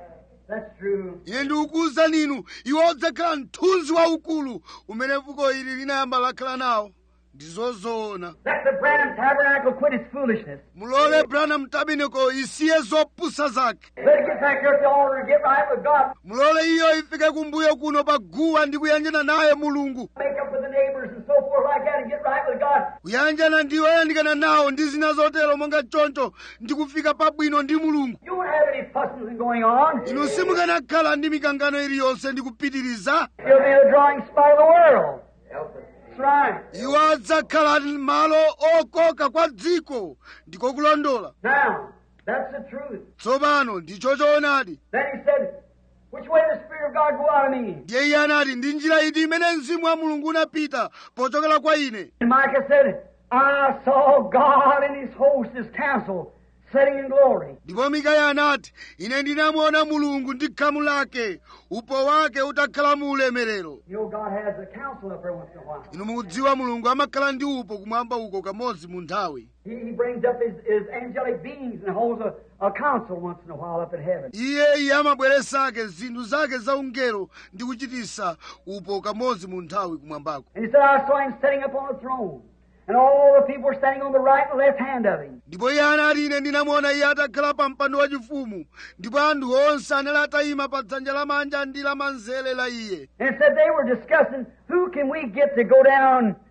That's true. ine ndikukuwuzani inu iwo odzakhala mthunzi waukulu umene fuko ili linayamba lakhala nawo ndizozoona Let the Branham Tabernacle quit its foolishness. mulole branham tabernacle isiye zopusa zake Let it get back here at the altar and get right with God. mulole iyo ifike kumbuyo kuno pa guwa ndi kuyanjana naye mulungu Make up with the neighbors and so forth like that and get right with God. kuyanjana ndi oyandikana nawo ndi zina zotero monga choncho ndi kufika pabwino ndi mulungu You won't have any fussing going on. inu simukanakhala ndi mikangano iliyonse ndi kupitiriza You'll be the drawing spot of the world. That's right. iwo adzakhala malo okoka kwa dziko ndiko kulondola Now, that's the truth. tsopano ndicho choonadi Then he said, Which way did the Spirit of God go out of me? ndiye iye anati ndi njira iti imene mzimu wa mulungu unapita pochokera kwa ine And Micah said, I saw God and his host, his council, sitting in glory. ndipo mikaya anati ine ndinamuona mulungu ndi khamu lake upo wake utakhala mu ulemerero You know, God has a council up there once in a while. inu mukudziwa mulungu amakhala ndi upo kumwamba uko kamodzi mu nthawi He, he brings up his, his angelic beings and holds a, a council once in a while up in heaven. iye iye amabweresake zinthu zake zaungelo ndi kuchitisa upo kamodzi mu nthawi kumwambako And he said, I saw him sitting upon a throne, and all the people were standing on the right and left hand of him. ndipo iye anati ine ndinamuona iye atakhala pa mpando wachifumu ndipo anthu onse anali atayima pa dzanja lamanja ndi lamanzere la iye And it said they were discussing who can we get to go down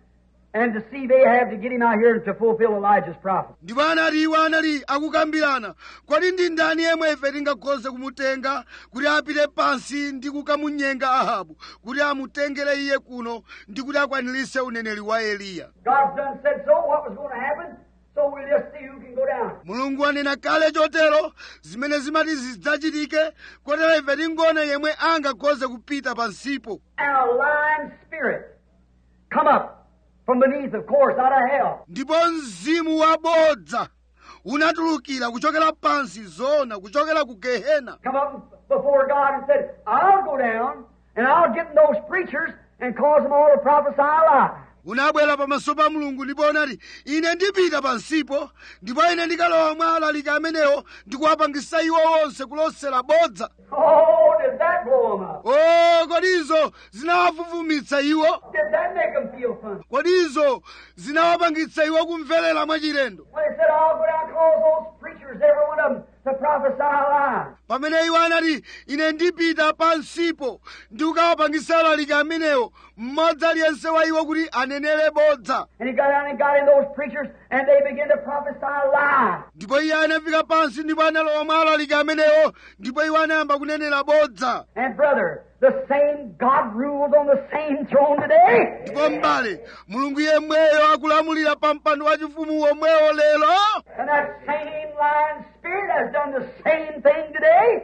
and deceive Ahab to get him out here to fulfill Elijah's prophet. ndipo anati iwo anali akukambirana kodi ndi ndani yemwe ife tingakhoze kumutenga kuti apite pansi ndi kukamunyenga ahabu kuti amutengere iye kuno ndi kuti akwanirise uneneri wa eliya God's done said so, what was going to happen, so we'll just see who can go down. mulungu anena kale chotero zimene zimati zidzachitike kotero ife tingone yemwe angakhoze kupita pansipo And a lying spirit come up from beneath, of course, out of hell. ndipo mzimu wabodza unatulukira kuchokera pansi zona kuchokera ku gehena Come up before God and said, I'll go down and I'll get in those preachers and cause them all to prophesy a lie. unabwera pamaso pa mulungu ndipo unati ine ndipita pansipo ndipo ine ndikalowa mwa alaliki amenewo ndikuwapangisa iwo onse kulosera bodza Oh, did that blow them up? o kodizo zinawafufumitsa iwo Did that make them feel funny? kodizo zinawapangitsa iwo kumverera mwachilendo When they said, I'll go down and cause those preachers, every one of them, to prophesy a lie. pamene iwo anati ine ndipita pansipo ndi kukawapangisa alaliki amenewo mmodzi aliyense wa iwo kuti anenere bodza And he got down and got in those preachers, and they began to prophesy a lie. ndipo iye anafika pansi ndipo analowa mwa alaliki amenewo ndipo iwo anayamba kunenera bodza And brother, the same God rules on the same throne today. ndipo mbale mulungu yemweyo akulamulira pa mpando wachifumu womwewo lero And that same lying spirit has done the same thing today.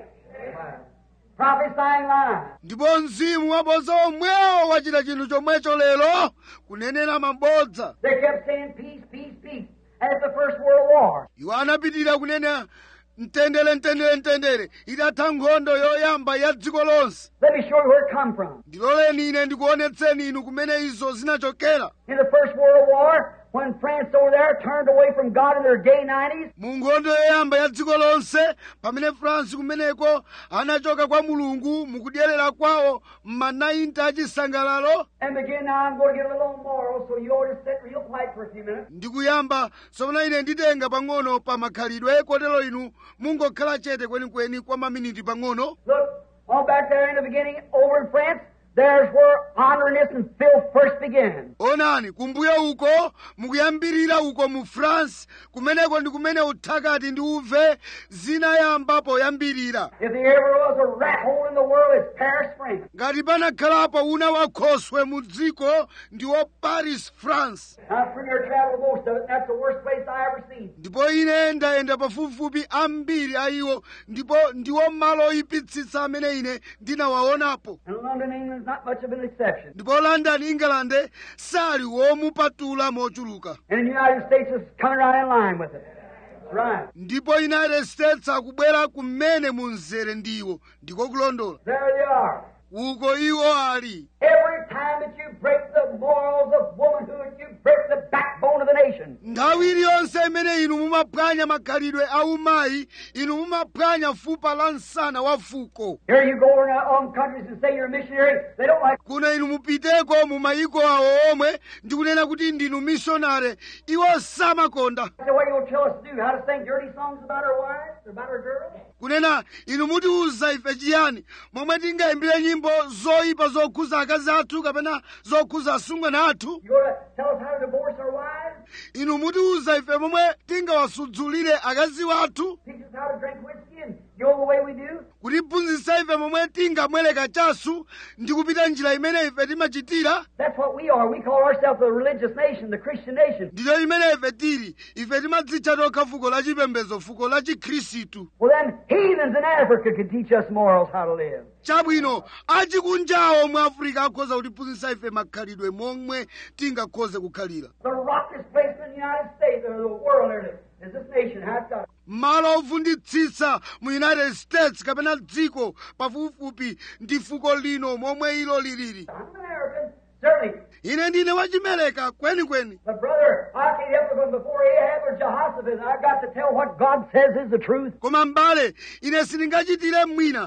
Prophesying lies. ndipo mzimu wabodza womwewo wachita chinthu chomwecho lero kunenera mabodza They kept saying peace, peace, peace. As the First World War. iwo anapitirira kunena mtendere mtendere mtendere itatha nkhondo yoyamba ya dziko lonse Let me show you where it come from. ndiloleni ine ndikuonetseni inu kumene izo zinachokera In the First World War, when France over there turned away from God in their gay 90s, mu nkhondo yoyamba ya dziko lonse pamene france kumeneko anachoka kwa mulungu mukudyerera kwawo m'manainti achisangalalo and begin now, I'm going to get a little moral, so you ought to sit real quiet for a few minutes. ndikuyamba tsopano ine nditenga pang'ono pa makhalidwe kotero inu mungokhala chete kwenikweni kwa maminiti pang'ono Look, on back there in the beginning, over in France, there's where honoriness and filth first began. onani kumbuyo uko mukuyambirira uko mu france kumeneko ndi kumene uthakati ndi uve zinayamba poyambirira If there ever was a rat hole in the world, it's Paris, France. ngati panakhalapo una wakhoswe mu dziko ndiwo paris france Now, from your travel most of it, that's the worst place I ever seen. ndipo ine ndayenda pafupifupi ambiri a iwo ndipo ndiwo malo oyipitsitsa amene ine ndinawaonapo And London, England's not much of an exception. ndipo london england sali womupatula mochuluka And the United States is coming right in line with it. That's right. ndipo united states akubwera kumene munzere ndiwo ndiko kulondola There they are. uko iwo ali Every time that you break the morals of womanhood, you break the backbone of the nation. nthawi iliyonse imene inu mumaphwanya makhalidwe a umayi inu mumaphwanya fupa la msana wa fuko Here you go over in um, countries and say you're a missionary. They don't like kuno inu mupiteko mu mayiko awo omwe ndi kunena kuti ndinu missionary iwo samakonda the way you'll tell us to do, how to sing dirty songs about our wives or about our girls. kunena inu mutiuza ife chiyani momwe tingayimbire nyimbo zoyipa zokhuza akazi athu kapena zokhuza asungwana athu You go to tell us how to divorce our wives, inu mutiuza ife momwe tingawasudzulire akazi wathu teach us how to drink whiskey, and you know the way we do. kutiphunzitsa ife momwe tingamwereka chasu ndi kupita njira imene ife timachitira That's what we are. We call ourselves the religious nation, the Christian nation. ndicho imene ife tili ife timadzitcha tokha fuko la chipembedzo fuko la chikhristu Well, then, heathens in Africa could teach us morals how to live. chabwino achikunjawo mu afirika akhoza kutiphunzitsa ife makhalidwe momwe tingakhoze kukhalira The rockiest place in the United States or the world nearly is this nation. How it's got. malo ovunditsitsa mu united states kapena dziko pafupifupi ndi fuko lino momwe ilo lilili I'm an American, certainly. ine ndine wachimeleka kwenikweni But brother, I can't help it from before Ahab or Jehoshaphat. I've got to tell what God says is the truth. koma m'bale ine sindingachitire mwina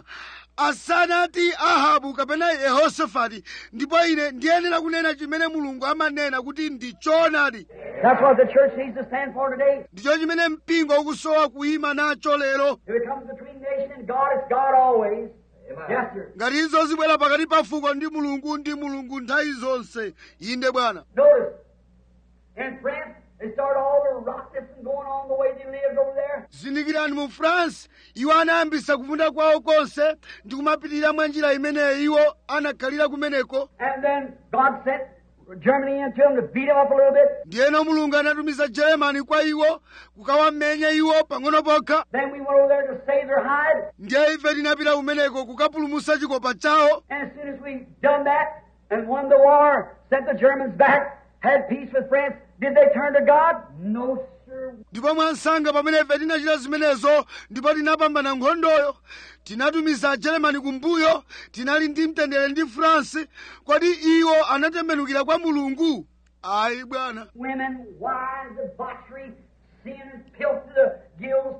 asanati ahabu kapena yehosafati ndipo ine ndiyenera kunena chimene mulungu amanena kuti ndi choonadi That's what the church needs to stand for today. ndicho chimene mpingo ukusowa kuyima nacho lero If it comes between nation and God, it's God always. Yes, sir. ngati izo zibwera pakati pa fuko ndi mulungu ndi mulungu nthawi zonse inde bwana Notice, In France, they started all the rockets and going on the way they lived over there. zindikirani mu france iwo anayambisa kufunda kwawo konse ndi kumapitirira mwa njira imeneyo iwo anakhalira kumeneko And then God sent Germany into them to beat them up a little bit. ndiyeno mulungu anatumiza jeremani kwa iwo kukawamenya iwo pang'ono pokha Then we went over there to save their hide. ndiye ife tinapita kumeneko kukapulumusa chikopa chawo And as soon as we done that and won the war, sent the Germans back, had peace with France, did they turn to God? No, sir. ndipo mwansanga pamene ife tinachita zimenezo ndipo tinapambana nkhondoyo tinatumiza ajeremani kumbuyo tinali ndi mtendere ndi france kodi iwo anatembenukira kwa mulungu ayi bwana Women, wives, debauchery, sin, filth to the gills.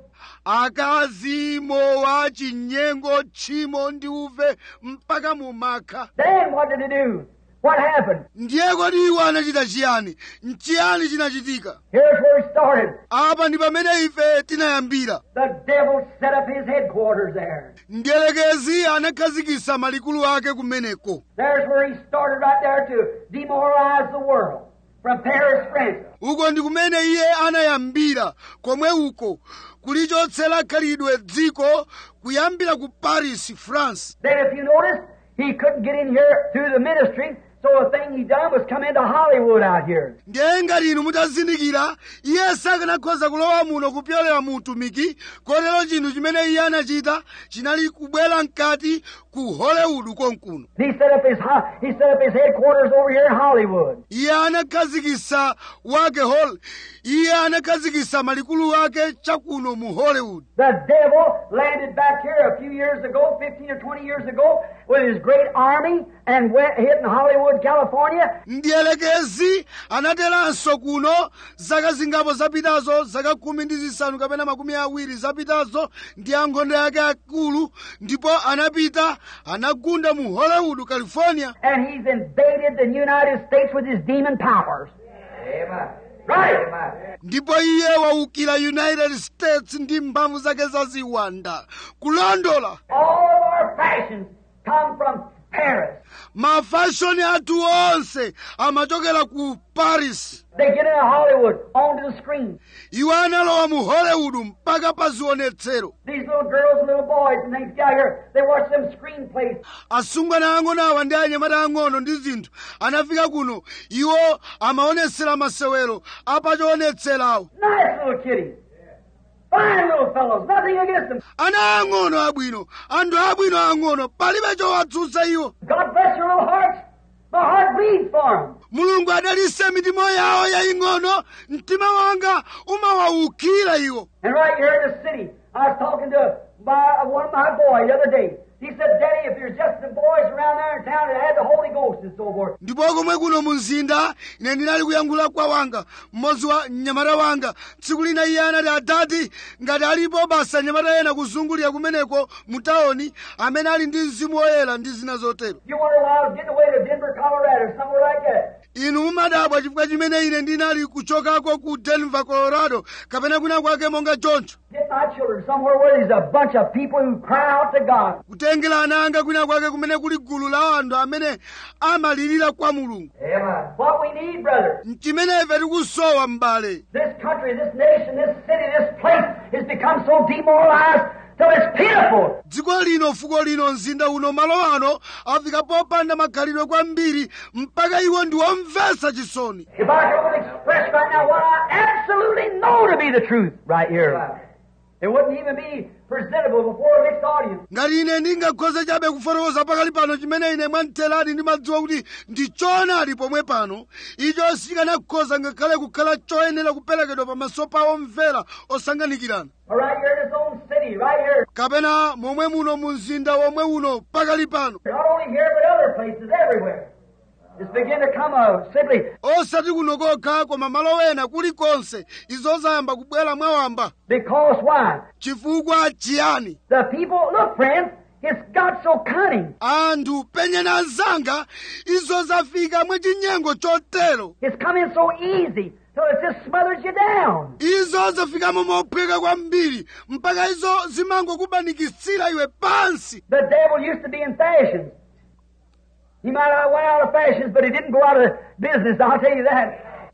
akazi mowa chinyengo tchimo ndi uve mpaka mumakha Then what did they do? What happened? ndiye kodi iwo anachita chiyani nchiyani chinachitika Here's where it started. apa ndi pamene ife tinayambira The devil set up his headquarters there. mdierekezi anakhazikisa malikulu ake kumeneko There's where he started right there to demoralize the world. From Paris, France. uko ndi kumene iye anayambira komwe uko kulichotsera khalidwe dziko kuyambira ku paris france Then if you notice, he couldn't get in here through the ministry, so the thing he done was come into Hollywood out here. ndiye ngati inu mutazindikira iye sakanakhoza kulowa muno kupyolera mu utumiki kotero chinthu chimene iye anachita chinali kubwera mkati ku hollywood konkuno He set up his ho- he set up his headquarters over here in Hollywood. iye anakhazikisa wake hol iye anakhazikisa malikulu ake chakuno mu hollywood The devil landed back here a few years ago, 15 or 20 years ago, with his great army and went hit in Hollywood, California. mdierekezi anateranso kuno zaka zingapo zapitazo zaka khumi ndi zisanu kapena makumi awiri zapitazo ndi ankhondo yake akulu ndipo anapita anagunda mu hollywood california And he's invaded the United States with his demon powers. Amen. Right. ndipo iye waukira united states ndi mphamvu zake zaziwanda kulondola All of our fashions come from Paris. mafashoni athu onse amachokera ku paris They get into Hollywood, onto the screen. iwo analowa mu hollywood mpaka pa zionetsero These little girls and little boys and things out here, they watch them screenplays. asungwana ang'ono awa ndi anyamata ang'ono ndi zinthu anafika kuno iwo amaonetsera masewero apachionetserawo Nice little kiddies. Fine little fellows. Nothing against them. ana ang'ono abwino anthu abwino ang'ono palibe chowatsutsa iwo God bless your little hearts. My heart bleeds for them. mulungu adalitse mitima yawo yaying'ono mtima wanga umawawukira iwo And right here in the city, I was talking to my, one of my boys the other day. He said, Daddy, if there's just the boys around there in town that had the Holy Ghost and so forth, ndipo komwe kuno mu mzinda ine ndinali kuyankhula kwa wanga mmodzi wa mnyamata wanga tsiku lina iye anati adati ngati alipo basa anyamata ena kuzungulira kumeneko mu tawuni amene ali ndi mzimu woyera ndi zina zotero you wonder why I was getting away to Denver, Colorado, or somewhere like that. inu mumadabwa chifukwa chimene ine ndinali kuchokako ku denver colorado kapena kwina kwake monga choncho Get my children somewhere where there's a bunch of people who cry out to God. kutengera ana anga kwina kwake kumene kuli gulu la anthu amene amalirira kwa mulungu Amen. What we need, brother, chimene ife tikusowa m'bale this country, this nation, this city, this place has become so demoralized till it's pitiful. dziko lino fuko lino mzinda uno malo ano afika popanda makhalidwe kwambiri mpaka iwo ndi womvetsa chisoni If I could only express right now what I absolutely know to be the truth right here, it wouldn't even be presentable before a mixed audience. ngati ine ndingakhoze chabe kufotokoza pakali pano chimene ine mwamtheradi ndimadziwa kuti ndi choonadi pomwe pano icho sichikanakhoza ngakhale kukhala choyenera kuperekedwa pamaso pa omvera osanganikirana Or right here in his own city, right here. kapena momwe muno mu mzinda womwe uno pakali pano Not only here, but other places, everywhere. It's beginning to come out simply osati kuno kokha koma malo ena kulikonse izo zayamba kubwera mwawamba because why? chifukwa chiyani The people, look, friends, it's got so cunning. anthu penyani anzanga izo zafika mwachinyengo chotero It's coming so easy till it just smothers you down. izo zafikamo mophweka kwambiri mpaka izo zimangokubanikitsira iwe pansi The devil used to be in fashions. He might have went out of fashions, but he didn't go out of business, I'll tell you that.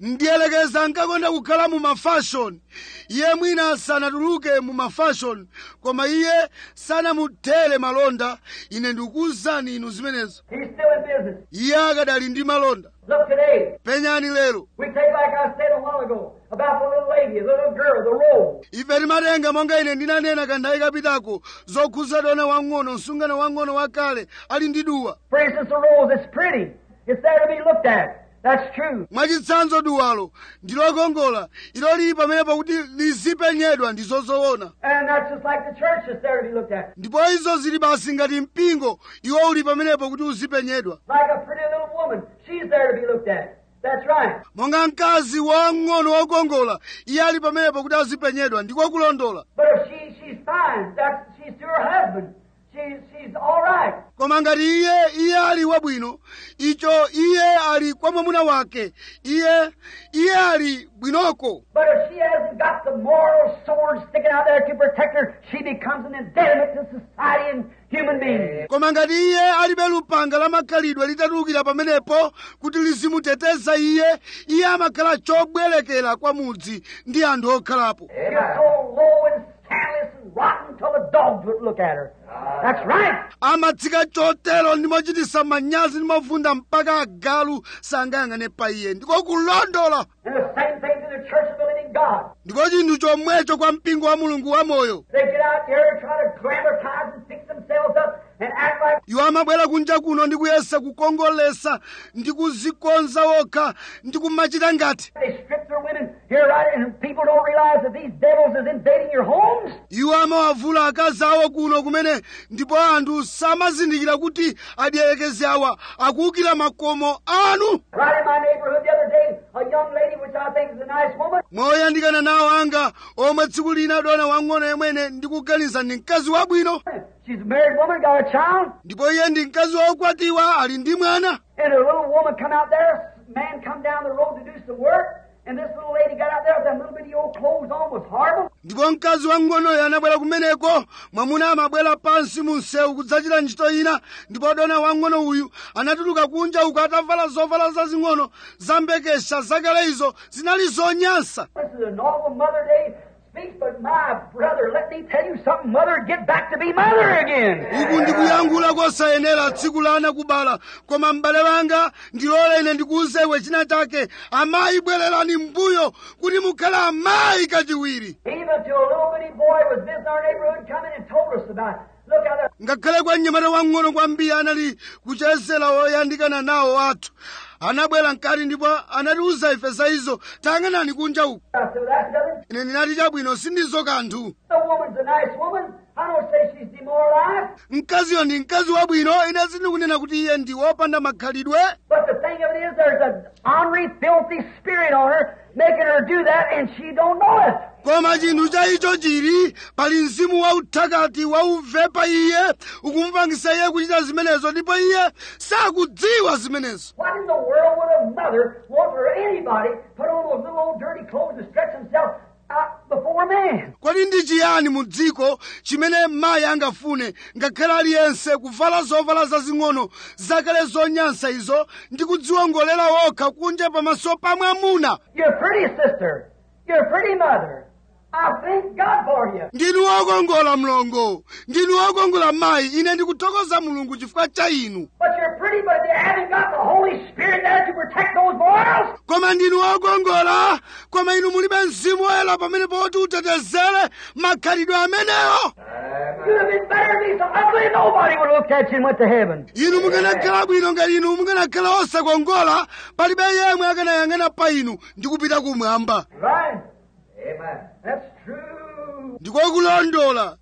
ndiyelekeza ankakonda kukhala mu mafashoni iye mwina sanatuluke mu mafashoni koma iye sanamuthere malonda ine ndikuwuzani inu zimenezo He's still in business. iye akadali ndi malonda Look today. penyani lero We take, like I said a while ago, about the little lady, the little girl, the robe. ife timatenga monga ine ndinanena kanthawi kapitako zokhuza dona wang'ono msungano wang'ono wakale ali ndi duwa For instance, the rose, it's pretty. It's there to be looked at. That's true. mwachitsanzo duwalo ndi lokongola ilo lili pamene pakuti lizipenyedwa ndi zozoona And that's just like the church that's there to be looked at. ndipo izo zili basi ngati mpingo iwo uli pamenepo kuti uzipenyedwa Like a pretty little woman. She's there to be looked at. That's right. monga mkazi wang'ono wokongola iye ali pamenepo kuti azipenyedwa ndiko kulondola But if she, she's fine, that's, she's to her husband. She's, she's all right. koma ngati iye iye ali wabwino icho iye ali kwa mwamuna wake iye iye ali bwinoko But if she hasn't got the moral sword sticking out there to protect her, she becomes an impediment to society and human beings. koma ngati iye alibe lupanga la makhalidwe litatulukira pamenepo kuti lizimuteteza iye iye amakhala chobwerekera kwa mudzi ndi anthu okhalapo She's so low and scandalous and rotten till the dogs would look at her. That's right. amatsika chotero ndi mochitisa manyazi ndi mofunda mpaka agalu sangayang'ane pa iye ndiko kulondola And the same thing to the church of the living God. ndiko chinthu chomwecho kwa mpingo wa mulungu wamoyo They get out there and try to glamorize and fix themselves up and act like iwo amabwera kunja kuno ndi kuyesa kukongolesa ndi kuzikonza wokha ndi kumachita ngati they strip their women here, right? And people don't realize that these devils is invading your homes. iwo amawavula akazi awo kuno kumene ndipo anthu samazindikira kuti adierekezi awa akuwukira makomo anu Right in my neighborhood the other day, a young lady, which I think is a nice woman, moyandikana nawo anga omwe tsiku lina dona wang'ono yemwene ndikuganiza ndi mkazi wabwino she's a married woman, got a child, ndipo iye ndi mkazi wokwatiwa ali ndi mwana and a little woman come out there, man come down the road to do some work, and this little lady got out there with them little bitty old clothes on was horrible. ndipo mkazi wang'onoyo anabwera kumeneko mwamuna amabwera pansi mu msewu kudzachita ntchito ina ndipo dona wang'ono uyu anatuluka kunja uku atavala zovala zazing'ono zambekesha zakale izo zinali zonyansa This is an awful Mother Day speech, but my brother, let me tell you something, mother, get back to be mother again. uku ndikuyankhula kosayenera tsiku la anakubala koma m'bale wanga ndilole ine ndikuwuzewe china chake amayi bwererani mbuyo kuti mukhale amayi kachiwiri Even to a little bitty boy was visiting our neighborhood coming and told us about it. Look out there. ngakhale kwa mnyamata wang'ono kwambiri anali kuchezera woyandikana nawo athu anabwera mkati ndipo anatiwuza ife za izo tayang'anani kunja uku So that's nothing. ine ndinati chabwino sindizo kanthu The woman's a nice woman. I don't say she's demoralized. mkaziyo ndi mkazi wabwino ine sindikunena kuti iye ndi wopanda makhalidwe But the thing of it is, there's an ornery, filthy spirit on her, making her do that, and she don't know it. koma chinthu cha icho chili pali mzimu wauthakati wauvepa iye ukumupangisa iye kuchita zimenezo ndipo iye sakudziwa zimenezo What in the world would a mother want for anybody put on those little old dirty clothes and stretch himself out before a man? kodi ndi chiyani mu dziko chimene mayi angafune ngakhale aliyense kuvala zovala zazing'ono zakale zonyansa izo ndi kudziwongolera wokha kunja pamaso pa mwamuna You're a pretty sister. You're a pretty mother. I thank God for you. ndinu wokongola mlongo ndinu wokongola mayi ine ndikuthokoza mulungu chifukwa cha inu But you're pretty, but you haven't got the Holy Spirit there to protect those boys. koma ndinu wokongola koma inu mulibe mzimu woyera pamene poti utetezere makhalidwe amenewo You'd have been better than me so ugly nobody would have looked at you and went to heaven. inu mukanakhala bwino ngati inu mukanakhala osakongola palibe yemwe akanayang'ana pa inu ndi kupita kumwamba Right? Amen. That's true. ndikokulondola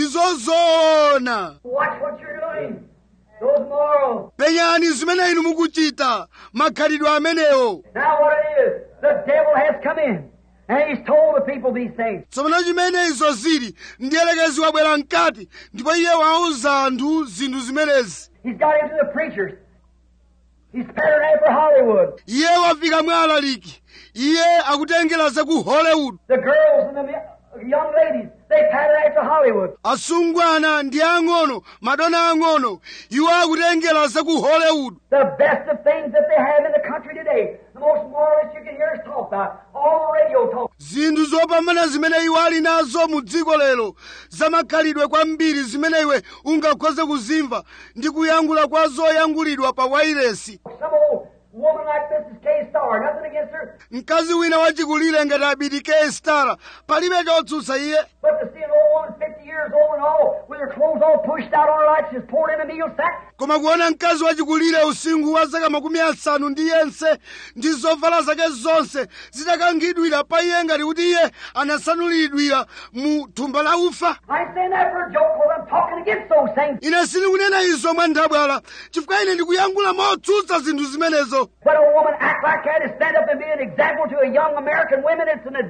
ndizozoona Watch what you're doing. Those morals. penyani zimene inu mukuchita makhalidwe amenewo Now what it is, the devil has come in. And he's told the people these things. tsopano chimene izo zili ndiyelekezi wabwera mkati ndipo iye wauza anthu zinthu zimenezi He's got into the preachers. He's patterned after Hollywood. iye wafika mwa alaliki iye akutengera za ku hollywood The girls and the mi- young ladies, they pattern after Hollywood. asungwana ndi ang'ono madona ang'ono iwo akutengera za ku hollywood The best of things that they have in the country today. The most moralist you can hear is talking about, all the radio talk. zinthu zopambana zimene iwo ali nazo mu dziko lero zamakhalidwe kwambiri zimene iwe ungakhoze kuzimva ndi kuyankhula kwa zoyankhulidwa pa wairesi Some old woman like Mrs. K. Star, nothing against her, mkazi wina wachikulire ngati abidike stara palibe chotsutsa iye but to see an old woman 50 years old and all, with her clothes all pushed out on her like she's poured in a meal sack, koma kuona mkazi wachikulire usinkhu wa zaka makumi asanu ndi yense ndi zovala zake zonse zitakankhidwira pa iye ngati kuti iye anasanulidwira mu thumba la ufa I ain't saying that for a joke, because I'm talking against those things. ine sindikunena izo mwa nthabwala chifukwa ine ndikuyankhula motsutsa zinthu zimenezo When a woman act like that and stand up and be an example to a young American women, it's an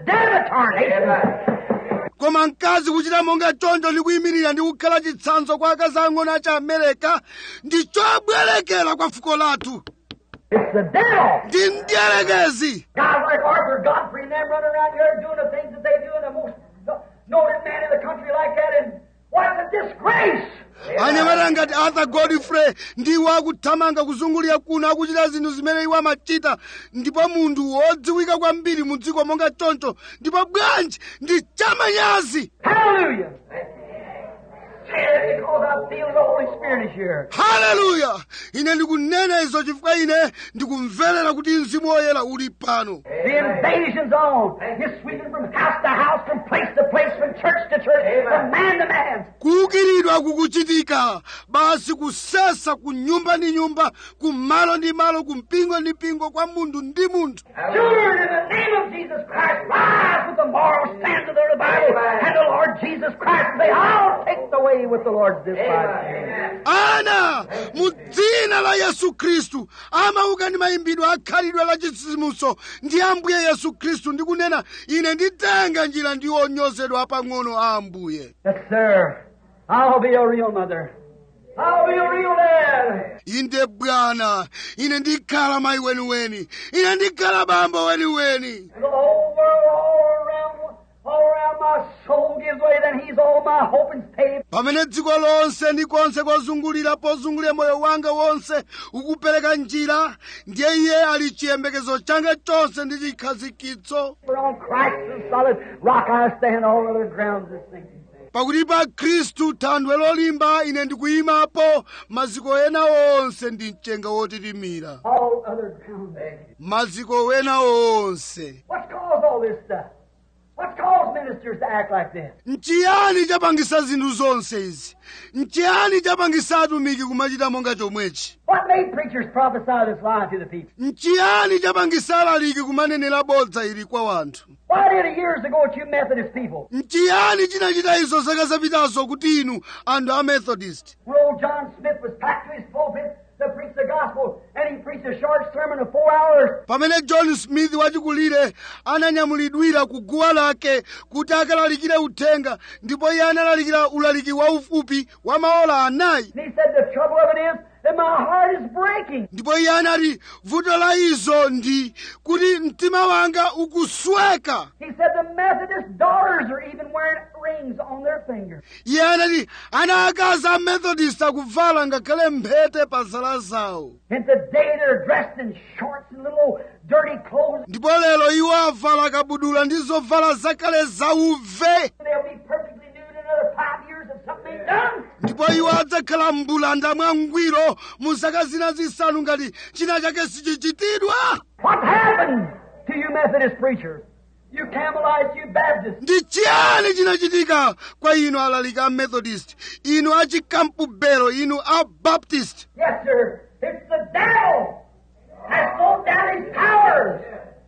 damnation. koma mkazi kuchita monga choncho ndi kuyimirira ndi kukhala chitsanzo kwa akazi ang'ono a chiamerika ndi chobwerekera kwa fuko lathu It's the devil. ndi mdierekezi Guys like Arthur Godfrey and them running around here doing the things that they do, and the most noted man in the country like that, and what's a disgrace? anyamata ngati arthur godfrey ndiwo akuthamanga kuzungulira kuno akuchita zinthu zimene iwo amachita ndipo munthu wodziwika kwambiri mu dziko monga choncho ndipo bwanji ndi chamanyazi Hallelujah. Say it because I feel the Holy Spirit is here. haleluya ine ndikunena izo chifukwa ine ndikumverera kuti mzimu woyera uli pano The invasion's on. You're sweeping from house to house, from place to place, from church to church, from man to man. kuukiridwa kukuchitika basi kusesa ku nyumba ndi nyumba ku malo ndi malo ku mpingo ndi mpingo kwa munthu ndi munthu Children, in the name of Jesus Christ, rise with the moral standard of the Bible and the Lord Jesus Christ. Say, I'll take the way with the Lord's disciples. ana mu dzina la yesu khristu amauka ndi mayimbidwe akhalidwe la chitsitsimutso ndi ambuye yesu khristu ndi kunena ine nditenga njira ndi onyozedwa apang'ono a ambuye Yes, sir. I'll be a real mother. I'll be a real dad. inde bwana ine ndikhala mayi weniweni ine ndikhala bambo weniweni The whole world all around, all around my soul gives way, then he's all my hope and stay. pamene dziko lonse ndi konse kwazungulira pozungulira moyo wanga wonse ukupereka njira ndiye iye ali chiyembekezo changa chonse ndi chikhazikitso For on Christ the solid rock I stand, all other grounds is sinking. pakuti pa khristu thanthwe lolimba ine ndikuyimapo maziko ena onse ndi mchenga wotitimira All other grounds. maziko ena onse What's caused all this stuff? What's caused ministers to act like this? nchiyani chapangisa zinthu zonse izi nchiyani chapangisa atumiki kumachita monga chomwechi What made preachers prophesy this lie to the people? nchiyani chapangisa alaliki kumanenera bodza ili kwa wanthu Why did it years ago at you Methodist people? nchiyani chinachita izo zaka zapitazo kuti inu anthu a methodist When old John Smith was packed to his pulpit to preach the gospel, and he preached a short sermon of four hours, pamene john smith wachikulire ananyamulidwira ku guwa lake kuti akalalikire uthenga ndipo iye analalikira ulaliki waufupi wa maola anayi and he said, The trouble of it is that my heart is breaking. ndipo iye anati vuto la izo ndi kuti mtima wanga ukusweka He said, The Methodist daughters are even wearing rings on their fingers. iye anati ana akazi a methodist akuvala ngakhale mphete pa zala zawo And today they're dressed in shorts and little old dirty clothes. ndipo lero iwo avala kabudula ndi zovala zakale zauve They'll be perfectly nude in another five years if something ain't done. ndipo iwo adzakhala mbulanda mwangwiro mu zaka zina zisanu ngati china chake sichichitidwa What happened to you Methodist preachers? You Campbellites, you Baptists. ndi chiyani chinachitika kwa inu alaliki a methodist inu a chikampubelo inu a baptist Yes, sir. It's the devil has thrown down his powers.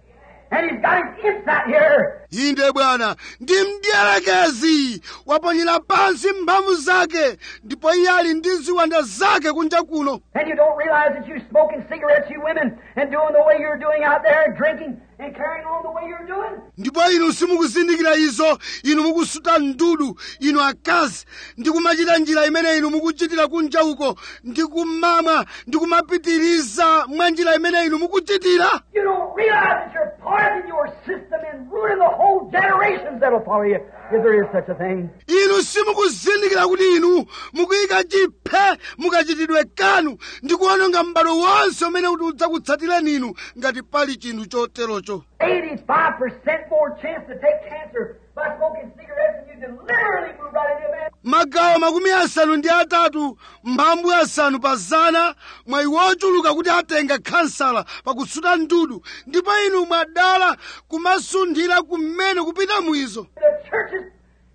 And he's got his imps out here. inde bwana ndi mdierekezi waponyera pansi mphamvu zake ndipo iye ali ndi ziwanda zake kunja kuno And you don't realize that you're smoking cigarettes, you women, and doing the way you're doing out there, and drinking and carrying on the way you're doing. ndipo inu simukuzindikira izo inu mukusuta ndudu inu akazi ndi kumachita njira imene inu mukuchitira kunja uko ndi kumamwa ndi kumapitiriza mwa njira imene inu mukuchitira You don't realize that you're poisoning your system and ruining the whole generations that'll follow you, if there is such a thing. inu inu simukuzindikira kuti inu mukuyika chiphe mukachitidwe kanu ndi kuononga m'bado wonse umene kuti udzakutsatireni inu ngati pali chinthu choterocho 85% more chance to take cancer by smoking cigarettes than you deliberately move right into a man. magawo makumi asanu ndi atatu mphambu asanu pa zana mwayi wochuluka kuti atenga khansala pakusuta ndudu ndipo inu mwadala kumasunthira kumene kupita mwizo The churches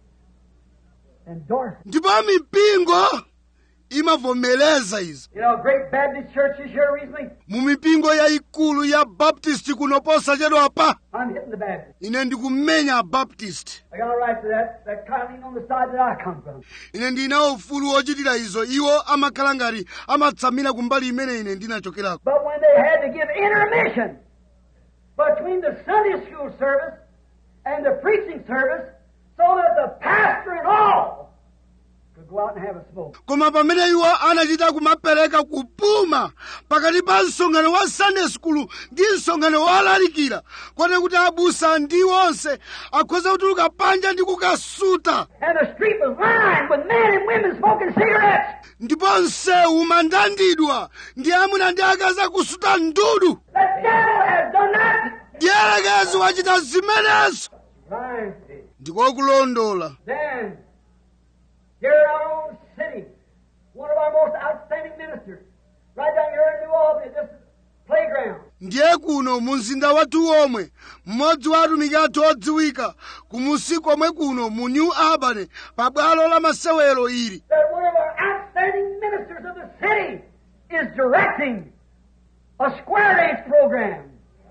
endorse it. ndipo mipingo imavomereza izo You know, great Baptist churches here recently. mu mipingo yayikulu ya baptist kuno posachedwapa I'm hitting the Baptist. ine ndikumenya abaptist I got a right to that. That kind of on the side that I come from. ine ndinawo ufulu wochitira izo iwo amakhala ngati amatsamira kumbali imene ine ndinachokerako But when they had to give intermission between the Sunday school service and the preaching service, so that the pastor and all could go out and have a smoke. koma pamene iwo anachita kumapereka kupuma pakati pa msonkhano wa sunday school ndi msonkhano wolalikira kote kuti abusa ndi onse akhoza kutuluka panja ndi kukasuta And the street was lined with men and women smoking cigarettes. ndipo msewu umandandidwa ndi amuna ndi akazi akusuta ndudu The devil has done that. dyelekezi wachita zimenezo Right. ndikokulondola Then, here in our own city, one of our most outstanding ministers, right down here in New Albany, this playground. ndiye kuno mu mzinda wathu omwe mmodzi wa atumiki athu odziwika kumusi komwe kuno mu new albany pa bwalo la masewero ili that one of our outstanding ministers of the city is directing a square dance program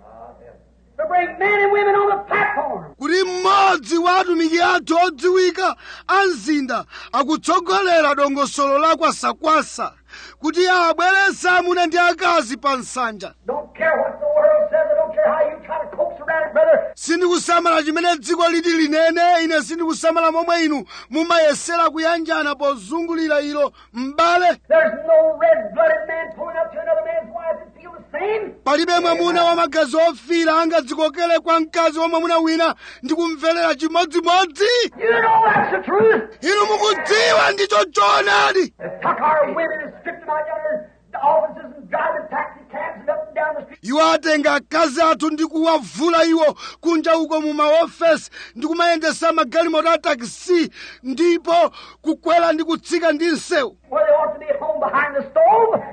to bring men and women on the platform. kuti mmodzi wa atumiki athu odziwika a mzinda akutsogolera dongosolo la kwasakwasa kuti awabweretse amuna ndi akazi pa nsanja Don't care what the world says, I don't care how you try to coax around it, brother. sindikusamala chimene dziko liti linene ine sindikusamala momwe inu mumayesera kuyanjana pozungulira ilo m'bale There's no red-blooded man pulling up to another man's wife and feel the same. palibe mwamuna wa magazi ofira angadzikokere kwa mkazi wa mwamuna wina ndi kumverera chimodzimodzi You know that's the truth. inu mukudziwa ndicho choonadi They took our women and stripped them out down the offices and driving taxi cabs and up and down the street. iwo atenga akazi athu ndi kuwavula iwo kunja uko mu maofesi ndi kumayendesa magalimoto a takisi ndipo kukwera ndi kutsika ndi msewu Where they ought to be at home behind the stove.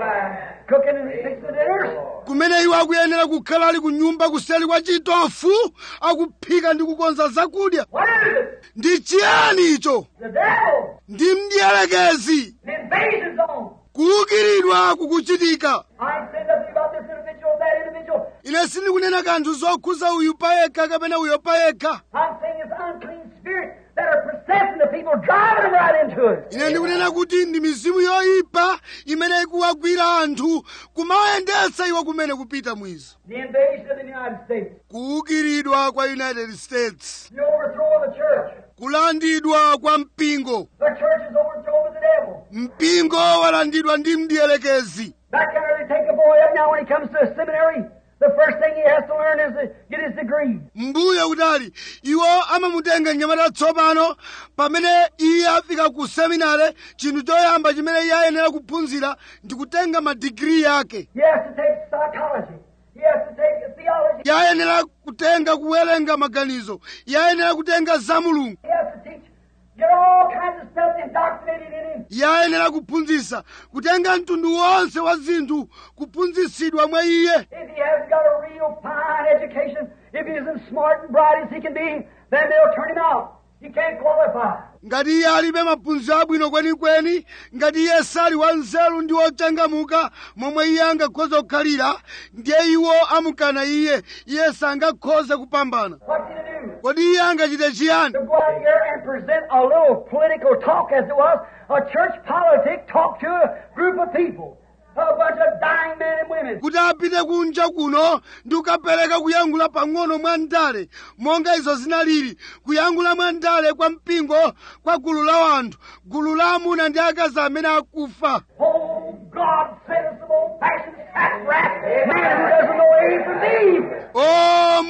Cooking and fixing the dinners. kumene iwo akuyenera kukhala ali ku nyumba kuseri kwa chitofu akuphika ndi kukonza zakudya What is it? ndi chiyani icho The devil. ndi mdierekezi The invasion zone. kuukiridwa kukuchitika I ain't saying nothing about this individual or that individual. ine sindikunena kanthu zokhuza uyu payekha kapena uyo payekha I'm saying it's unclean spirits that are possessing the people, driving them right into it. ine ndikunena kuti ndi mizimu yoyipa imene ikuwagwira anthu kumawayendetsa iwo kumene kupita mwizo The invasion of the United States. kuukiridwa kwa united states The overthrow of the church. kulandidwa kwa mpingo The church is overthrown by the devil. mpingo walandidwa ndi mdierekezi Back there, they take a boy up now when he comes to a seminary. The first thing he has to learn is to get his degree. mbuye kutali iwo amamutenga mnyamata tsopano pamene iye afika ku seminare chinthu choyamba chimene iye ayenera kuphunzira ndi kutenga madigiri yake He has to take psychology. He has to take theology. iye ayenera kutenga kuwerenga maganizo iye ayenera kutenga za mulungu He has to teach, get all kinds of stuff indoctrinated in him. iye ayenera kuphunzitsa kutenga mtundu wonse wa zinthu kuphunzitsidwa mwa iye If he hasn't got a real fine education, if he isn't smart and bright as he can be, then they'll turn him out. He can't qualify. ngati iye alibe maphunziro abwino kwenikweni ngati iye sali wanzeru ndi wochangamuka momwe iye angakhoza kukhalira ndiye iwo amukana iye iye sangakhoze kupambana What's he to do? kodi iye angachite chiyani To go out here and present a little political talk as it was, a church politic talk to a group of people, a bunch of dying men and women. kuti apite kunja kuno ndi kukapereka kuyankhula pang'ono mwa ndale monga izo zinalili kuyankhula mwa ndale kwa mpingo kwa gulu la wanthu gulu la amuna ndi akazi amene akufa Oh, God send us some old-fashioned sack rap man who doesn't know A from B. o mulungu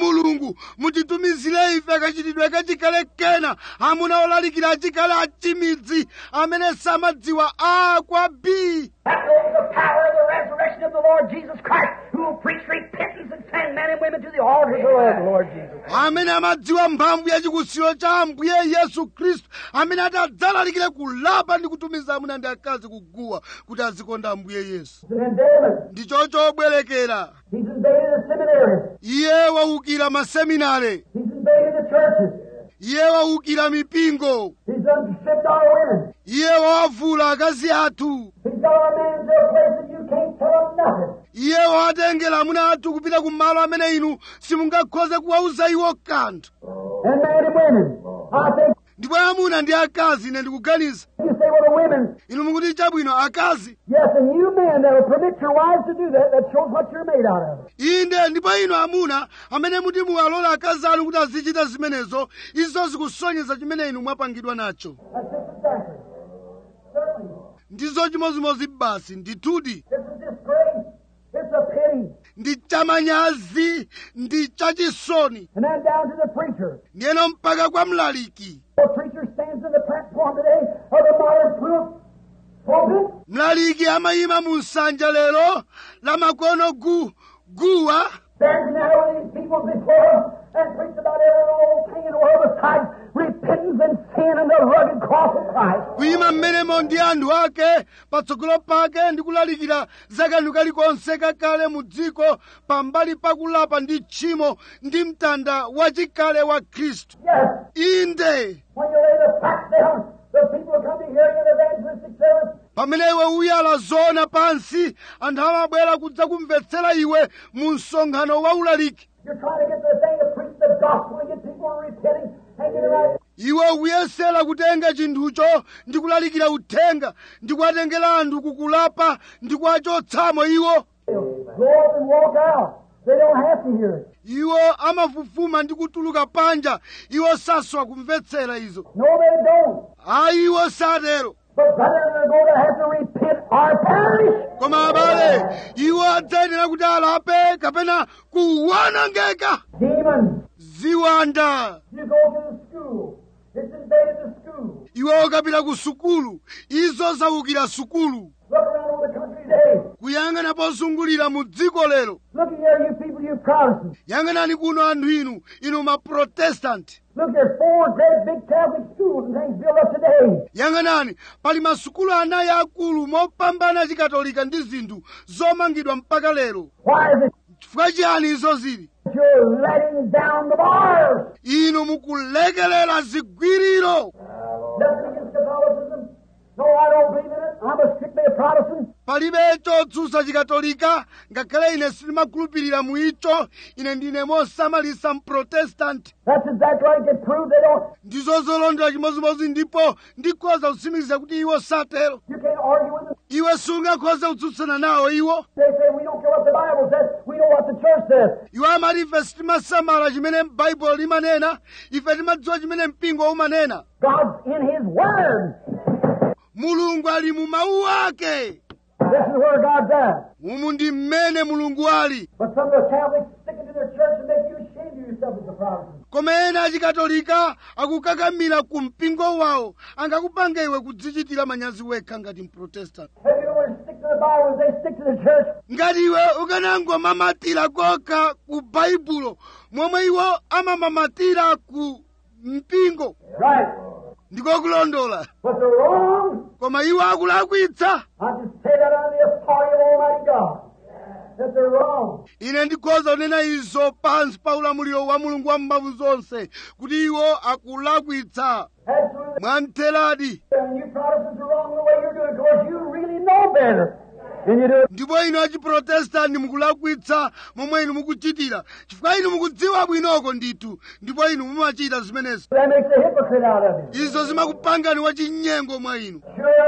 mulungu mutitumizire ife kachitidwe kachikale kena amuna olalikira achikale achimidzi amene samadziwa a kwa b That knows the power of the resurrection of the Lord Jesus Christ, who will preach repentance and send men and women to the altars of the Lord Jesus. amene amadziwa mphamvu ya chikusiro cha ambuye yesu khristu amene adzalalikire kulapa ndi kutumiza amuna ndi akazi kuguwa kuti azikonda ambuye yesu He's an endowment. ndicho chobwerekera He's invaded the seminary. iye waukira maseminare He's invaded the churches. iye waukira mipingo He's unstripped our women. iye wawavula akazi athu He's got our men into a place that you can't tell them nothing. iye wawatengera amuna athu kupita ku malo amene inu simungakhoze kuwauza iwo kanthu And men and women. I think ndipo amuna ndi akazi ine ndikuganiza you say, well, the women. inu mukuti chabwino akazi Yes, and you men that will permit your wives to do that, that shows what you're made out of. inde ndipo inu amuna amene muti muwalola akazi anu kuti azichita zimenezo izo zikusonyeza chimene inu mwapangidwa nacho That's just exactly. Certainly. ndizo chimozimozi basi ndithudi It's a disgrace. It's a pity. ndi chamanyazi ndi chachisoni And then down to the preacher. ndiyeno mpaka kwa mlaliki The preacher stands in the platform today of the modern proof pulpit. mlaliki amayima mu nsanja lero la makono gu guwa Stands now with these people before him and preach about every old thing in the world besides repentance and sin and the rugged cross of Christ. kuyima mmenemo ndi anthu ake patsogolo pake ndi kulalikira za kanthu kalikonse kakale mu dziko pambali pakulapa ndi tchimo ndi mtanda wachikale wa khristu Yes, inde when you lay the facts down, the people will come to hear you in evangelistic service. pamene iwe uyala zoona pansi anthu amabwera kudza kumvetsera iwe mu msonkhano wa ulaliki You're trying to get the thing to preach the gospel and get people repenting and get it right. iwe ukuyesera kutenga chinthucho ndi kulalikira uthenga ndi kuwatengera anthu kukulapa ndi kuwachotsamo iwo They'll go up and walk out. They don't have to hear it. iwo amafufuma ndi kutuluka panja iwo saswa kumvetsera izo No, they don't. ayi iwo satero But brother, they're going to have to repent or perish. koma abale iwo adzayenera kuti alape kapena kuwonongeka Demons. ziwanda You go to the school. It's invaded the school. iwo ukapita ku sukulu izo zawukira sukulu Look around over the country today. kuyang'ana pozungulira mu dziko lero Look here, you people, you Protestants. yang'anani kuno anthu inu inu maprotestanti Look, there's four great big Catholic schools and things built up today. yang'anani pali masukulu anayi akulu mopambana chikatolika ndi zinthu zomangidwa mpaka lero Why is it chifukwa chiyani izo zili that you're letting down the bars? inu mukulekelera zigwiriro Nothing against Catholicism. No, I don't believe in it. I'm a strictly a Protestant. palibe chotsutsa chikatolika ngakhale ine sindimakhulupirira mu icho ine ndine mosamalisa mprotestanti That's exactly right. It proves they don't. ndizo zolondera chimozimozi ndipo ndikhoza kutsimikiza kuti iwo satero You can't argue with them. iwe sungakhoze kutsutsana nawo iwo They say we don't care what the Bible says. We know what the church says. iwo amati ife sitimasamala chimene baibulo limanena ife timadziwa chimene mpingo umanena God's in His Word. mulungu ali mu mawu ake This is where God's at. umu ndi mmene mulungu ali But some of the Catholics stick it to their church and make you ashamed of yourself as a Protestant. koma ena achikatolika akukakamira ku mpingo wawo angakupanga iwe kudzichitira manyazi wekha ngati mprotestant Have you know they stick to the Bible as they stick to the church? ngati iwe ukanangomamatira kokha ku baibulo momwe iwo amamamatira ku mpingo Right. ndikokulondola But they're wrong. koma iwo akulakwitsa I just say that under the authority of Almighty God. That they're wrong. ine ndikhoza kunena izo pansi pa ulamuliro wa mulungu wamphamvu zonse kuti iwo akulakwitsa Absolutely. mwamtheradi And you Protestants are wrong the way you're doing it because you really know better. And you do it. ndipo inu achiprotestanti mukulakwitsa momwe inu mukuchitira chifukwa inu mukudziwa bwinoko ndithu ndipo inu mumachita zimenezi That makes a hypocrite out of you. izo zimakupangani wachinyengo mwa inu Sure, it's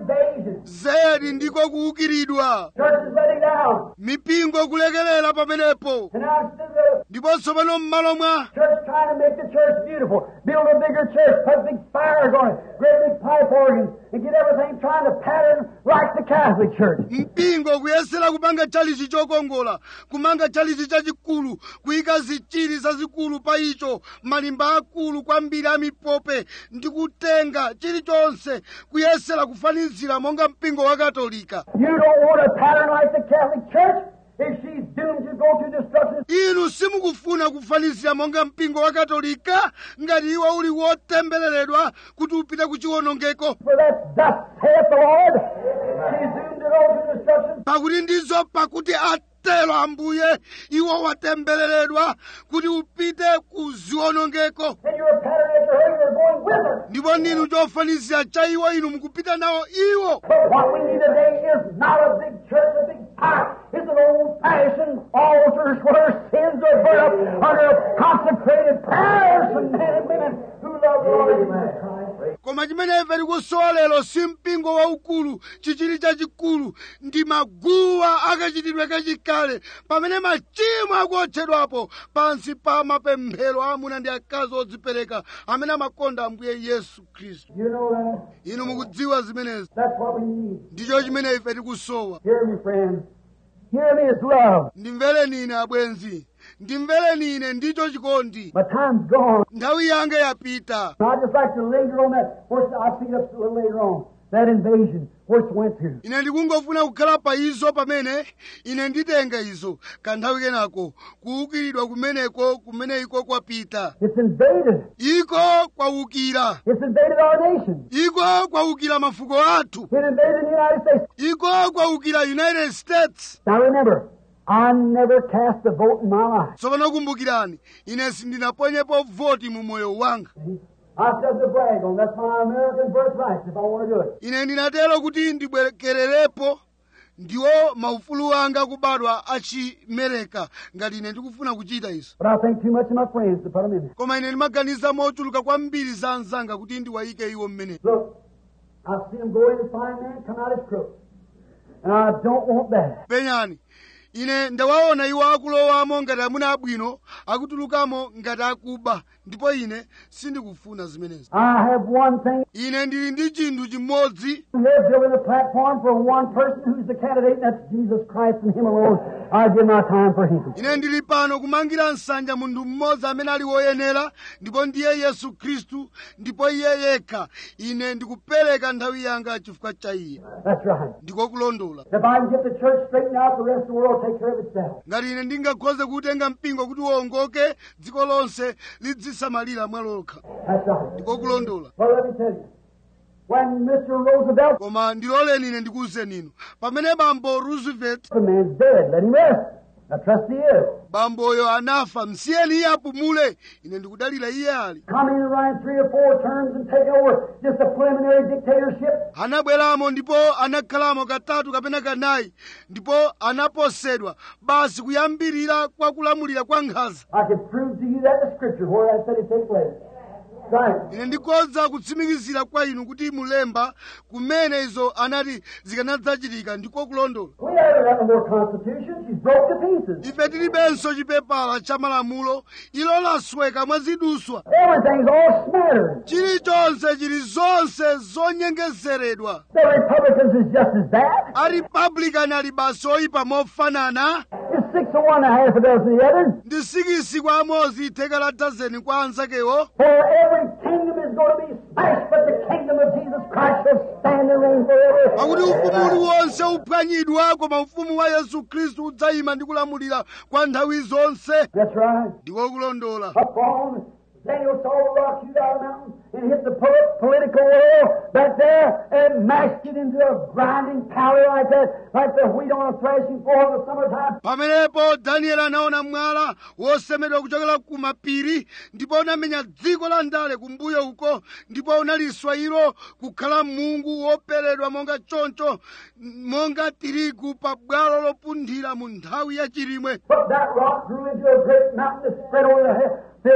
invasion. zedi ndiko kuukiridwa Churches letting down. mipingo kulekelera pamenepo And now instead of ndipo tsopano m'malo mwa the church trying to make the church beautiful, build a bigger church, put big fires on it, great big pipe organs, and get everything trying to pattern like the Catholic Church. mpingo kuyesera kupanga chalichi chokongola kumanga chalichi chachikulu kuyika zichiri zazikulu pa icho malimba akulu kwambiri a mipope ndi kutenga chilichonse kuyesera kufanizira monga mpingo wa katolika You don't want a pattern like the Catholic Church if she's doomed to go to destruction. inu simukufuna kufanizira monga mpingo wa katolika ngati iwo uli wotembereredwa kuti upite ku chiwonongeko For that thus saith the Lord. She's doomed to go to destruction. pakuti ndizo pakuti atero ambuye iwo watembereredwa kuti upite ku ziwonongeko And you're a pattern after her, you're going with her. ndipo ndinu chofanizira cha iwo inu mukupita nawo iwo But what we need today is not a big church, a big fire. It's an old-fashioned altars where sins are burnt up under consecrated prayers from men and women who love the Lord Jesus Christ. koma chimene ife tikusowa lero si mpingo waukulu chichili chachikulu ndi maguwa akachitidwe kachikale pamene machimo akuotchedwapo pansi pa mapemphero a amuna ndi akazi odzipereka amene amakonda ambuye yesu khristu You know that? inu mukudziwa zimenezi That's what we need. ndicho chimene ife tikusowa Hear me, friends. Hear me is love. ndimvereni ine abwenzi ndimvereni ine ndicho chikondi My time's gone. nthawi yanga yapita I'd just like to linger on that. First, I'll pick it up a little later on. That invasion, where it went to. ine ndikungofuna kukhala pa izo pamene ine nditenga izo kanthawi kenako kuukiridwa kumeneko kumene iko kwapita It's invaded. iko kwawukira It's invaded our nation. iko kwawukira mafuko athu It invaded the United States. iko kwawukira united states Now remember, I never cast a vote in my life. tsopano kumbukirani ine sindinaponyepo voti mu moyo wanga I said to brag on. That's my American birthright if I want to do it. ine ndinatero kuti ndibwerekererepo ndiwo maufulu anga kubadwa achimereka ngati ine ndikufuna kuchita izo But I think too much of my friends to put them in there. koma ine ndimaganiza mochuluka kwambiri za anzanga kuti ndiwayike iwo mmene Look, I've seen them go in and find men come out as crooks. And I don't want that. penyani ine ndawaona iwo akulowamo ngati amuna abwino akutulukamo ngati akuba ndipo ine sindikufuna zimenezi I have one thing ine ndili ndi chinthu chimodzi here building a platform for one person who's the candidate, and that's Jesus Christ and Him alone. I give my time for Him. ine ndili pano kumangira nsanja munthu mmodzi amene ali woyenera ndipo ndiye yesu khristu ndipo iye yekha ine ndikupereka nthawi yanga chifukwa cha iye That's right. ndiko kulondola If I can get the church straightened out, the rest of the world will take care of itself. ngati ine ndingakhoze kutenga mpingo kuti uwongoke dziko lonse lidzisamalira mwalokha That's right. ndiko kulondola Well, let me tell you. When Mr. Roosevelt, koma ndiloleni ine ndikuwuzeni inu pamene bambo roosevelt the man's dead. Let him rest. I trust he is. bamboyo anafa msiyeni iye apumule ine ndikudalira iye ali Coming and running three or four terms and taking over just a preliminary dictatorship. anabweramo ndipo anakhalamo katatu kapena kanayi ndipo anaposedwa basi kuyambirira kwa kulamulira kwa nkhanza I could prove to you that in the scripture where that said it take place. Right. ine ndikhoza kutsimikizira kwa inu kuti mulemba kumene izo anati zikanadzachitika ndiko kulondola We haven't got no more constitution. She's broke to pieces. ife tilibenso chipepala cha malamulo ilo lasweka mwaziduswa Everything's all smattered. chilichonse chili zonse zonyengezeredwa The Republicans is just as bad. aripablikani ali basi oyipa mofanana It's six of one and a half a dozen of the other. ndi sikisi kwa amodzi theka la dazeni kwa anzakewo For every kingdom is going to be smashed, but the kingdom of Jesus Christ shall stand and reign forever. pakuti ufumu uliwonse uphwanyidwa koma ufumu wa yesu khristu udzayima ndi kulamulira kwa nthawi zonse That's right. ndiko kulondola Up on Daniel saw the rock shoot out of the mountain and hit the pol- political world back there and mashed it into a grinding powder like that, like the wheat on a threshing floor in the summertime. pamenepo danieli anaona mwala wosemedwa kuchokera ku mapiri ndipo unamenya dziko la ndale kumbuyo uko ndipo unaliswa ilo kukhala mungu woperedwa monga choncho monga tirigu pa bwalo lopunthira mu nthawi ya chilimwe But that rock grew into a great mountain that spread over the he- filled the whole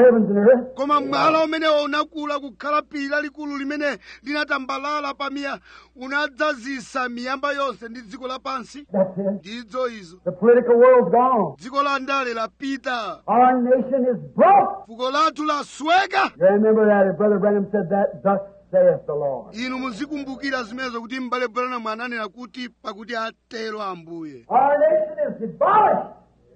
heavens and earth. koma mwala umenewo unakula kukhala phiri lalikulu limene linatambalala pamiya unadzazisa miyamba yonse ndi dziko lapansi That's it. ndizo izo The political world's gone. dziko la ndale lapita Our nation is broke. fuko lathu lasweka You remember that as Brother Branham said that, thus saith the Lord. inu muzikumbukira zimenezo kuti m'bale branham ananena kuti pakuti atero ambuye Our nation is demolished.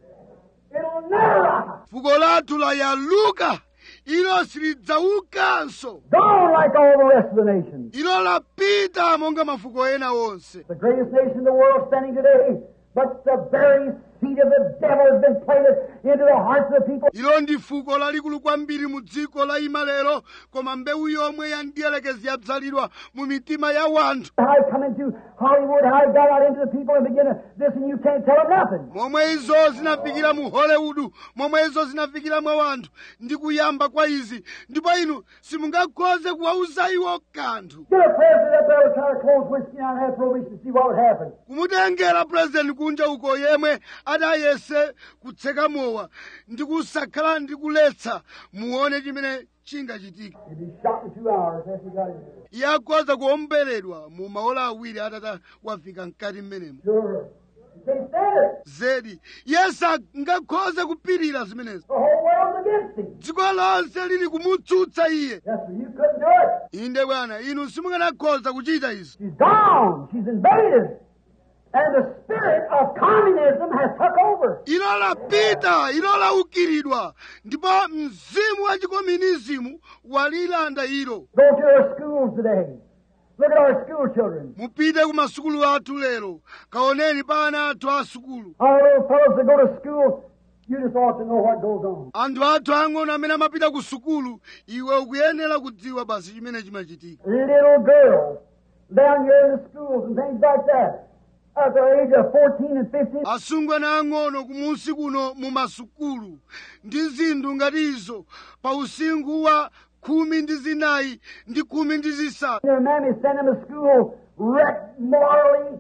It'll never rise. fuko lathu layaluka ilo silidzaukanso Gone like all the rest of the nations. ilo lapita monga mafuko ena onse The greatest nation in the world standing today, but the very seed of the devil has been planted into the hearts of the people. ilo ndi fuko lalikulu kwambiri mu dziko la ima lero koma mbewu yomwe yandiyelekezi yadzalidwa mu mitima ya wanthu How it come into Hollywood, how it got out into the people and began to this, and you can't tell them nothing. momwe izo zinafikira mu hollywood momwe izo zinafikira mwa wanthu ndi kuyamba kwa izi ndipo inu simungakhoze kuwauza iwo kanthu Get a president up there to try to close whiskey and have prohibition to see what would happen. kumutengera purezidenti kunja uko yemwe adayese kutseka mowa ndi kusakhala ndi kuletsa muone chimene chingachitika He'd be shot in two hours after he got in there. iye akhoza kuomberedwa mu maola awiri atata wafika mkati mmenemo Sure. You can't stand it. zedi yesu angakhoze kupirira zimenezo The whole world's against him. dziko lonse lili kumutsutsa iye Yes, sir. You couldn't do it. inde bwana inu simunganakhoza kuchita izi She's gone. She's invaded. And the spirit of communism has took over. ilo lapita ilo laukiridwa ndipo mzimu wa chikomunizimu walilanda ilo Go to our schools today. Look at our school children. mupite ku masukulu athu lero kaoneni pa ana athu a sukulu Our little fellows that go to school, you just ought to know what goes on. anthu athu ang'ono amene amapita ku sukulu iwe ukuyenera kudziwa basi chimene chimachitika Little girls down here in the schools and things like that. At the age of 14 and 15, asungwana ang'ono kumunsi kuno mu masukulu ndi zinthu ngati izo pa usinkhu wa khumi ndi zinayi ndi khumi ndi zisanu their mammy sent them to school wrecked morally,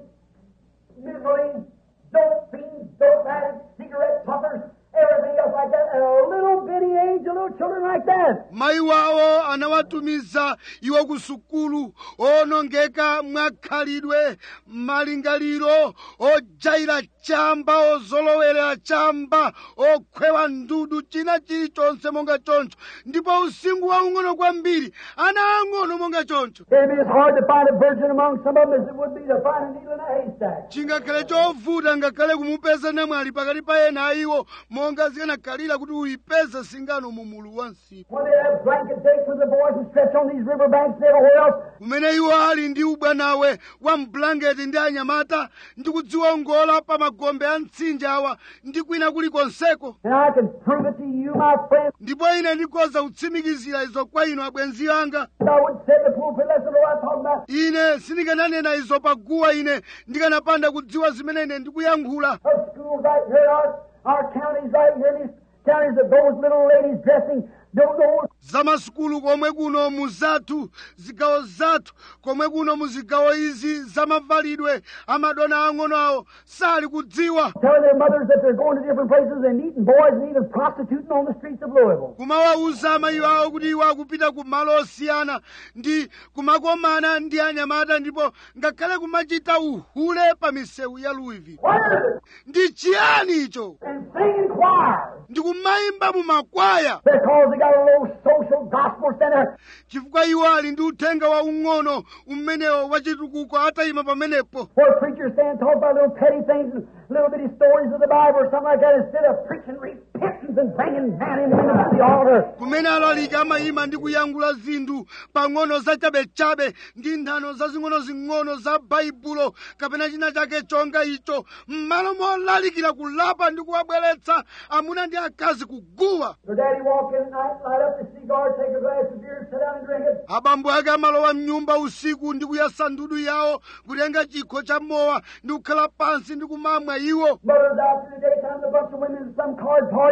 miserably, dope fiends, dope addicts, cigarette puffers, everything else like that. At a little bitty age of little children like that. mayi wawo anawatumiza iwo ku sukulu onongeka mwakhalidwe malingaliro ojaira chamba ozolowera chamba okhwewa ndudu china chilichonse monga choncho ndipo usinkhu waung'ono kwambiri ana ang'ono monga choncho It'd be as hard to find a virgin among some of them as it would be to find a needle in a haystack. chingakhale chovuta ngakhale kumupeza namwali pakati pa ena a iwo monga zikanakhalira kuti uyipeze singano mu mulu wa msipu When they have blanket dates with the boys and stretch on these river banks and everywhere else, kumene iwo ali ndi ubwanawe wa mbulangeti ndi anyamata ndi kudziwongola pa magombe a mtsinje awa ndi kwina kulikonseko and I can prove it to you, my friend, ndipo ine ndikhoza kutsimikizira izo kwa inu abwenzi anga that I wouldn't sit in the pulpit unless I know what I'm talking about. ine sindikananena izo paguwa ine ndikanapanda kudziwa zimene ine ndikuyankhula Of schools right here, our, our counties right here, these counties that those little ladies dressing don't know zamasukulu komwe kuno mu zathu zigawo zathu komwe kuno mu zigawo izi zamavalidwe amadona ang'ono awo sali kudziwa telling their mothers that they're going to different places and meeting boys and even prostituting on the streets of Louisville. kumawawuza amayi awo kuti iwo akupita ku malo osiyana ndi kumakomana ndi anyamata ndipo ngakhale kumachita uhule pa misewu ya louisville What is it? ndi chiyani icho And singing choirs ndi kumayimba mu makwaya because they got a little social gospel center. chifukwa iwo ali ndi uthenga waung'ono umenewo wachitukuko atayima pamenepo Where preachers stand and talk about little petty things and little bitty stories of the Bible or something like that instead of preaching repentance and bringing man and women to the altar. kumene alaliki amayima ndi kuyankhula zinthu pang'ono zachabechabe ndi nthano zazing'ono-zing'ono za baibulo kapena china chake chonga icho m'malo molalikira kulapa ndi kuwabweretsa amuna ndi akazi kuguwa So daddy walk in at night, light up the cigar, take a glass of beer, sit down and drink it. abambo ake amalowa mnyumba usiku ndi kuyasa ndudu yawo kutenga chikho cha mowa ndi kukhala pansi ndi kumamwa iwo Mothers out through the daytime, a bunch of women in some card party,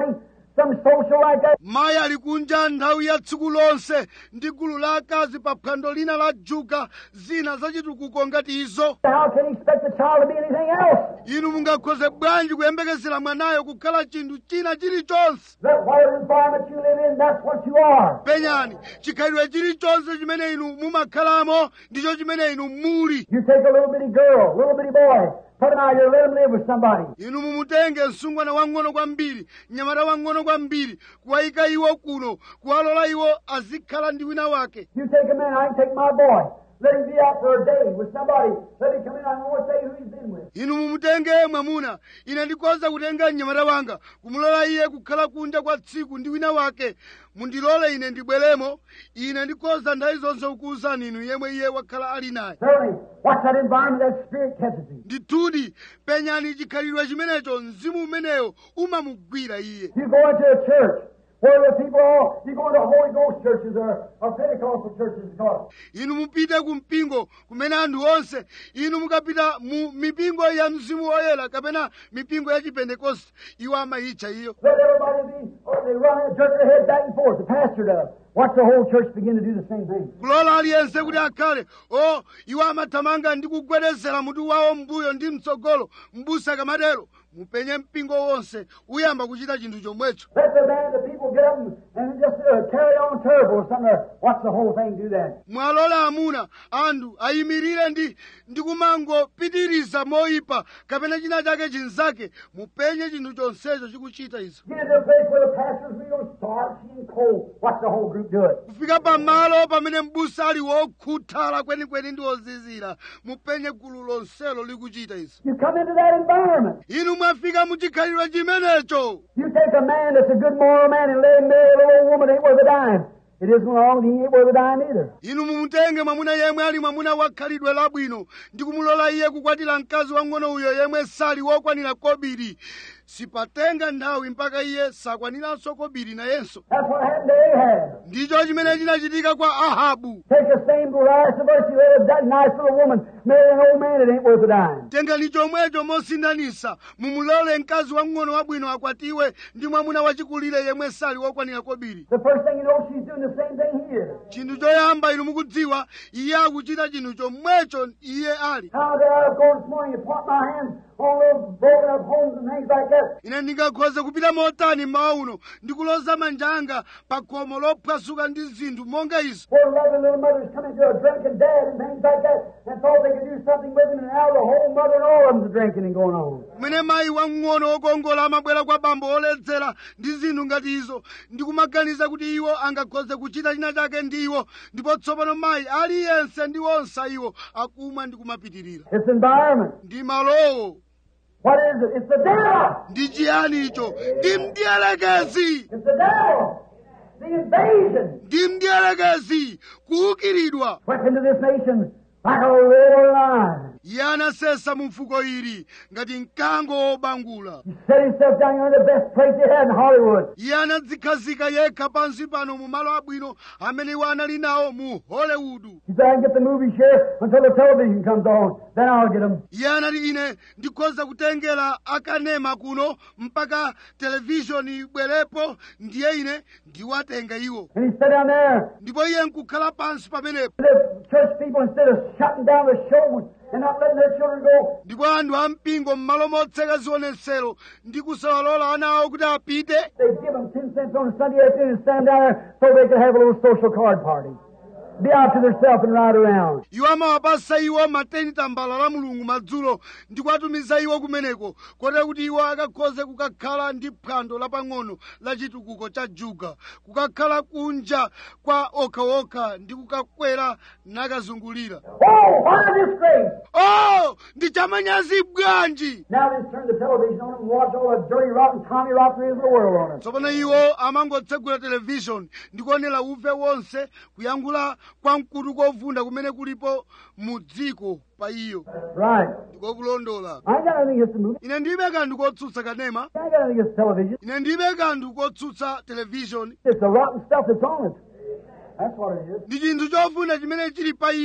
some social like that. mayi ali kunja nthawi ya tsiku lonse ndi gulu la akazi pa phwando lina la juga zina zachitukuko ngati izo How can he expect the child to be anything else? inu mungakhoze bwanji kuyembekezera mwanayo kukhala chinthu china chilichonse That whatever environment you live in, that's what you are. penyani chikhalidwe chilichonse chimene inu mumakhalamo ndicho chimene inu muli You take a little bitty girl, little bitty boy, put him out here, let him live with somebody. inu mumutenge msungwana wang'ono kwambiri mnyamata wang'ono kwambiri kuwayika iwo kuno kuwalola iwo azikhala ndi wina wake You take a man, I can take my boy. Let him be out for a day with somebody. Let him come in, I can always tell you who he's been with. inu mumutenge mwamuna ine ndikhoza kutenga mnyamata wanga kumulola iye kukhala kunja kwa tsiku ndi wina wake mundilole ine ndibweremo ine ndikhoza nthawi zonse kukuwuzani inu yemwe iye wakhala ali naye Certainly, what's that environment that spirit catches him? ndithudi penyani chikhalidwe chimenecho mzimu umeneyo umamugwira iye You go into a church where the people all, you go into Holy Ghost churches or, or Pentecostal churches, it's called. inu mupite ku mpingo kumene anthu onse inu mukapita mu mipingo ya mzimu woyera kapena mipingo ya chipentekoste iwo amayitcha iyo Let everybody be, or they run and jerk their head back and forth. The pastor does. Watch the whole church begin to do the same thing. kulola aliyense kuti akhale o iwo amathamanga ndi kugwedezera mutu wawo mbuyo ndi mtsogolo mbusa kamatero mupenye mpingo wonse uyamba kuchita chinthu chomwecho Let the man, the people get up and, and just uh, carry on terrible or something. Or watch the whole thing do that. mwalola amuna anthu ayimirire ndi ndi kumangopitiriza moyipa kapena china chake chinzake mupenye chinthu chonsecho chikuchita izo Get into a place where the pastor's real starchy and cold. Watch the whole group do it. kufika pamalo pamene mbusa ali wokhuthala kwenikweni ndi wozizira mupenye gulu lonselo likuchita izo You come into that environment. inu mwafika muchikhalidwe chimenecho You take a man that's a good moral man and let him marry a little old woman that ain't worth a dime. It isn't wrong, he ain't worth a dime either. inu mumutenge mwamuna yemwe ali mwamuna wa khalidwe labwino ndi kumulola iye kukwatira mkazi wang'ono uyo yemwe sali wokwanira kobiri sipatenga nthawi mpaka iye sakwaniranso kobiri nayenso That's what happened to Ahab. ndicho chimene chinachitika kwa ahabu Take the same glass of mercy, let a nice little woman marry an old man that ain't worth a dime. tengani chomwecho mosinthanisa mumulole mkazi wang'ono wabwino akwatiwe ndi mwamuna wachikulire yemwe sali wokwanira kobiri The first thing you know, she's doing the same thing here. chinthu choyamba inu mukudziwa iye akuchita chinthu chomwecho iye ali How did I go this morning and point my hands on those broken up homes and things like that? ine ndingakhoza kupita motani mmawa uno ndikuloza manja anga pa khomo lophwasuka ndi zinthu monga izo Poor loving little mothers coming to a drunken dad and things like that and thought they could do something with him and now the whole mother and all of them's drinking and going on. kumene mayi wamng'ono wokongola amabwera kwa bambo oledzera ndi zinthu ngati izo ndikumaganiza kuti iwo angakhoze kuchita china chake ndi iwo ndipo tsopano mayi aliyense ndi onse iwo akumwa ndi kumapitirira It's environment. ndi malowo What is it? It's the devil. ndi chiyani icho ndi mdierekezi It's the devil. The invasion. ndi mdierekezi kuukiridwa Swept into this nation like a roaring lion. iye anasesa mu mfuko ili ngati mkango wobangula He set himself down here in the best place they had in Hollywood. iye anadzikhazika yekha pansi pano mu malo abwino amene iwo anali nawo mu hollywood He said, I can get the movies here until the television comes on. Then I'll get them. iye anati ine ndikhoza kutengera akanema kuno mpaka televishoni ibwerepo ndiye ine ndiwatenga iwo And he sat down there. ndipo iye nkukhala pansi pamenepo The church people, instead of shutting down the show and not letting their children go, ndipo anthu ampingo m'malo motseka zionetsero ndi kusawalola ana awo kuti apite they'd give them 10 cents on a Sunday afternoon and stand down there so they could have a little social card party. Be out to themselves and ride around. iwo amawapasa iwo mateni tambala la mulungu madzulo ndi kuwatumiza iwo kumeneko kotero kuti iwo akakhoze kukakhala ndi phwando lapang'ono la chitukuko cha juga kukakhala kunja kwa okhaokha ndi kukakwera nakazungulira Oh, what a disgrace! oh ndi chamanyazi bwanji Now they turn the television on and watch all the dirty, rotten, Tommy Rock there is in the world on it. tsopano iwo amangotsegula televishoni ndi kuonera uve wonse kuyankhula kwa mkutu kovunda kumene kulipo mu dziko pa iyo Right. ndikokulondola I ain't got anything against the movie. ine ndilibe kanthu kotsutsa kanema I ain't got anything against television. ine ndilibe kanthu kotsutsa televishoni It's the rotten stuff that's on it. That's what it is. ndi chinthu chofunda chimene chili pa iyo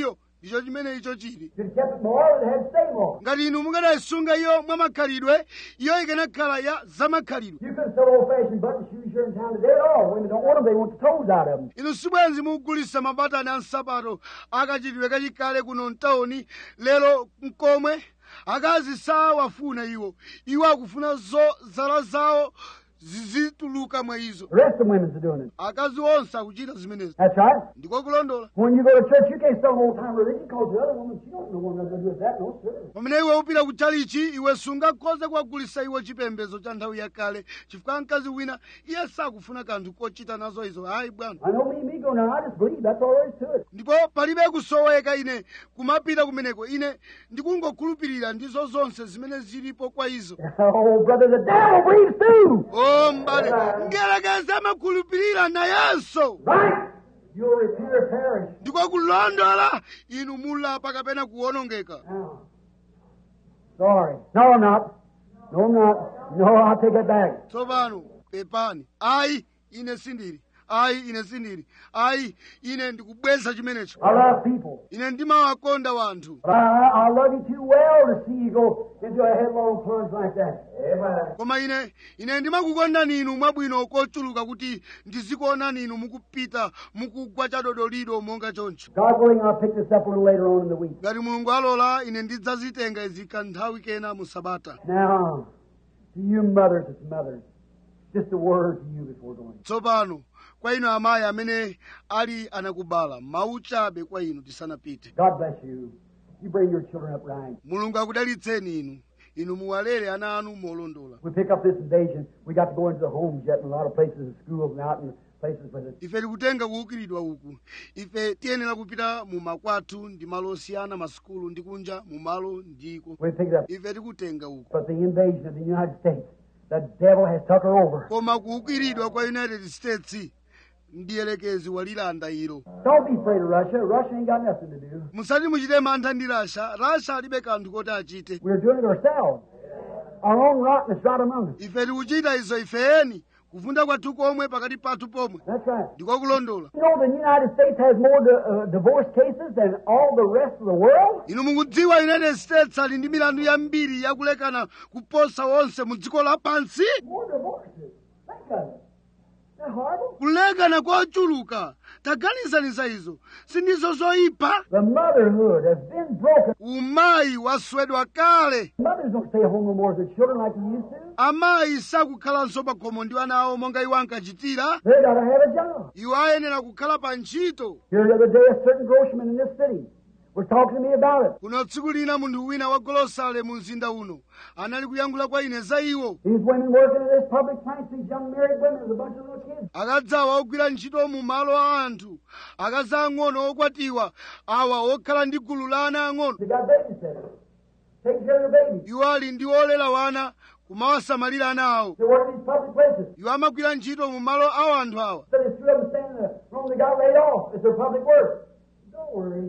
icho chimene icho chili If you'd kept it moral, it had to stay moral. ngati inu mukanayisunga iyo mwa makhalidwe iyo ikanakhala ya zamakhalidwe You couldn't sell old-fashioned button shoes here in town today at all. Women don't want them. They want the toes out of them. inu sibwenzi mukugulitsa mabatani a nsapato akachitidwe kachikale kuno mtawuni lero mkomwe akazi sawafuna iwo iwo akufuna zo zala zawo zizituluka mwa izo The rest of the women's are doing it. akazi onse akuchita zimenezi That's right. ndiko kulondola When you go to church, you can't sell an old-time religion because the other woman, she don't know what nothing to do with that. No, sir. pamene iwe upita ku chalichi iwe sungakhoze kuwagulitsa iwo chipembedzo cha nthawi yakale chifukwa mkazi wina iye sakufuna kanthu kochita nazo izo hayi bwana I know me, me go now. I just believe. That's all there is to it. ndipo palibe kusoweka ine kumapita kumeneko ine ndikungokhulupirira ndizo zonse zimene zilipo kwa izo Oh, brother, the devil believes too. o mbale ngelekeze amakhulupirira nayenso Right? You'll repent or perish. ndiko kulondola inu mulapa kapena kuwonongeka Now. Sorry. No, I'm not. No, I'm not. No, I'll take it back. tsopano pepani ayi ine sindiri ayi ine sindiri ayi ine ndikubweza chimenecho I love people. ine ndimawakonda wanthu But I, I love you too well to see you go into a headlong plunge like that. Amen. koma ine ine ndimakukondani inu mwabwino kochuluka kuti ndizikuonani inu mukupita mukugwa chadodolido monga choncho God willing, I'll pick this up a little later on in the week. ngati mulungu alola ine ndidzazitenga izi kanthawi kena mu sabata Now, to you mothers, it's mothers. Just a word to you before going. tsopano kwa inu amayi amene ali anakubala mawu chabe kwa inu tisanapite God bless you. You bring your children up right. mulungu akudalitseni inu inu muwalere ana anu molondola We pick up this invasion. We got to go into the homes yet in a lot of places and schools and out in places with it. ife tikutenga kuukiridwa uku ife tiyenera kupita mu makwathu ndi malo osiyana masukulu ndi kunja mu malo ndiko We pick it up. ife tikutenga uku But the invasion of the United States, the devil has took her over. koma kuukiridwa kwa united states ndiyelekezi walilanda ilo Don't be afraid of Russia. Russia ain't got nothing to do. musati muchite mantha ndi rasha rasha alibe kanthu koti achite We're doing it ourselves. Our own rottenness right among us. ife tikuchita izo ifeni kuvunda kwathu komwe pakati pathu pomwe That's right. ndikokulondola You know, the United States has more di- uh, divorce cases than all the rest of the world. inu mukudziwa united states ali ndi milandu yambiri yakulekana kuposa wonse mu dziko lapansi More divorces. Think of it. Isn't that horrible? kulekana kochuluka taganizaniza izo sindizo zoyipa The motherhood has been broken. umayi waswedwa kale Mothers don't stay home no more with their children like they used to. amayi sakukhalanso pa khomo ndi ana awo monga iwo ankachitira They gotta have a job. iwo ayenera kukhala pa ntchito Here the other day, a certain groceryman in this city was talking to me about it. kuno tsiku lina munthu wina wa golosale mu mzinda uno anali kuyankhula kwa ine za iwo These women working in this public place, these young married women with a bunch of little kids. akadzawa ogwira ntchito mu malo a anthu akazi ang'ono okwatiwa awa okhala ndi gulu la ana ang'ono They got babysitters, taking care of their babies. iwo ali ndi olera wana kumawasamalira ana awo They work in these public places. iwo amagwira ntchito mu malo a anthu awa So there's two of them standing there. Wrong, they got laid off. It's their public work. Don't worry.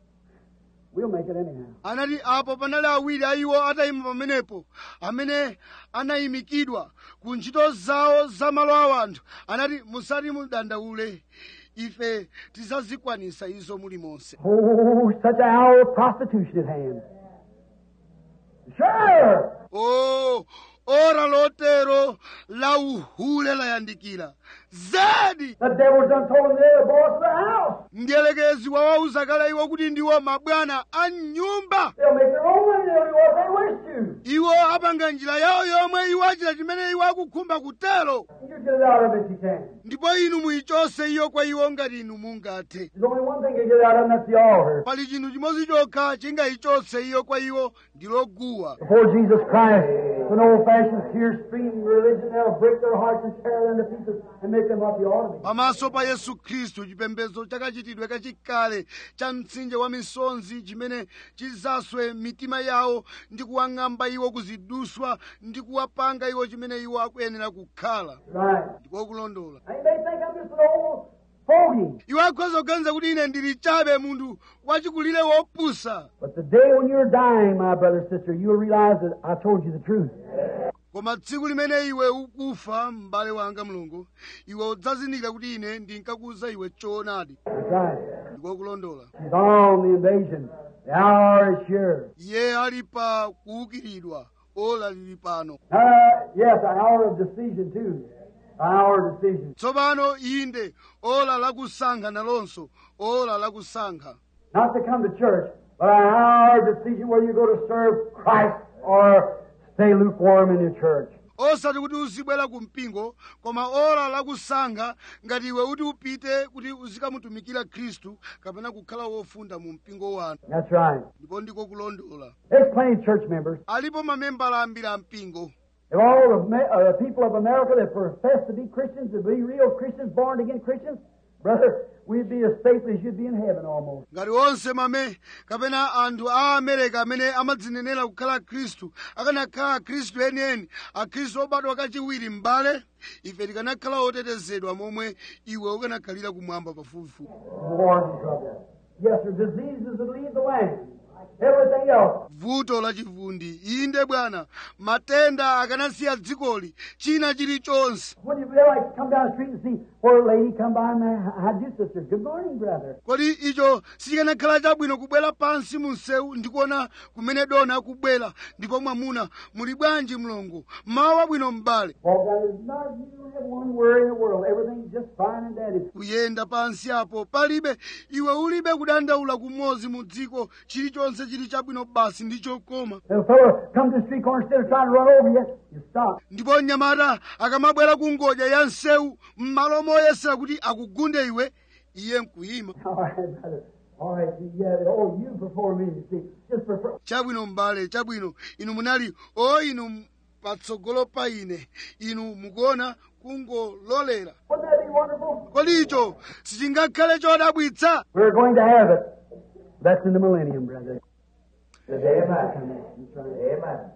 We'll make it anyhow. anati apo panali awiri a iwo atayima pamenepo amene anayimikidwa ku ntchito zawo za malo a anthu anati musati mudandaule ife tidzazikwanisa izo mulimonse Oh, such an hour of prostitution at hand. Sure. o ora lotero la uhule layandikira zedi The devil's done told them they're the boss of the house. mdiyelekezi wawauza kale iwo kuti ndiwo mabwana a nyumba They'll make their own money. They'll do what they wish to. iwo apanga njira yawo yomwe iwo achita chimene iwo akukhumba kutero You get it out of it if you can. ndipo inu muyichose iyo kwa iwo ngati inu mungathe There's only one thing to get out of them, that's the altar. pali chinthu chimodzi chokha chingayichose iyo kwa iwo ndiloguwa Before Jesus Christ, an old-fashioned tear-streaming religion, they'll break their hearts and tear them to pieces and make them what they ought to be. pamaso pa yesu khristu chipembedzo chakachitidwe kachikale cha mtsinje wa misonzi chimene chizaswe mitima yawo ndi kuwang'amba iwo kuziduswa ndi kuwapanga iwo chimene iwo akuyenera kukhala Right. ndikokulondola And they think I'm just an old fogey. iwo akhoza kuganiza kuti ine ndili chabe munthu wachikulire wopusa But the day when you're dying, my brother, sister, you'll realize that I told you the truth. koma tsiku limene iwe ukufa m'bale wanga mlongo iwe udzazindikira kuti ine ndinkakuwuza iwe choonadi That's right. ndikokulondola She's on the invasion. The hour is sure. iye ali pa kuukiridwa ola lili pano Uh, yes, an hour of decision too. An hour of decision. tsopano inde ola lakusankha nalonso ola lakusankha Not to come to church, but an hour of decision whether you go to serve Christ or stay lukewarm in your church. osati kuti uzibwera ku mpingo koma ola lakusankha ngati iwe kuti upite kuti uzikamutumikira khristu kapena kukhala wofunda mu mpingo wanu That's right. ndipo ndiko kulondola There's plenty of church members. alipo mamembala ambiri a mpingo If all the Ma- uh, people of America that profess to be Christians, to be real Christians, born again Christians, brother, we'd be as safe as you'd be in heaven almost. ngati onse mame kapena anthu a amerika amene amadzinenera kukhala khristu akanakhala khristu enieni akhristu obadwa kachiwiri m'bale ife tikanakhala otetezedwa momwe iwe ukanakhalira kumwamba pafupifupi War and trouble. Yes, sir. Diseases that leave the land. Everything else. vuto lachivundi inde bwana matenda akanasiya dzikoli china chilichonse When you feel like come down the street and see where a lady come by and uh, how do you, sister? Good morning, brother. kodi icho sichikanakhala chabwino kubwera pansi mu msewu ndikuona kumene dona akubwera ndipo mwamuna muli bwanji mlongo mawu abwino m'bale Walk down there. No, you don't have one worry in the world. Everything's just fine and dandy. kuyenda pansi apo palibe iwe ulibe kudandaula kumodzi mu dziko chilichonse chili chabwino basi ndi chokoma And a fellow comes to the street corner instead of trying to run over you, you stop. ndipo mnyamata akamabwera ku ngodya ya msewu m'malo moyesera kuti akugunde iwe iye nkuyima All right, brother. All right, yeah. Oh, you before me, you see. Just prefer. chabwino m'bale chabwino inu munali o inu patsogolo pa ine inu mukuona kungololera Wouldn't that be wonderful? kodi icho sichingakhale chodabwitsa We're going to have it. That's in the millennium, brother. The day of my coming. That's right. Amen.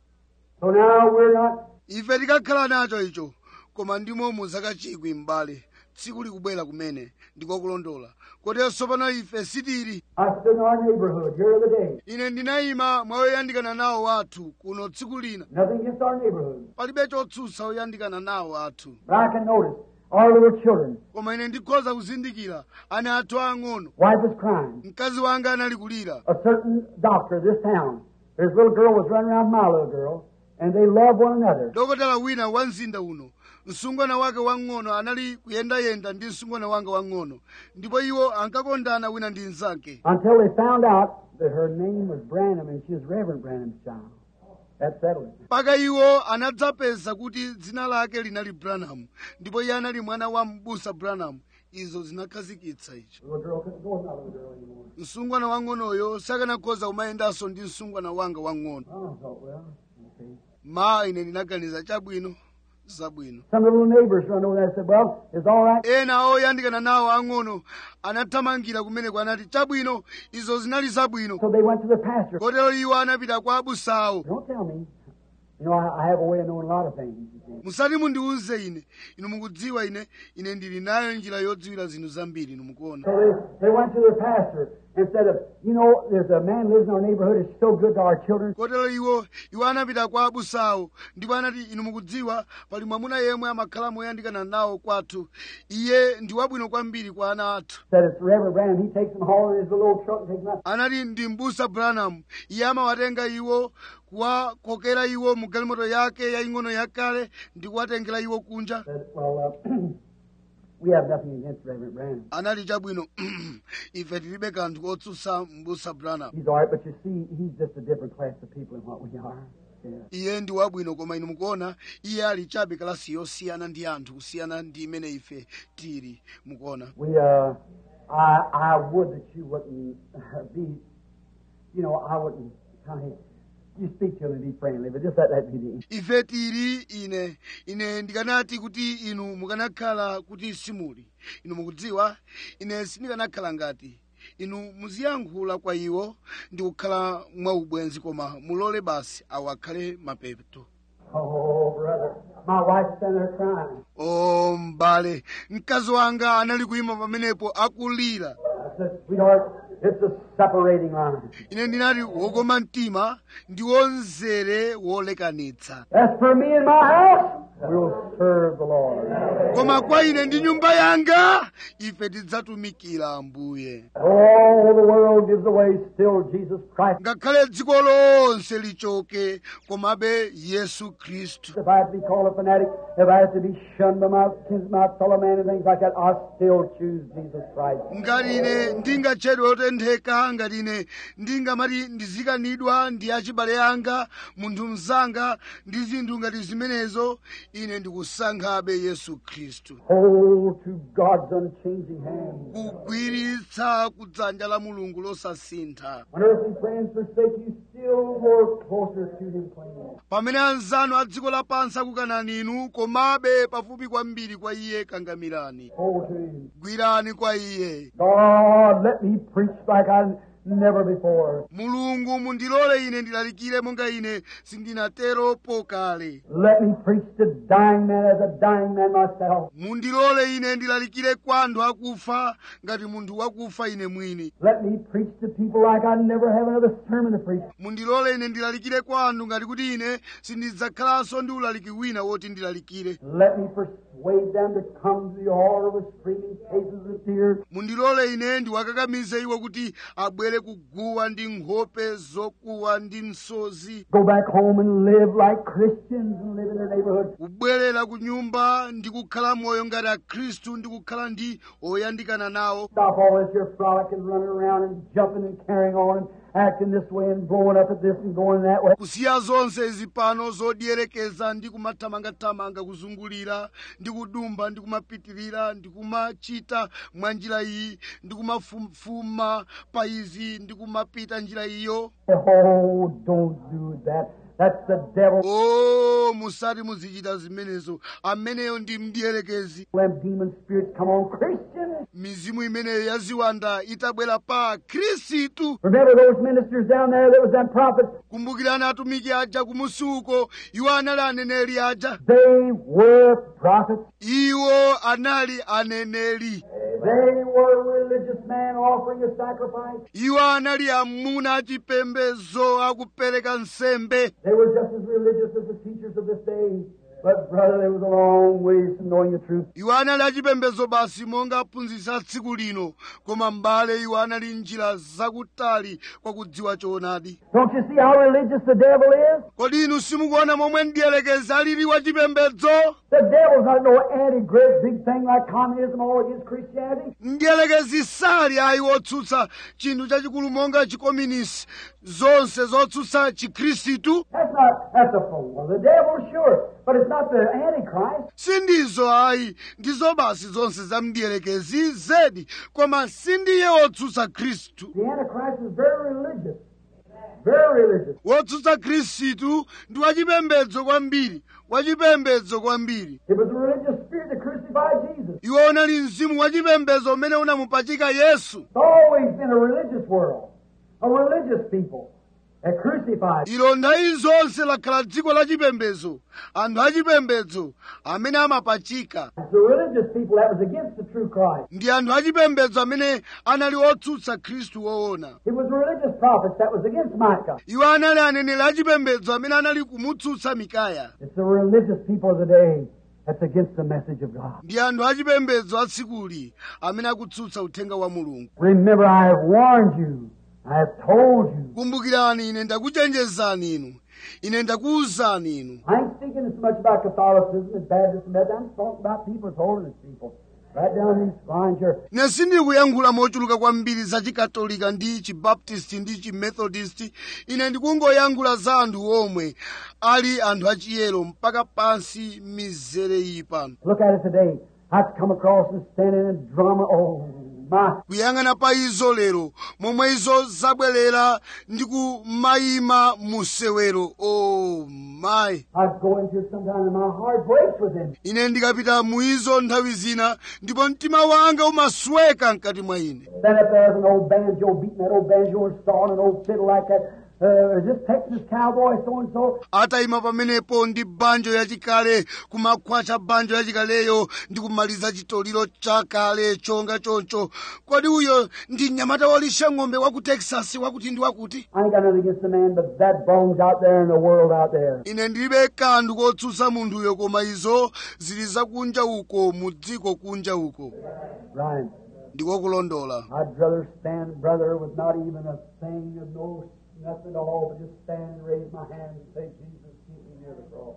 So now we're not. ife tikakhala nacho icho koma ndimo muzakachikwi m'bale tsiku likubwera kumene ndikokulondola kotenso pano ife sitili I stood in our neighborhood here the other day. ine ndinayima mwa oyandikana nawo wathu kuno tsiku lina Nothing against our neighborhood. palibe chotsutsa oyandikana nawo athu But I can notice our little children. koma ine ndikhoza kuzindikira ana athu ang'ono Wife was crying. mkazi wanga anali kulira A certain doctor of this town. His little girl was running around my little girl, and they love one another. dokotala wina wa mzinda uno msungwana wake wang'ono anali kuyendayenda ndi msungwana wanga wang'ono ndipo iwo ankakondana wina ndi mnzake Until they found out that her name was Branham and she was Reverend Branham's child. That settled it. mpaka iwo anadzapeza kuti dzina lake linali branham ndipo iye anali mwana wa mbusa branham izo zinakhazikitsa icho The little girl couldn't go with my little girl anymore. msungwana wang'onoyo sakanakhoza kumayendanso ndi msungwana wanga wang'ono Oh, I thought, well, okay. ma ine ndinaganiza chabwino zabwino Some of the little neighbors run over there and said, well, it's all right. ena oyandikana nawo ang'ono anathamangira kumeneko anati chabwino izo zinali zabwino So they went to the pastor. kotero iwo anapita kwa abusawo Don't tell me. You know, I, I have a way of knowing a lot of things. you see. musati mundiwuze ine inu mukudziwa ine ine ndili nayo njira yodziwira zinthu zambiri inu mukuona So they, they went to the pastor and said, uh, you know, there's a man lives in our neighborhood. It's so good to our children. kotero iwo iwo anapita kwa abusawo ndipo anati inu mukudziwa pali mwamuna yemwe amakhala moyandikana nawo kwathu iye ndi wabwino kwambiri kwa ana athu Said it's Reverend Branham. He takes them home in his little old truck and takes them out. anati ndi mbusa branham iye amawatenga iwo kuwakokera iwo mu galimoto yake yaying'ono yakale ndi kuwatengera iwo kunja Said, well, uh, we have nothing against Reverend Branham. anali chabwino ife tilibe kanthu kotsutsa mbusa branham He's all right, but you see, he's just a different class of people than what we are. Yeah. iye ndi wabwino koma inu mukuona iye ali chabe kalasi yosiyana ndi anthu kusiyana ndi imene ife tili mukuona We, uh, I, I would that you wouldn't uh, be, you know, I wouldn't kind of, you speak to him and be friendly, but just let that be the ife tili ine ine ndikanati kuti inu mukanakhala kuti simuli inu mukudziwa ine sindikanakhala ngati inu muziyankhula kwa iwo ndi kukhala mwaubwenzi koma mulole basi awo akhale mapeto Oh, brother. My wife's standing there crying. o m'bale mkazi wanga anali kuyima pamenepo akulira I said, sweetheart, It's a separating line. ine ndinati wokoma mtima ndi wonzere wolekanitsa As for me and my house, we'll serve the Lord. koma kwa ine ndi nyumba yanga ife tidzatumikira ambuye All the world gives away, still Jesus Christ. ngakhale dziko lonse lichoke komabe yesu khristu If I have to be called a fanatic, if I have to be shunned by my, kins- my fellow man and things like that, I still choose Jesus Christ. ngati ine ndingatchedwe otentheka ngati ine ndingamati ndizikanidwa ndi achibale anga munthu mzanga ndi zinthu ngati zimenezo ine ndikusankhabe yesu khristu Hold to God's unchanging hand. kugwiritsa kudzanja la mulungu losasintha When earthly friends forsake you, still more closer to Him cling. pamene anzanu a dziko lapansi akukanani inu komabe pafupi kwambiri kwa iye kangamirani Hold to Him. gwirani kwa iye God, let me preach like I never before. mulungu mundilole ine ndilalikire monga ine sindinatero pokale Let me preach to dying men as a dying man myself. mundilole ine ndilalikire kwa anthu akufa ngati munthu wakufa ine mwini Let me preach to people like I never have another sermon to preach. mundilole ine ndilalikire kwa anthu ngati kuti ine sindidzakhalanso ndi ulaliki wina woti ndilalikire Let me persuade them to come to the altar with screaming faces and tears. mundilole ine ndiwakakamize iwo kuti abwere kuguwa ndi nkhope zokuwa ndi msozi Go back home and live like Christians and live in their neighborhood. kubwerera ku nyumba ndi kukhala moyo ngati akhristu ndi kukhala ndi oyandikana nawo Stop all this your frolic and running around and jumping and carrying on and acting this way and blowing up at this and going that way. kusiya zonse izi pano zodierekeza ndi kumathamangathamanga kuzungulira ndi kudumba ndi kumapitirira ndi kumachita mwa njira iyi ndi kumafufuma pa izi ndi kumapita njira iyo Oh, don't do that. That's the devil. o musati muzichita zimenezo ameneyo ndi mdierekezi Them demon spirits come on Christians. mizimu imeneyo yaziwanda itabwera pa khristu Remember those ministers down there that was that prophet? kumbukirani atumiki aja kumusuko iwo anali aneneri aja They were prophets. iwo anali aneneri They were religious men offering a sacrifice. iwo anali amuna achipembedzo akupereka nsembe They were just as religious as the teachers of this day. But brother, there was a long ways from knowing the truth. iwo anali achipembedzo basi monga aphunzitsi a tsiku lino koma m'bale iwo anali njira zakutali kwa kudziwa choonadi Don't you see how religious the devil is? kodi inu simukuona momwe mdierekezi alili wachipembedzo The devil's not no anti-great big thing like communism all against Christianity. mdierekezi sali ayi wotsutsa chinthu chachikulu monga chikominisi zonse zotsutsa chikhristu That's not, that's a fool of the devil, sure. But it's not the Antichrist. sindizo ayi ndizo basi zonse za mdierekezi zedi koma sindiye wotsutsa khristu The Antichrist is very religious. Very religious. wotsutsa khristu ndi wachipembedzo kwambiri wachipembedzo kwambiri It was a religious spirit that crucified Jesus. iwo unali mzimu wachipembedzo umene unamupachika yesu It's always been a religious world. A religious people that crucified. ilo nthawi zonse lakhala dziko la chipembedzo anthu achipembedzo amene amapachika It's the religious people that was against the true Christ. ndi anthu achipembedzo amene anali otsutsa khristu woona It was the religious prophets that was against Micah. iwo anali aneneri achipembedzo amene anali kumutsutsa mikaya It's the religious people of the day that's against the message of God. ndi anthu achipembedzo atsikuli amene akutsutsa uthenga wa mulungu Remember, I have warned you. I have told you. kumbukirani ine ndakuchenjezani inu ine ndakuwuzani inu I ain't speaking so much about Catholicism and Baptism. and that. I'm talking about people as holiness people. Right down these lines here. ine sindikuyankhula mochuluka kwambiri za chikatolika ndi chibaptisti ndi chimethodist ine ndikungoyankhula za anthu omwe ali anthu achiyero mpaka pansi mizere iyi pano Look at it today. I've come across and standing in drama. Oh, my. kuyang'ana pa izo lero momwe izo zabwerera ndi kumayima musewero o mayi I go into it sometime and my heart breaks within me. ine ndikapita mu izo nthawi zina ndipo mtima wanga umasweka mkati mwa ine Stand up there with an old banjo beating that old banjo and sawing an old fiddle like that. uh, is this Texas cowboy so and so? atayima pamenepo ndi banjo yachikale kumakhwacha banjo yachikaleyo ndi kumaliza chitoliro chakale chonga choncho kodi uyo ndi mnyamata wolisha ng'ombe wa ku texas wakuti ndi wakuti I ain't got nothing against the man, but that bones out there in the world out there. ine ndilibe kanthu kotsutsa munthuyo koma izo zili zakunja uko mu dziko kunja uko Right. ndikokulondola I'd rather stand, brother, with not even a thing of no nothing at all, but just stand and raise my hand and say, Jesus, keep me near the cross.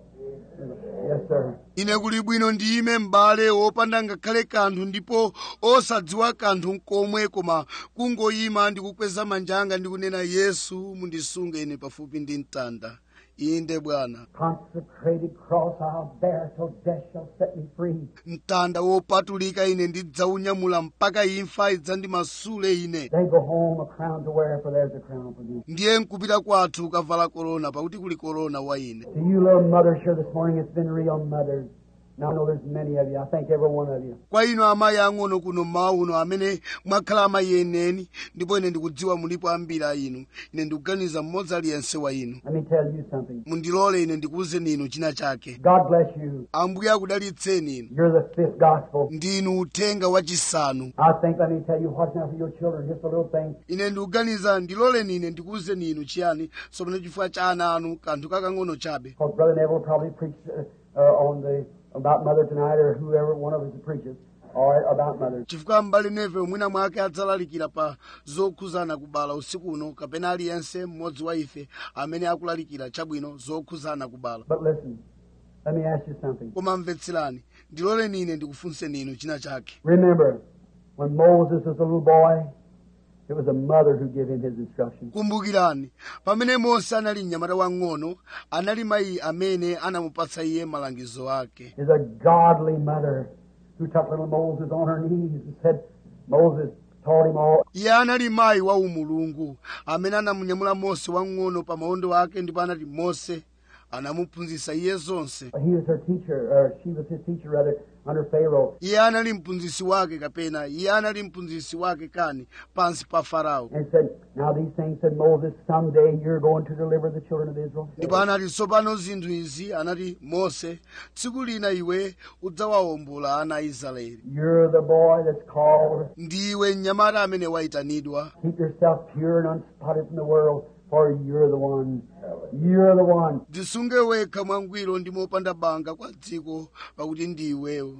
Yes, sir. ine kuli bwino ndiyime m'bale wopanda ngakhale kanthu ndipo osadziwa kanthu nkomwe koma kungoyima ndi kukweza manja anga ndi kunena yesu mundisunge ine pafupi ndi mtanda inde bwana Consecrated cross I'll bear till death shall set me free. mtanda wopatulika ine ndidzaunyamula mpaka imfa idzandimasule ine They go home a crown to wear, for there's a crown for me. ndiye nkupita kwathu kavala korona pakuti kuli korona wa ine To you little mothers here this morning, it's been real mothers. Now I know there's many of you. I thank every one of you. kwa inu amayi ang'ono kuno mmawa uno amene mwakhala amayi eneni ndipo ine ndikudziwa mulipo ambiri a inu ine ndikuganiza mmodzi aliyense wa inu Let me tell you something. mundilole ine ndikuwuzeni inu china chake God bless you. ambuye akudalitseni inu You're the fifth gospel. ndinu uthenga wachisanu I think, let me tell you what's now for your children, just a little thing. ine ndikuganiza ndiloleni ine ndikuwuzeni inu chiyani sopano chifukwa cha ana anu kanthu kakang'ono chabe Because Brother Neville probably preached uh, uh, on the about mother tonight, or whoever one of us preaches, or about mothers. chifukwa m'bale neve mwina mwake adzalalikira pa zokhuzana kubala usiku uno kapena aliyense mmodzi wa ife amene akulalikira chabwino zokhuzana kubala But listen, let me ask you something. koma mvetserani ndiloleni ine ndikufunseni inu china chake Remember, when Moses was a little boy, it was a mother who gave him his instructions. kumbukirani pamene mose anali mnyamata wang'ono anali mayi amene anamupatsa iye malangizo ake Is a godly mother who took little Moses on her knees and said, Moses taught him all. iye anali mayi wa umulungu amene anamunyamula mose wang'ono pa maondo ake ndipo anati mose anamuphunzitsa iye zonse He was her teacher, or she was his teacher rather, under Pharaoh. iye anali mphunzitsi wake kapena iye anali mphunzitsi wake kani pansi pa farao And said, Now these things said Moses, someday you're going to deliver the children of Israel. ndipo anati tsopano zinthu izi anati mose tsiku lina iwe udzawawombola ana a israeli You're the boy that's called. ndiwe mnyamata amene wayitanidwa Keep yourself pure and unspotted from the world, for you're the one. You're the one. dzisunge wekha mwangwiro ndi mopanda banga kwa dziko pakuti ndiweyo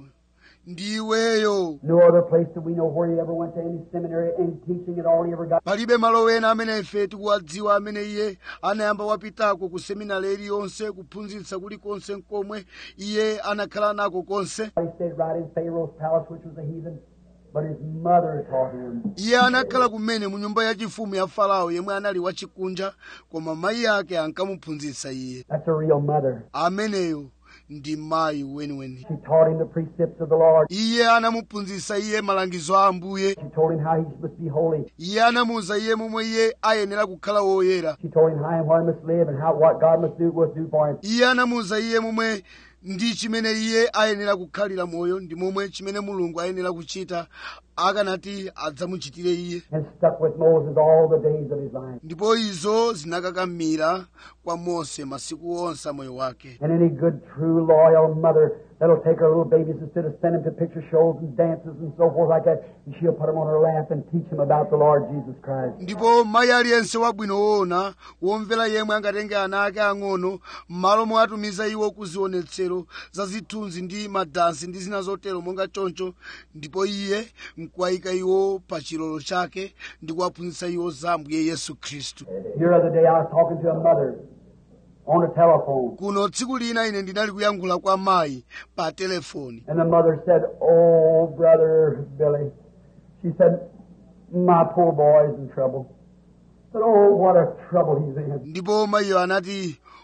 ndiweyo No other place that we know where he ever went to any seminary, any teaching at all he ever got. palibe malo ena amene ife tikuwadziwa amene iye anayamba wapitako ku seminari iliyonse kuphunzitsa kulikonse nkomwe iye anakhala nako konse He stayed right in Pharaoh's palace, which was a heathen, but his mother taught him. iye anakhala kumene mu nyumba yachifumu ya farao yemwe anali wachikunja koma mayi ake ankamuphunzitsa iye That's a real mother. ameneyo ndi mayi weniweni She taught him the precepts of the Lord. iye anamuphunzitsa iye malangizo a ambuye She told him how he must be holy. iye anamuwuza iye momwe iye ayenera kukhala woyera She told him how and where he must live and how what God must do was do for him. iye anamuwuza iye momwe ndi chimene iye ayenera kukhalira moyo ndi momwe chimene mulungu ayenera kuchita akanati adzamuchitire iye And stuck with Moses all the days of his life. ndipo izo zinakakamira kwa mose masiku onse a moyo wake And any good, true, loyal mother that'll take her little babies instead of send them to picture shows and dances and so forth like that, and she'll put them on her lap and teach them about the Lord Jesus Christ. ndipo mayi aliyense wabwino woona womvera yemwe angatenge ana ake ang'ono m'malo mwatumiza iwo ku zionetsero za zithunzi ndi madansi ndi zina zotero monga choncho ndipo iye nkuwayika iwo pa chilolo chake ndi kuwaphunzitsa iwo za ambuye yesu khristu Here other day I was talking to a mother on the telephone, kuno tsiku lina ine ndinali kuyankhula kwa mayi pa telefoni and the mother said, Oh, brother Billy, she said, my poor boy is in trouble. I said, Oh, what a trouble he's in. ndipo mayiyo anati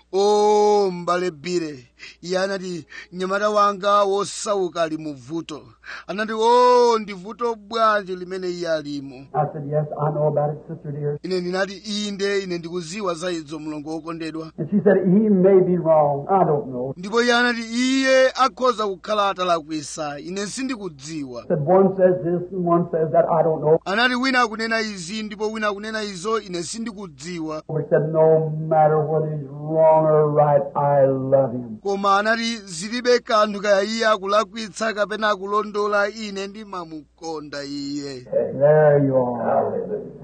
o m'bale bire iye anati mnyamata wanga wosauka ali mu vuto anati o ndi vuto bwanji limene iye alimo I said, Yes, I know about it, sister dear. ine ndinati inde ine ndikuziwa za izo mlongo wokondedwa And she said, He may be wrong. I don't know. ndipo iye anati iye akhoza kukhala atalakwisa ine sindikudziwa said one says this and one says that. I don't know. anati wina akunena izi ndipo wina akunena izo ine sindikudziwa But said, no matter whether he's wrong or right, I love him. koma anati zilibe kanthu kaya iye akulakwitsa kapena akulondola ine ndimamukonda iye There you are.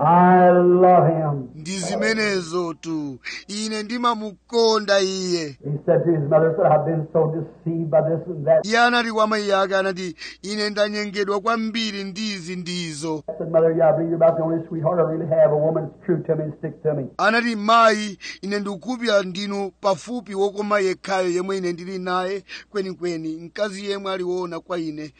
I love him. ndi zimenezo tu ine ndimamukonda iye He said to his mother, said, I've been so deceived by this and that. iye anati kwa mayi ake anati ine ndanyengedwa kwambiri ndizi ndizo I said, Mother, yeah, I believe you're about the only sweetheart I really have, a woman that's true to me and sticks to me. anati mayi ine ndikukhulupirira ndinu pafupi wokoma yekhayo yemwe ine ndili naye kwenikweni mkazi yemwe aliwona kwa ine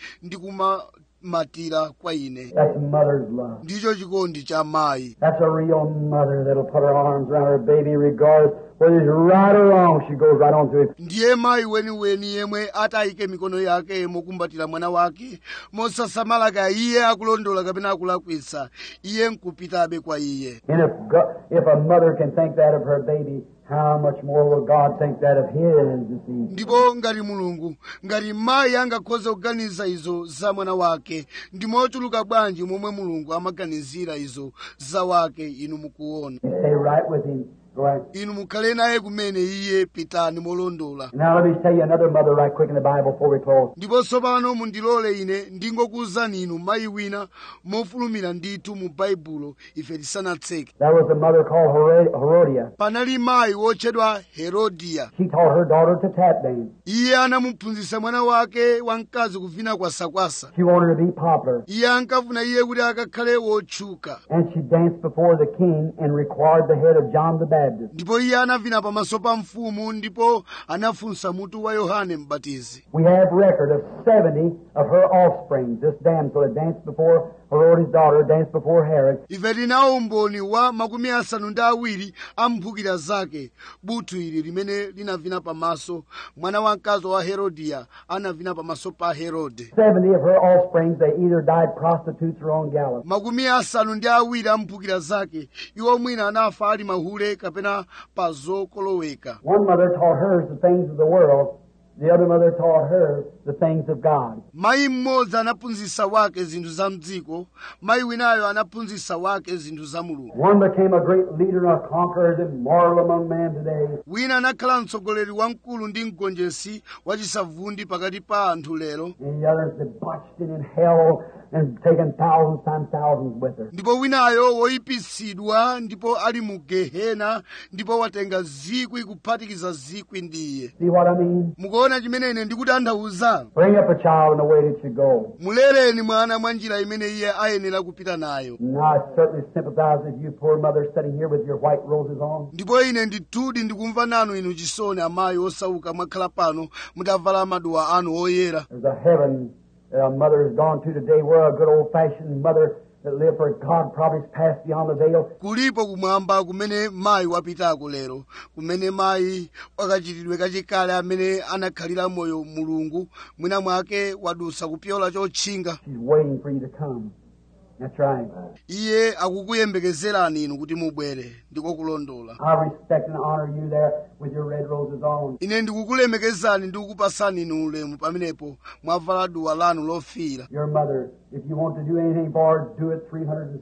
ndikumamatira kwa ine That's mother's love. ndicho chikondi cha mayi That's a real mother that'll put her arms around her baby regardless whether he's right or wrong. She goes right on through it. ndiye mayi weniweni yemwe atayike mikono yake mokumbatira mwana wake mosasamala kaya iye akulondola kapena akulakwitsa iye nkupitabe kwa iye And if, God, if a mother can think that of her baby, how much more will God think that of his? You see. ndipo ngati mulungu ngati mayi angakhoze kuganiza izo za mwana wake ndi mochuluka bwanji momwe mulungu amaganizira izo za wake inu mukuona You stay right with him. Go ahead. inu mukhale naye kumene iye pitani molondola Now let me tell you another mother right quick in the Bible before we close. ndipo tsopano mundilole ine ndingokuwuzani inu mayi wina mofulumira ndithu mu baibulo ife tisanatseke There was a mother called Herod- Herodias. panali mayi wotchedwa herodiya She taught her daughter to tap dance. iye anamuphunzitsa mwana wake wamkazi kuvina kwasakwasa She wanted to be popular. iye ankafuna iye kuti akakhale wotchuka And she danced before the king and required the head of John the Baptist. ndipo iye anavina pamaso pa mfumu ndipo anafunsa mutu wa yohane mbatizi We have record of 70 of her offspring. This damsel had danced before Herodias' daughter, danced before Herod. ife tinawo umboni wa makumi asanu ndi awiri a mphukira zake buthu ili limene linavina pamaso mwana wamkazi wa herodiya anavina pamaso pa herode 70 of her offspring, they either died prostitutes or on gallows. makumi asanu ndi awiri a mphukira zake iwo mwina anafa ali mahule kapena pa zokoloweka One mother taught hers the things of the world. The other mother taught her the things of God. mayi mmodzi anaphunzitsa wake zinthu za mdziko mayi winayo anaphunzitsa wake zinthu za mulungu One became a great leader and a conqueror and immoral among men today. wina anakhala mtsogoleri wamkulu ndi mgonjetsi wachisavundi pakati pa anthu lero And the other's debauched and in hell and taken thousands times thousands with her. ndipo winayo woyipitsidwa ndipo ali mu gehena ndipo watenga zikwi kuphatikiza zikwi ndiye See what I mean? mukuona chimene ine ndikutanthauza Bring up a child in the way that you go. mulereni mwana mwa njira imene iye ayenera kupita nayo And I certainly sympathize with you, poor mother, sitting here with your white roses on. ndipo ine ndithudi ndikumva nanu inu chisoni amayi osauka mwakhala pano mutavala maduwa anu oyera There's a heaven that a mother has gone to today where a good old-fashioned mother that lived for God probably has passed beyond the veil. kulipo kumwamba kumene mayi wapitako lero kumene mayi wakachitidwe kachikale amene anakhalira moyo mulungu mwina mwake wadusa kupyola chotchinga She's waiting for you to come. That's right. iye akukuyembekezerani inu kuti mubwere ndiko kulondola I respect and honor you there with your red roses on. ine ndikukulemekezani ndi kukupasani inu ulemu pamenepo mwavala duwa lanu lofiira Your mother, if you want to do anything for her, do it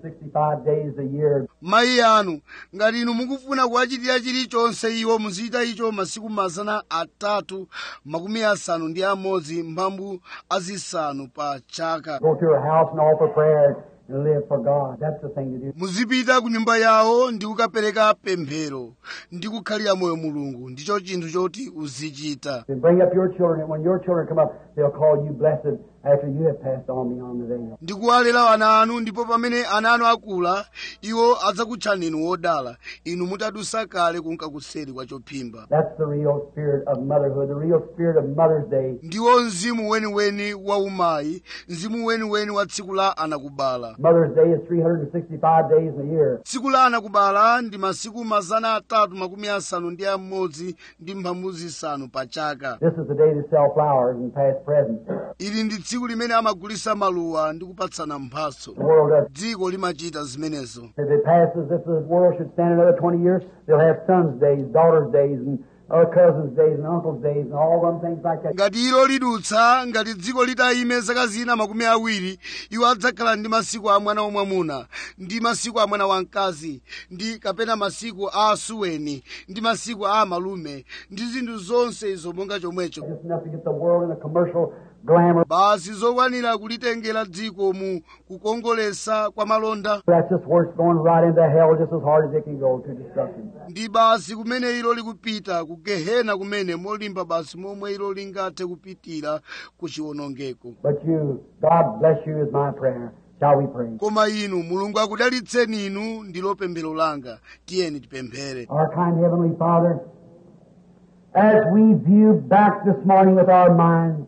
365 days a year. mayi anu ngati inu mukufuna kuwachitira chilichonse iwo muzichita icho masiku mazana atatu makumi asanu ndi amodzi mphambu azisanu pa chaka Go to her house and offer prayer and live for God. That's the thing to do. muzipita ku nyumba yawo ndi kukapereka pemphero ndi kukhalira moyo mulungu ndicho chinthu choti uzichita Then bring up your children, and when your children come up, they'll call you blessed after you have passed on beyond the veil. ndikuwalera ana anu ndipo pamene ana anu akula iwo adzakutchani inu wodala inu mutadusa kale kunka kuseri kwa chophimba That's the real spirit of motherhood, the real spirit of Mother's Day. ndiwo mzimu weniweni wa umayi mzimu weniweni wa tsiku la anakubala Mother's Day is 365 days in a year. tsiku la anakubala ndi masiku mazana atatu makumi asanu ndi amodzi ndi mphambu zisanu pa chaka This is the day to sell flowers and pass presents. ili ndi tsiku limene amagulisa maluwa ndi kupatsana mphatso The world does. dziko limachita zimenezo If it passes, if the world should stand another 20 years, they'll have sons' days, daughters' days, and other cousins' days, and uncles' days, and all them things like that. ngati ilo lidutsa ngati dziko litayime zaka zina makumi awiri iwo adzakhala ndi masiku a mwana wamwamuna ndi masiku a mwana wamkazi ndi kapena masiku a asuweni ndi masiku a amalume ndi zinthu zonse izo monga chomwecho Just enough to get the world in a commercial glamour. basi zokwanira kulitengera dziko mu kukongolesa kwa malonda That's just where it's going right into hell just as hard as it can go to destruction. ndi basi kumene ilo likupita ku gehena kumene molimba basi momwe ilo lingathe kupitira ku chiwonongeko But you, God bless you is my prayer. Shall we pray? koma inu mulungu akudalitseni inu ndilo pemphero langa tiyeni tipemphere Our kind Heavenly Father, as we view back this morning with our minds,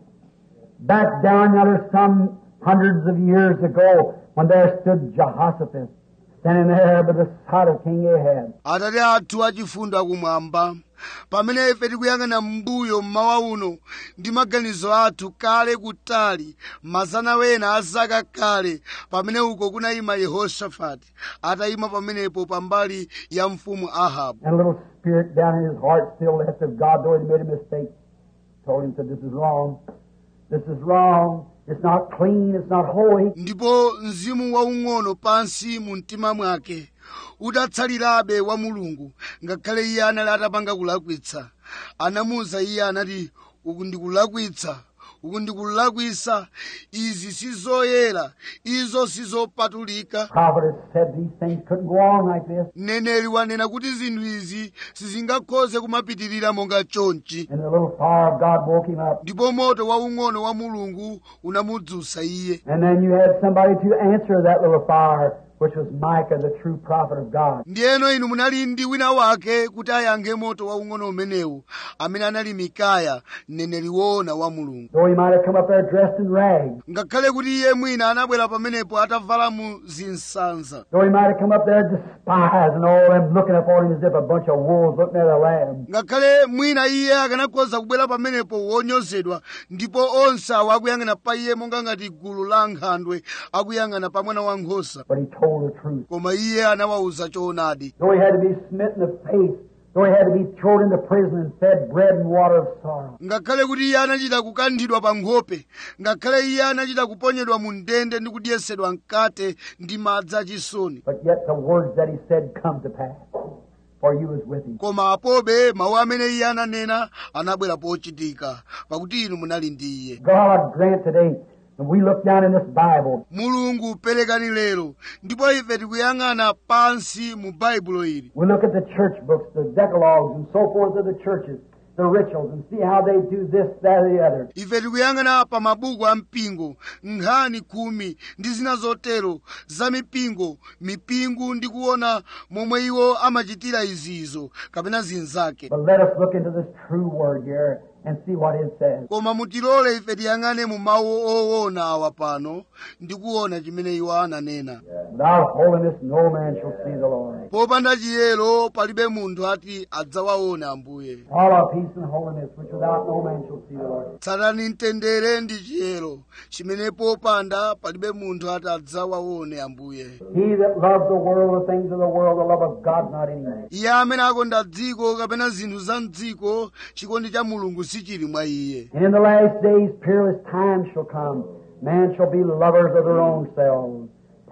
back down yonder some hundreds of years ago when there stood Jehoshaphat standing there by the side of King Ahab. atate athu achifundo akumwamba pamene ife tikuyang'ana m'mbuyo mmawa uno ndi maganizo athu kale kutali mazana wena a zaka kale pamene uko kunayima yehoshafati atayima pamenepo pambali ya mfumu ahabu And a little spirit down in his heart still left of God, though he made a mistake, told him, said, This is wrong. This is wrong. It's not clean. It's not holy. ndipo mzimu waung'ono pansi mu mtima mwake udatsalirabe wa mulungu ngakhale iye anali atapanga kulakwitsa anamuwuza iye anati uku ndikulakwitsa uku ndikulakwisa izi sizoyera izo sizopatulika Prophet has said these things couldn't go on like this. mneneri wanena kuti zinthu izi sizingakhoze kumapitirira monga chonchi And the little fire of God woke him up. ndipo moto waung'ono wa mulungu unamudzutsa iye And then you had somebody to answer that little fire, which was Micah, the true prophet of God. ndiyeno inu munali ndi wina wake kuti ayankhe moto waung'ono umenewu amene anali mikaya mneneri woona wa mulungu Though he might have come up there dressed in rags, ngakhale kuti iye mwina anabwera pamenepo atavala mu zinsanza though he might have come up there despised and all them looking upon him as if a bunch of wolves looking at a lamb. ngakhale mwina iye akanakhoza kubwera pamenepo wonyozedwa ndipo onse awo akuyang'ana pa iye monga ngati gulu la nkhandwe akuyang'ana pa mwana wankhosa But he told the truth. koma iye anawawuza choonadi Though he had to be smitten in the face, though he had to be thrown into prison and fed bread and water of sorrow. ngakhale kuti iye anachita kukanthidwa pa nkhope ngakhale iye anachita kuponyedwa mu ndende ndi kudyesedwa mkate ndi madzi achisoni But yet the words that he said come to pass, for you was with him. koma apobe mawu amene iye ananena anabwera pochitika pakuti inu munali ndi iye God grant today, and we look down in this Bible, mulungu perekani lero ndipo ife tikuyang'ana pansi mu baibulo ili we look at the church books, the decalogues and so forth of the churches, the rituals, and see how they do this, that, or the other. ife tikuyang'ana pa mabuku a mpingo nkhani khumi ndi zina zotero za mipingo mipingo ndi kuona momwe iwo amachitira izizo kapena zinzake But let us look into this true word here and see what it says. koma mutilole ife tiyang'ane mu mawu owona awa pano ndi kuona chimene iwo ananena Without holiness, no man shall see the Lord. popanda chiyero palibe munthu ati adzawaone ambuye Follow peace and holiness, which without no man shall see the Lord. tsatani mtendere ndi chiyero chimene popanda palibe munthu ati adzawaone ambuye He that loves the world, the things of the world, the love of God not in him. iye amene akonda dziko kapena zinthu za mdziko chikondi cha mulungu sichili mwa iye And in the last days, peerless times shall come. Men shall be lovers of their own selves,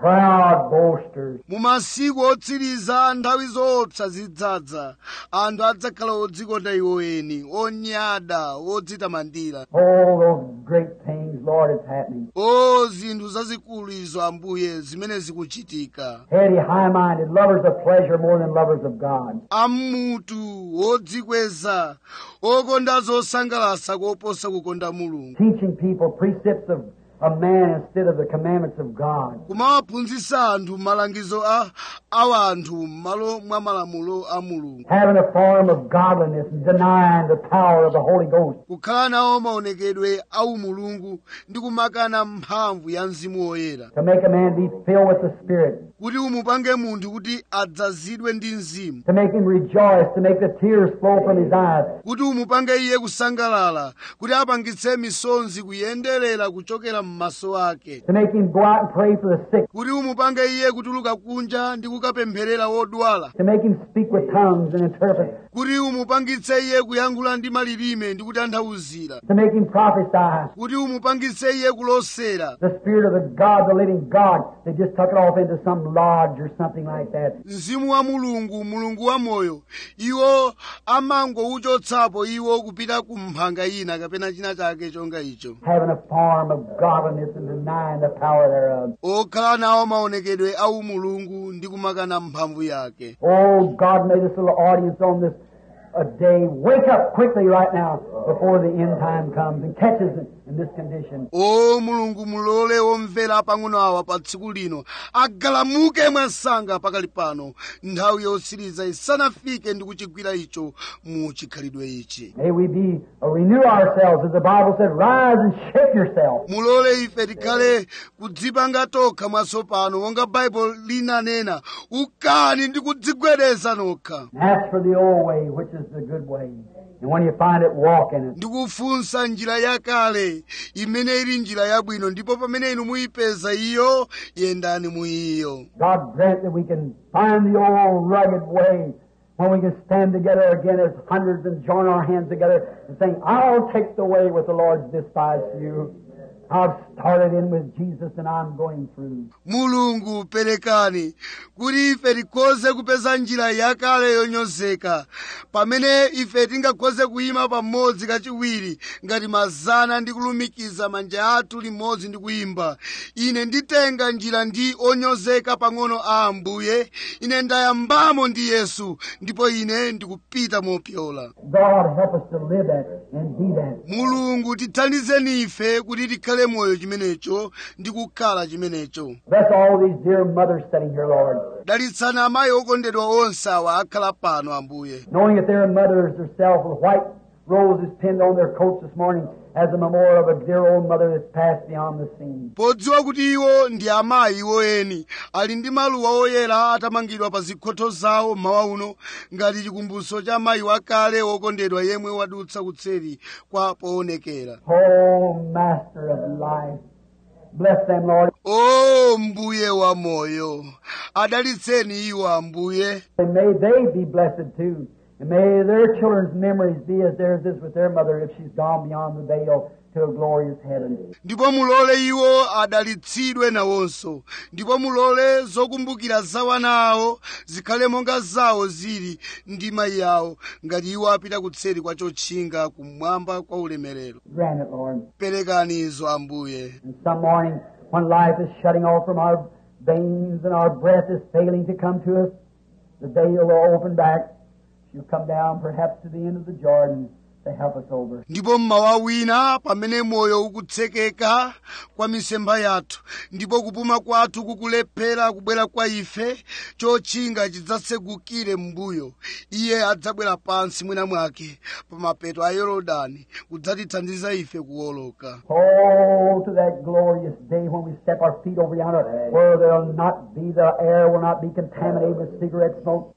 proud boasters, mu masiku otsiriza nthawi zoopsa zidzadza anthu adzakhala odzikonda iwo eni onyada odzitamandira all those great things, Lord, it's happening. o zinthu zazikulu izo ambuye zimene zikuchitika Heady, high-minded, lovers of pleasure more than lovers of God. amutu odzikweza okonda zosangalatsa koposa kukonda mulungu Teaching people precepts of of man instead of the commandments of God. kumawaphunzitsa anthu malangizo a a anthu m'malo mwa malamulo a mulungu Having a form of godliness and denying the power of the Holy Ghost. kukhala nawo maonekedwe a umulungu ndi kumakana mphamvu ya mzimu woyera To make a man be filled with the Spirit. kuti umupange munthu kuti adzazidwe ndi mzimu To make him rejoice. To make the tears flow from his eyes. kuti umupange iye kusangalala kuti apangitse misonzi kuyenderera kuchokera m'maso ake To make him go out and pray for the sick. kuti umupange iye kutuluka kunja ndi kukapempherera wodwala To make him speak with tongues and interpret. kuti umupangitse iye kuyankhula ndi malilime ndi kutanthauzira To make him prophesy. kuti umupangitse iye kulosera The Spirit of the God, the living God. They just tuck it off into some lodge or something like that. mzimu wa mulungu mulungu wa moyo iwo amangouchotsapo iwo kupita ku mphanga ina kapena china chake chonga icho Having a form of godliness and denying the power thereof. okhala nawo maonekedwe a umulungu ndi kumakana mphamvu yake Oh, God, may this little audience on this a day wake up quickly right now before the end time comes and catches it in this condition. o mulungu mulole omvera pang'ono awa pa tsiku lino agalamuke mwansanga pakali pano nthawi yotsiriza isanafike ndi kuchigwira icho mu chikhalidwe ichi May we be uh, renew ourselves, as the Bible said, rise and shake yourself. mulole ife tikhale kudzipanga tokha mwatsopano monga baibulo linanena ukani ndi kudzigwedeza nokha And ask for the old way, which is the good way. And when you find it, walk in it. ndikufunsa njira yakale imene ili njira yabwino ndipo pamene inu muyipeza iyo yendani mu iyo God grant that we can find the old rugged way when we can stand together again as hundreds and join our hands together and saying, I'll take the way with the Lord's despise to you. I've started in with Jesus and I'm going through. mulungu perekani kuti ife tikhoze kupeza njira yakale yonyozeka pamene ife tingakhoze kuyima pamodzi kachiwiri ngati mazana ndi kulumikiza manja athu limodzi ndi kuyimba ine nditenga njira ndi onyozeka pang'ono a ambuye ine ndayambamo ndi yesu ndipo ine ndikupita mopyola God help us to live that and be that. mulungu tithandizeni ife kuti tikhale moyo chimenecho ndi kukhala chimenecho Bless all these dear mothers sitting here, Lord, dalitsani amayi okondedwa onse awa akhala pano ambuye knowing that their mothers herself with white roses pinned on their coats this morning as a memorial of a dear old mother that's passed beyond the scene. podziwa kuti iwo ndi amayi iwo eni ali ndi maluwa oyera atamangidwa pa zikhotho zawo mmawa uno ngati chikumbutso cha mayi wakale wokondedwa yemwe wadutsa kutseri kwa poonekera Oh, Master of life, bless them, Lord. o mbuye wa moyo adalitseni iwo ambuye And may they be blessed too. And may their children's memories be as theirs is with their mother if she's gone beyond the veil to a glorious heaven. ndipo mulole iwo adalitsidwe nawonso ndipo mulole zokumbukira za wana awo zikhale monga zawo zili ndi mayi awo ngati iwo apita kutseri kwa chotchinga kumwamba kwa ulemerero Grant it, Lord. perekani izo ambuye And some morning, when life is shutting off from our veins and our breath is failing to come to us, the veil will open back. She'll come down perhaps to the end of the Jordan to help us over. ndipo mmawa wina pamene moyo ukutsekeka kwa misempha yathu ndipo kupuma kwathu kukulephera kubwera kwa ife chotchinga chidzatsegukire m'mbuyo iye adzabwera pansi mwina mwake pa mapeto a yorodani kudzatithandiza ife kuwoloka Oh, to that glorious day when we step our feet over yonder, where there'll not be, the air will not be contaminated with cigarette smoke.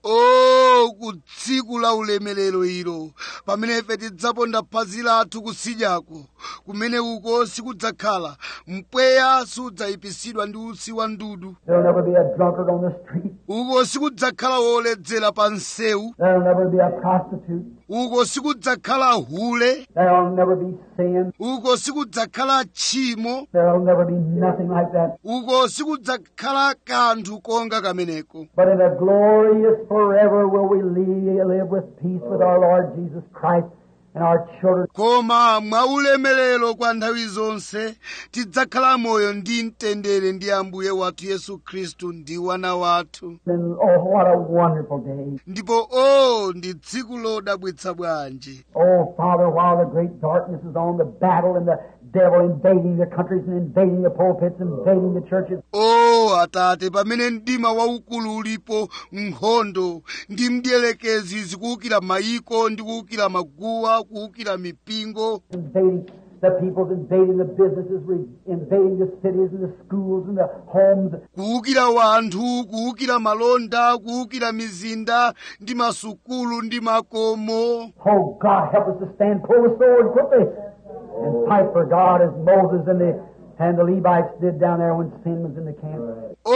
o ku tsiku la ulemerero ilo pamene ife tidzaponda phazi lathu kusidyako kumene uko sikudzakhala mpweya sudzayipisidwa ndi utsi wa ndudu There'll never be a drunkard on the street. uko sikudzakhala woledzera pa msewu There'll never be a prostitute. uko sikudzakhala hule There'll never be sin. uko sikudzakhala tchimo There'll never be nothing like that. uko sikudzakhala kanthu konga kameneko But in a glorious forever will we li- live with peace with our Lord Jesus Christ and our children. koma mwaulemerero kwa nthawi zonse tidzakhala moyo ndi mtendere ndi ambuye wathu yesu khristu ndi wana wathu And oh, what a wonderful day. ndipo o ndi tsiku lodabwitsa bwanji Oh, Father, while the great darkness is on, the battle and the devil invading the countries and invading the pulpits, invading the churches. o atate pamene mdima waukulu ulipo nkhondo ndi mdierekezi zikuwukira mayiko ndi kuwukira maguwa kuwukira mipingo invading the peoples, invading the businesses, re- invading the cities and the schools and the homes. kuwukira wanthu kuwukira malonda kuwukira mizinda ndi masukulu ndi makomo Oh God, help us to stand, pull the sword quickly, and fight for God as Moses and the and the Levites did down there when sin was in the camp.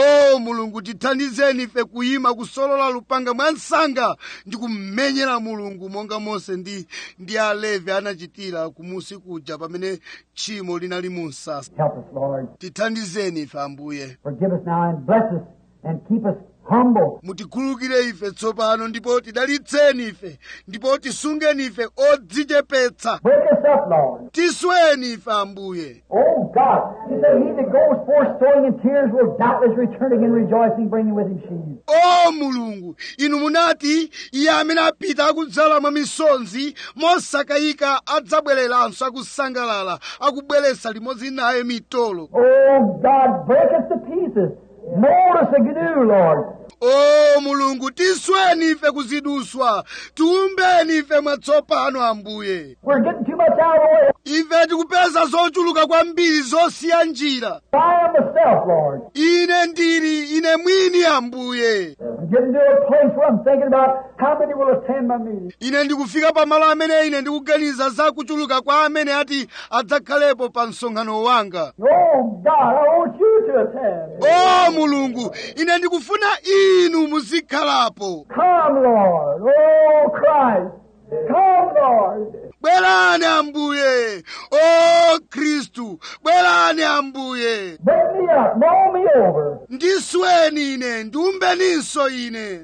o mulungu tithandizeni ife kuyima kusolola lupanga mwa msanga ndi kummenyera mulungu monga mose ndi ndi alevi anachitira kumusi kuja pamene tchimo linali mu msasa Help us, Lord. tithandizeni ife ambuye Forgive us now and bless us and keep us humble. mutikhululukire ife tsopano ndipo tidalitseni ife ndipo tisungeni ife odzichepetsa Break us up, Lord. tisweni ife ambuye Oh God, you said he that goes forth sowing in tears will doubtless return again rejoicing, bringing with him sheaves. o mulungu inu munati iye amene apita akudzala mwa misonzi mosakayika adzabwereranso akusangalala akubweretsa limodzi naye mitolo Oh God, break us to pieces. Mold us anew, Lord. o mulungu tisweni ife kuziduswa tiumbeni ife mwatsopano ambuye We're getting too much out of the way. ife tikupeza zochuluka kwambiri zosiya njira I am myself, Lord. ine ndili ine mwini ambuye I'm getting to a place where I'm thinking about how many will attend my meeting. ine ndikufika pamalo amene ine ndikuganiza za kuchuluka kwa amene ati adzakhalepo pa msonkhano wanga Oh God, I want you to attend. o mulungu ine ndikufuna inu muzikhalapo Come, Lord. Oh Christ. Come, Lord. bwerani ambuye o khristu bwerani ambuye Break me up. Mold me over. ndisweni ine ndiumbeninso ine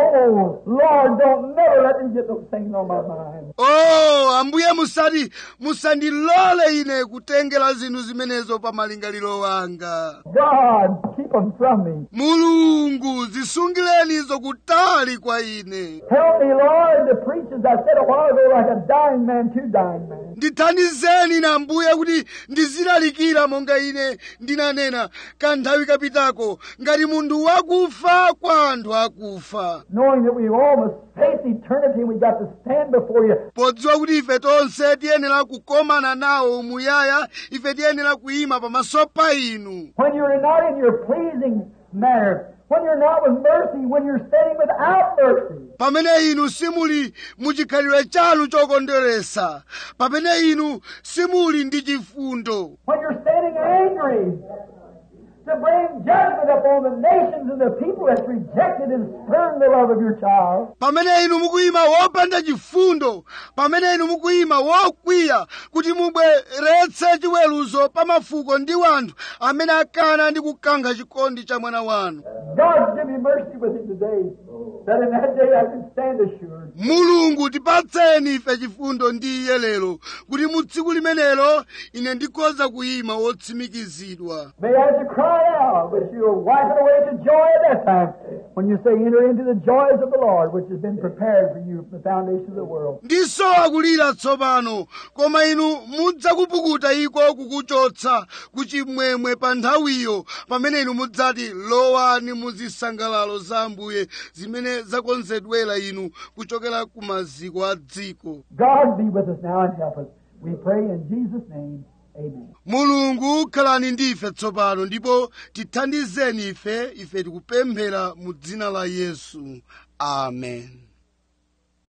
Oh, Lord, don't never let me get those things on my mind. o ambuye musati musandilole ine kutengera zinthu zimenezo pa malingaliro wanga God, keep them from me. mulungu zisungireni izo kutali kwa ine Help me, Lord, to preach, as I said a while ago, like a dying man to dying man. ndithandizeni ine ambuye kuti ndizilalikira monga ine ndinanena kanthawi kapitako ngati munthu wakufa kwa anthu akufa Knowing that we all must face eternity and we got to stand before you. podziwa kuti ife tonse tiyenera kukomana nawo umuyaya ife tiyenera kuyima pamaso pa inu When you're not in your pleasing manner, when you're not with mercy, when you're standing without mercy. pamene inu simuli muchikhalidwe chanu chokondweresa pamene inu simuli ndi chifundo When you're standing angry to bring judgment upon the nations and the people that's rejected and spurned the love of your child. pamene inu mukuyima wopanda chifundo pamene inu mukuyima wokwiya kuti mubweretse chiweruzo pa mafuko ndi wanthu amene akana ndi kukankha chikondi cha mwana wanu God, give me mercy with him today, that in that day I can stand assured. mulungu tipatseni ife chifundo ndi iye lero kuti mu tsiku limenelo ine ndikhoza kuyima wotsimikizidwa May I have to cry out, but you'll wipe it away to joy at that time when you say, enter into the joys of the Lord, which has been prepared for you from the foundation of the world. ndisowa kulira tsopano koma inu mudzakupukuta iko kukuchotsa kuchimwemwe pa nthawiyo pamene inu mudzati lowani mu zisangalalo za ambuye zimene zakonzedwera inu kuchokera ku maziko a dziko God be with us now and help us. We pray in Jesus' name. Amen. mulungu khalani ndi ife tsopano ndipo tithandizeni ife ife tikupemphera mu dzina la yesu amen